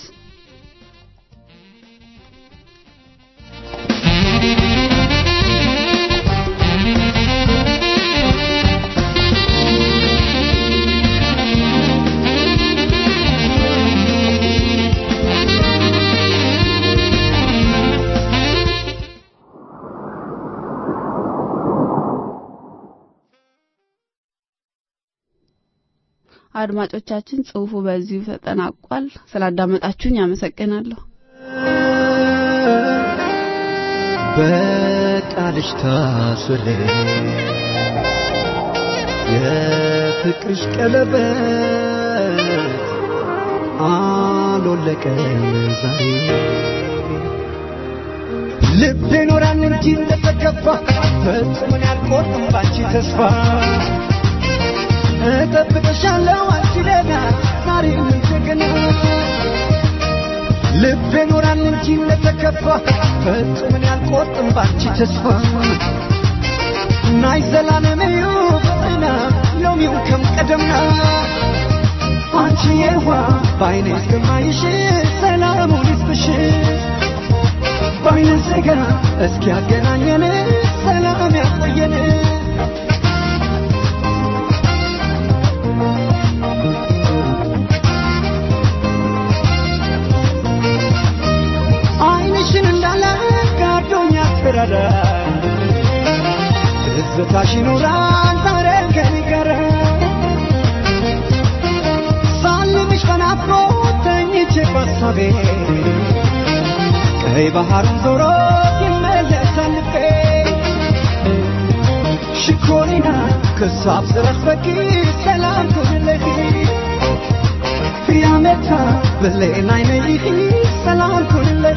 አድማጮቻችን ጽሁፉ በዚሁ ተጠናቋል። ስላዳመጣችሁኝ አመሰግናለሁ። በቃልሽ ታስሬ የፍቅርሽ ቀለበት አልወለቀም ዛሬ ልቤ ኖራል እንጂ እንደተከፋ ፈጽሞን ያልቆርጥም ባንቺ ተስፋ እጠብቅሻለሁ አንቺ ደህና ዛሬም እንደገና ልቤ ኖራል እንጂ እንደተከፋ ፈጽሞን ያልቆርጥም ባንቺ ተስፋ ናይ ዘላለመዩ ፍቅርና ሎሚው ከም ቀደምና አንቺ የዋ ባይኔ እስከማይሽ ሰላሙን ይስጥሽ ባይነ ስጋ እስኪ ያገናኘን ሰላም ያቆየን አይንሽን እንዳለ ጋዶኛ ትረዳ ትዝታሽ ይኖራል ዛሬ ከኔ ጋር ሳልምሽ በናፍቆት ተኝቼ በሳቤ ቀይ ባህሩን ዞሮ ይመለሳል ልቤ ሽኮሪና ክሳብ ስረኽ በቂ ሰላም ኩንለኺ ያመታ ብሌን አይነይኺ ሰላም ኩንለኺ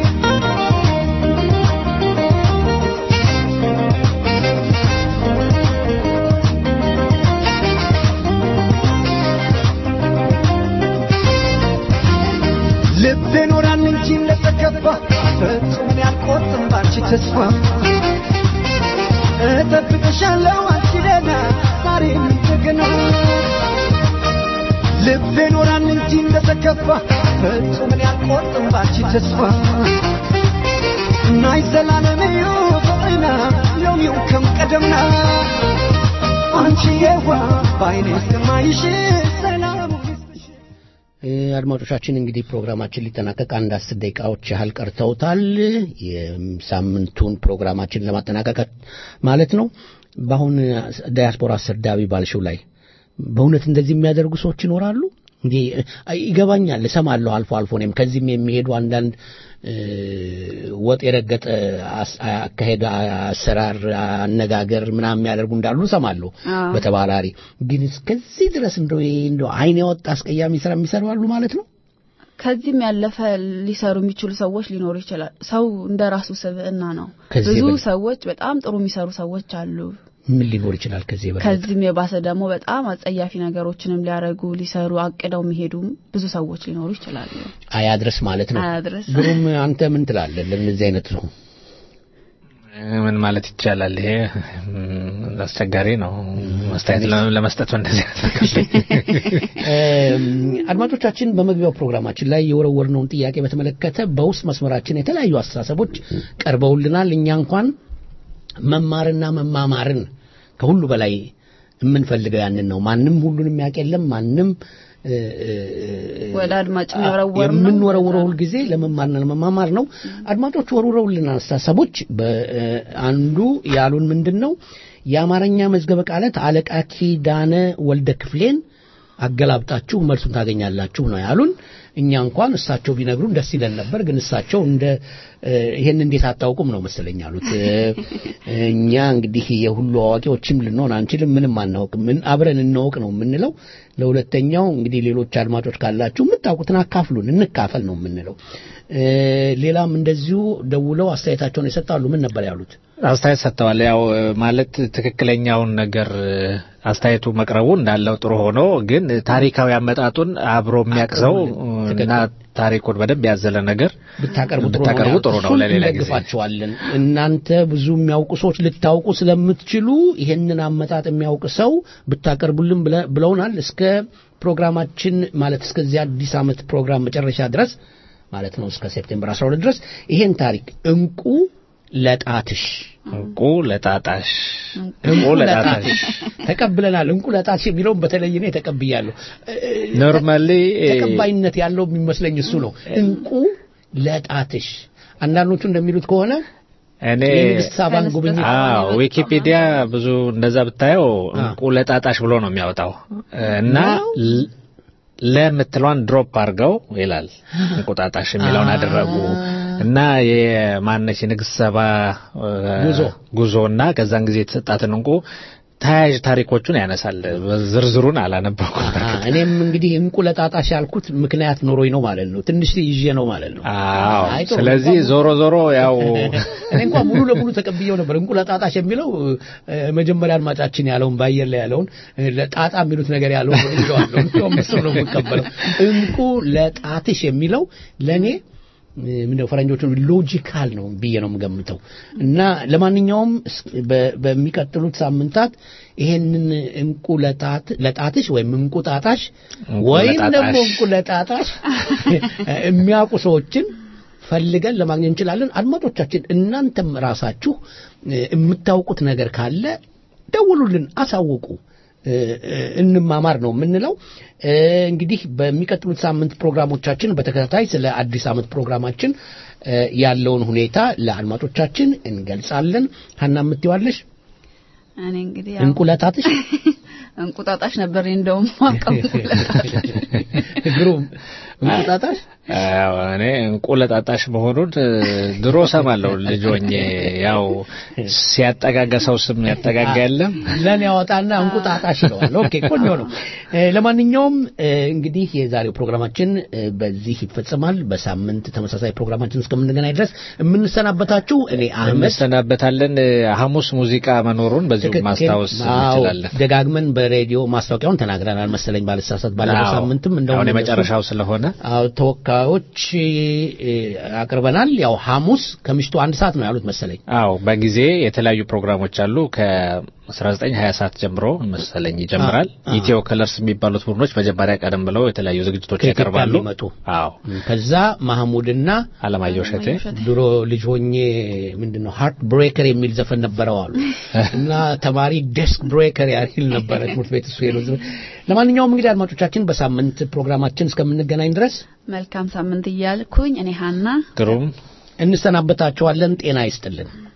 ልቤ ኖራል እንጂ እንደተከፋ ፈጽሞን ያልቆርጥም ባንቺ ተስፋ እጠብቅሻለሁ አንቺ ደህና ዛሬም እንደገና ልቤ ኖራል እንጂ እንደተከፋ ፈጽሞን ያልቆርጥም ባንቺ ተስፋ ናይ ዘላለመዩ ፍቅርና ሎሚው ከም ቀደምና አንቺ የዋ ባይኔ እስከማይሽ ሰላሙ አድማጮቻችን እንግዲህ ፕሮግራማችን ሊጠናቀቅ አንድ አስር ደቂቃዎች ያህል ቀርተውታል። የሳምንቱን ፕሮግራማችን ለማጠናቀቅ ማለት ነው። በአሁን ዳያስፖራ አሰዳቢ ባልሽው ላይ በእውነት እንደዚህ የሚያደርጉ ሰዎች ይኖራሉ? እንዴ ይገባኛል፣ እሰማለሁ አልፎ አልፎ እኔም ከዚህም የሚሄዱ አንዳንድ ወጥ የረገጠ አካሄድ፣ አሰራር፣ አነጋገር ምናምን የሚያደርጉ እንዳሉ እሰማለሁ በተባራሪ ግን እስከዚህ ድረስ እንደው እንደው አይን ያወጣ አስቀያሚ ስራ የሚሰሩ አሉ ማለት ነው። ከዚህም ያለፈ ሊሰሩ የሚችሉ ሰዎች ሊኖሩ ይችላል። ሰው እንደ ራሱ ስብዕና ነው። ከዚህ ብዙ የበለጠ- ሰዎች በጣም ጥሩ የሚሰሩ ሰዎች አሉ። ምን ሊኖር ይችላል ከዚህ የበለጠ? ከዚህም የባሰ ደግሞ በጣም አጸያፊ ነገሮችንም ሊያደርጉ ሊሰሩ አቅደው የሚሄዱ ብዙ ሰዎች ሊኖሩ ይችላሉ። አያድረስ ማለት ነው። አያድርስ። ግሩም አንተ ምን ትላለህ? ለእነዚህ አይነት ነው ምን ማለት ይቻላል? ይሄ ም፣ አስቸጋሪ ነው። አስተያየት ለ- ለመስጠት በእንደዚህ አይነት ነገር እም፣ አድማጮቻችን በመግቢያው ፕሮግራማችን ላይ የወረወርነውን ጥያቄ በተመለከተ በውስጥ መስመራችን የተለያዩ አስተሳሰቦች ቀርበውልናል። እኛ እንኳን መማርና መማማርን ከሁሉ በላይ የምንፈልገው ያንን ነው። ማንም ሁሉንም ያውቅ የለም። ማንም እ፣ እ፣ ወደ አድማጭ የሚወረወር ነው። የምንወረውረው ሁልጊዜ ለመማርና ለመማማር ነው። አድማጮች ወርውረውልን አስተሳሰቦች በአንዱ ያሉን ምንድን ነው የአማርኛ መዝገበ ቃላት አለቃ ኪዳነ ወልደ ክፍሌን አገላብጣችሁ መልሱን ታገኛላችሁ ነው ያሉን። እኛ እንኳን እሳቸው ቢነግሩን ደስ ይለን ነበር፣ ግን እሳቸው እንደ እ፣ ይሄን እንዴት አታውቁም ነው መሰለኝ ያሉት። እ፣ እኛ እንግዲህ የሁሉ አዋቂዎችም ልንሆን አንችልም፣ ምንም አናውቅም። ምን አብረን እንወቅ ነው የምንለው። ለሁለተኛው እንግዲህ ሌሎች አድማጮች ካላችሁ የምታውቁትን አካፍሉን፣ እንካፈል ነው የምንለው። እ፣ ሌላም እንደዚሁ ደውለው አስተያየታቸውን ይሰጣሉ። ምን ነበር ያሉት? አስተያየት ሰጥተዋል። ያው እ፣ ማለት ትክክለኛውን ነገር እ፣ አስተያየቱ መቅረቡ እንዳለው ጥሩ ሆኖ ግን ታሪካዊ አመጣጡን አብሮ የሚያቅሰው እና ታሪኩን በደንብ ያዘለ ነገር ብታቀርቡ ጥሩ ነው ብታቀርቡ ጥሩ ነው። እሱን ለሌላ ጊዜ እንደግፋቸዋለን። እናንተ ብዙ የሚያውቁ ሰዎች ልታውቁ ስለምትችሉ ይህንን አመጣጥ የሚያውቅ ሰው ብታቀርቡልን ብለ- ብለውናል። እስከ ፕሮግራማችን ማለት እስከዚህ አዲስ ዓመት ፕሮግራም መጨረሻ ድረስ ማለት ነው እስከ ሴፕቴምበር 12 ድረስ ይሄን ታሪክ እንቁ ለጣትሽ እንቁ ለጣጣሽ እንቁ ለጣትሽ ተቀብለናል። እንቁ ለጣትሽ የሚለውን በተለይ እኔ ተቀብያለሁ። ኖርማሊ ተቀባይነት ያለው የሚመስለኝ እሱ ነው። እንቁ ለጣትሽ አንዳንዶቹ እንደሚሉት ከሆነ እኔ የንግስት ሳባን ጉብኝት አዎ ዊኪፒዲያ ብዙ እንደዛ ብታየው እንቁ ለጣጣሽ ብሎ ነው የሚያወጣው እና ል- ለምትለዋን ድሮፕ አድርገው ይላል እንቁጣጣሽ የሚለውን አደረጉ እና የማነች የንግስት ሰባ እ፣ ጉዞ ጉዞና ከዛን ጊዜ የተሰጣትን እንቁ ተያያዥ ታሪኮቹን ያነሳል። ዝርዝሩን አላነበኩም። አ፣ እኔም እንግዲህ እንቁ ለጣጣሽ ያልኩት ምክንያት ኖሮኝ ነው ማለት ነው። ትንሽ ይዤ ነው ማለት ነው። አዎ አይ፣ ጥሩ። ስለዚህ ዞሮ ዞሮ ያው እኔ እንኳን ሙሉ ለሙሉ ተቀብየው ነበር። እንቁ ለጣጣሽ የሚለው እ፣ መጀመሪያ አድማጫችን ያለውን በአየር ላይ ያለውን እ፣ ለጣጣ የሚሉት ነገር ያለውን ይዘዋለሁ። እንደውም እሱ ነው የምቀበለው። እንቁ ለጣትሽ የሚለው ለእኔ እ፣ ምንድነው ፈረንጆቹ ሎጂካል ነው ብዬ ነው የምገምተው። እና ለማንኛውም እስ- በ- በሚቀጥሉት ሳምንታት ይሄንን እንቁ ለጣት ለጣትሽ ወይም እንቁጣጣሽ እንቁ ወይም ለጣጣሽ። ደግሞ እንቁ ለጣጣሽ የሚያውቁ ሰዎችን ፈልገን ለማግኘት እንችላለን። አድማጮቻችን እናንተም ራሳችሁ እ፣ የምታውቁት ነገር ካለ ደውሉልን፣ አሳውቁ። እ፣ እ፣ እንማማር ነው የምንለው። እ፣ እንግዲህ በሚቀጥሉት ሳምንት ፕሮግራሞቻችን በተከታታይ ስለ አዲስ ዓመት ፕሮግራማችን እ፣ ያለውን ሁኔታ ለአድማጮቻችን እንገልጻለን። ሀና የምትይዋለሽ እኔ እንግዲህ ያው እንቁለጣትሽ እንቁጣጣሽ ነበር እኔ እንደውም ማቀው ግሩም እንቁጣጣሽ አዎ፣ እኔ እንቁ ለጣጣሽ መሆኑን እ፣ ድሮ ሰማለሁ ልጅ ሆኜ። ያው ሲያጠጋጋ ሰው ስም ያጠጋጋ የለም ለኔ ያወጣና እንቁጣጣሽ ይለዋል። ኦኬ ቆንጆ ነው። እ፣ ለማንኛውም እ፣ እንግዲህ የዛሬው ፕሮግራማችን እ፣ በዚህ ይፈጸማል። በሳምንት ተመሳሳይ ፕሮግራማችን እስከምንገናኝ ድረስ የምንሰናበታችሁ እኔ አህመድ እንሰናበታለን። እ፣ ሐሙስ ሙዚቃ መኖሩን በዚሁ ትክክል። ማስታወስ አዎ፣ እንችላለን። ደጋግመን በሬዲዮ ማስታወቂያውን ተናግረናል መሰለኝ ባልሳሳት ባለፈው አዎ፣ ሳምንትም እንደውም አሁን የመጨረሻው ስለሆነ አዎ ተወካዮች እ፣ አቅርበናል። ያው ሐሙስ ከምሽቱ አንድ ሰዓት ነው ያሉት መሰለኝ። አዎ በጊዜ የተለያዩ ፕሮግራሞች አሉ። 1920 ሰዓት ጀምሮ መሰለኝ ይጀምራል። አ- አ- ኢትዮ ከለርስ የሚባሉት ቡድኖች መጀመሪያ ቀደም ብለው የተለያዩ ዝግጅቶች ከኢትዮጵያ ያቀርባሉ። የሚመጡ አዎ ከዛ ማህሙድና አለማየሁ እሸቴ ድሮ ልጅ ሆኜ ምንድን ነው ሃርት ብሬከር የሚል ዘፈን ነበረው አሉ እና ተማሪ ዴስክ ብሬከር ያህል ነበረ ትምህርት ቤት እሱ ሄዶ ዝም- ለማንኛውም እንግዲህ አድማጮቻችን በሳምንት ፕሮግራማችን እስከምንገናኝ ድረስ መልካም ሳምንት እያልኩኝ እኔ ሀና ግሩም እንሰናበታችኋለን። ጤና ይስጥልን።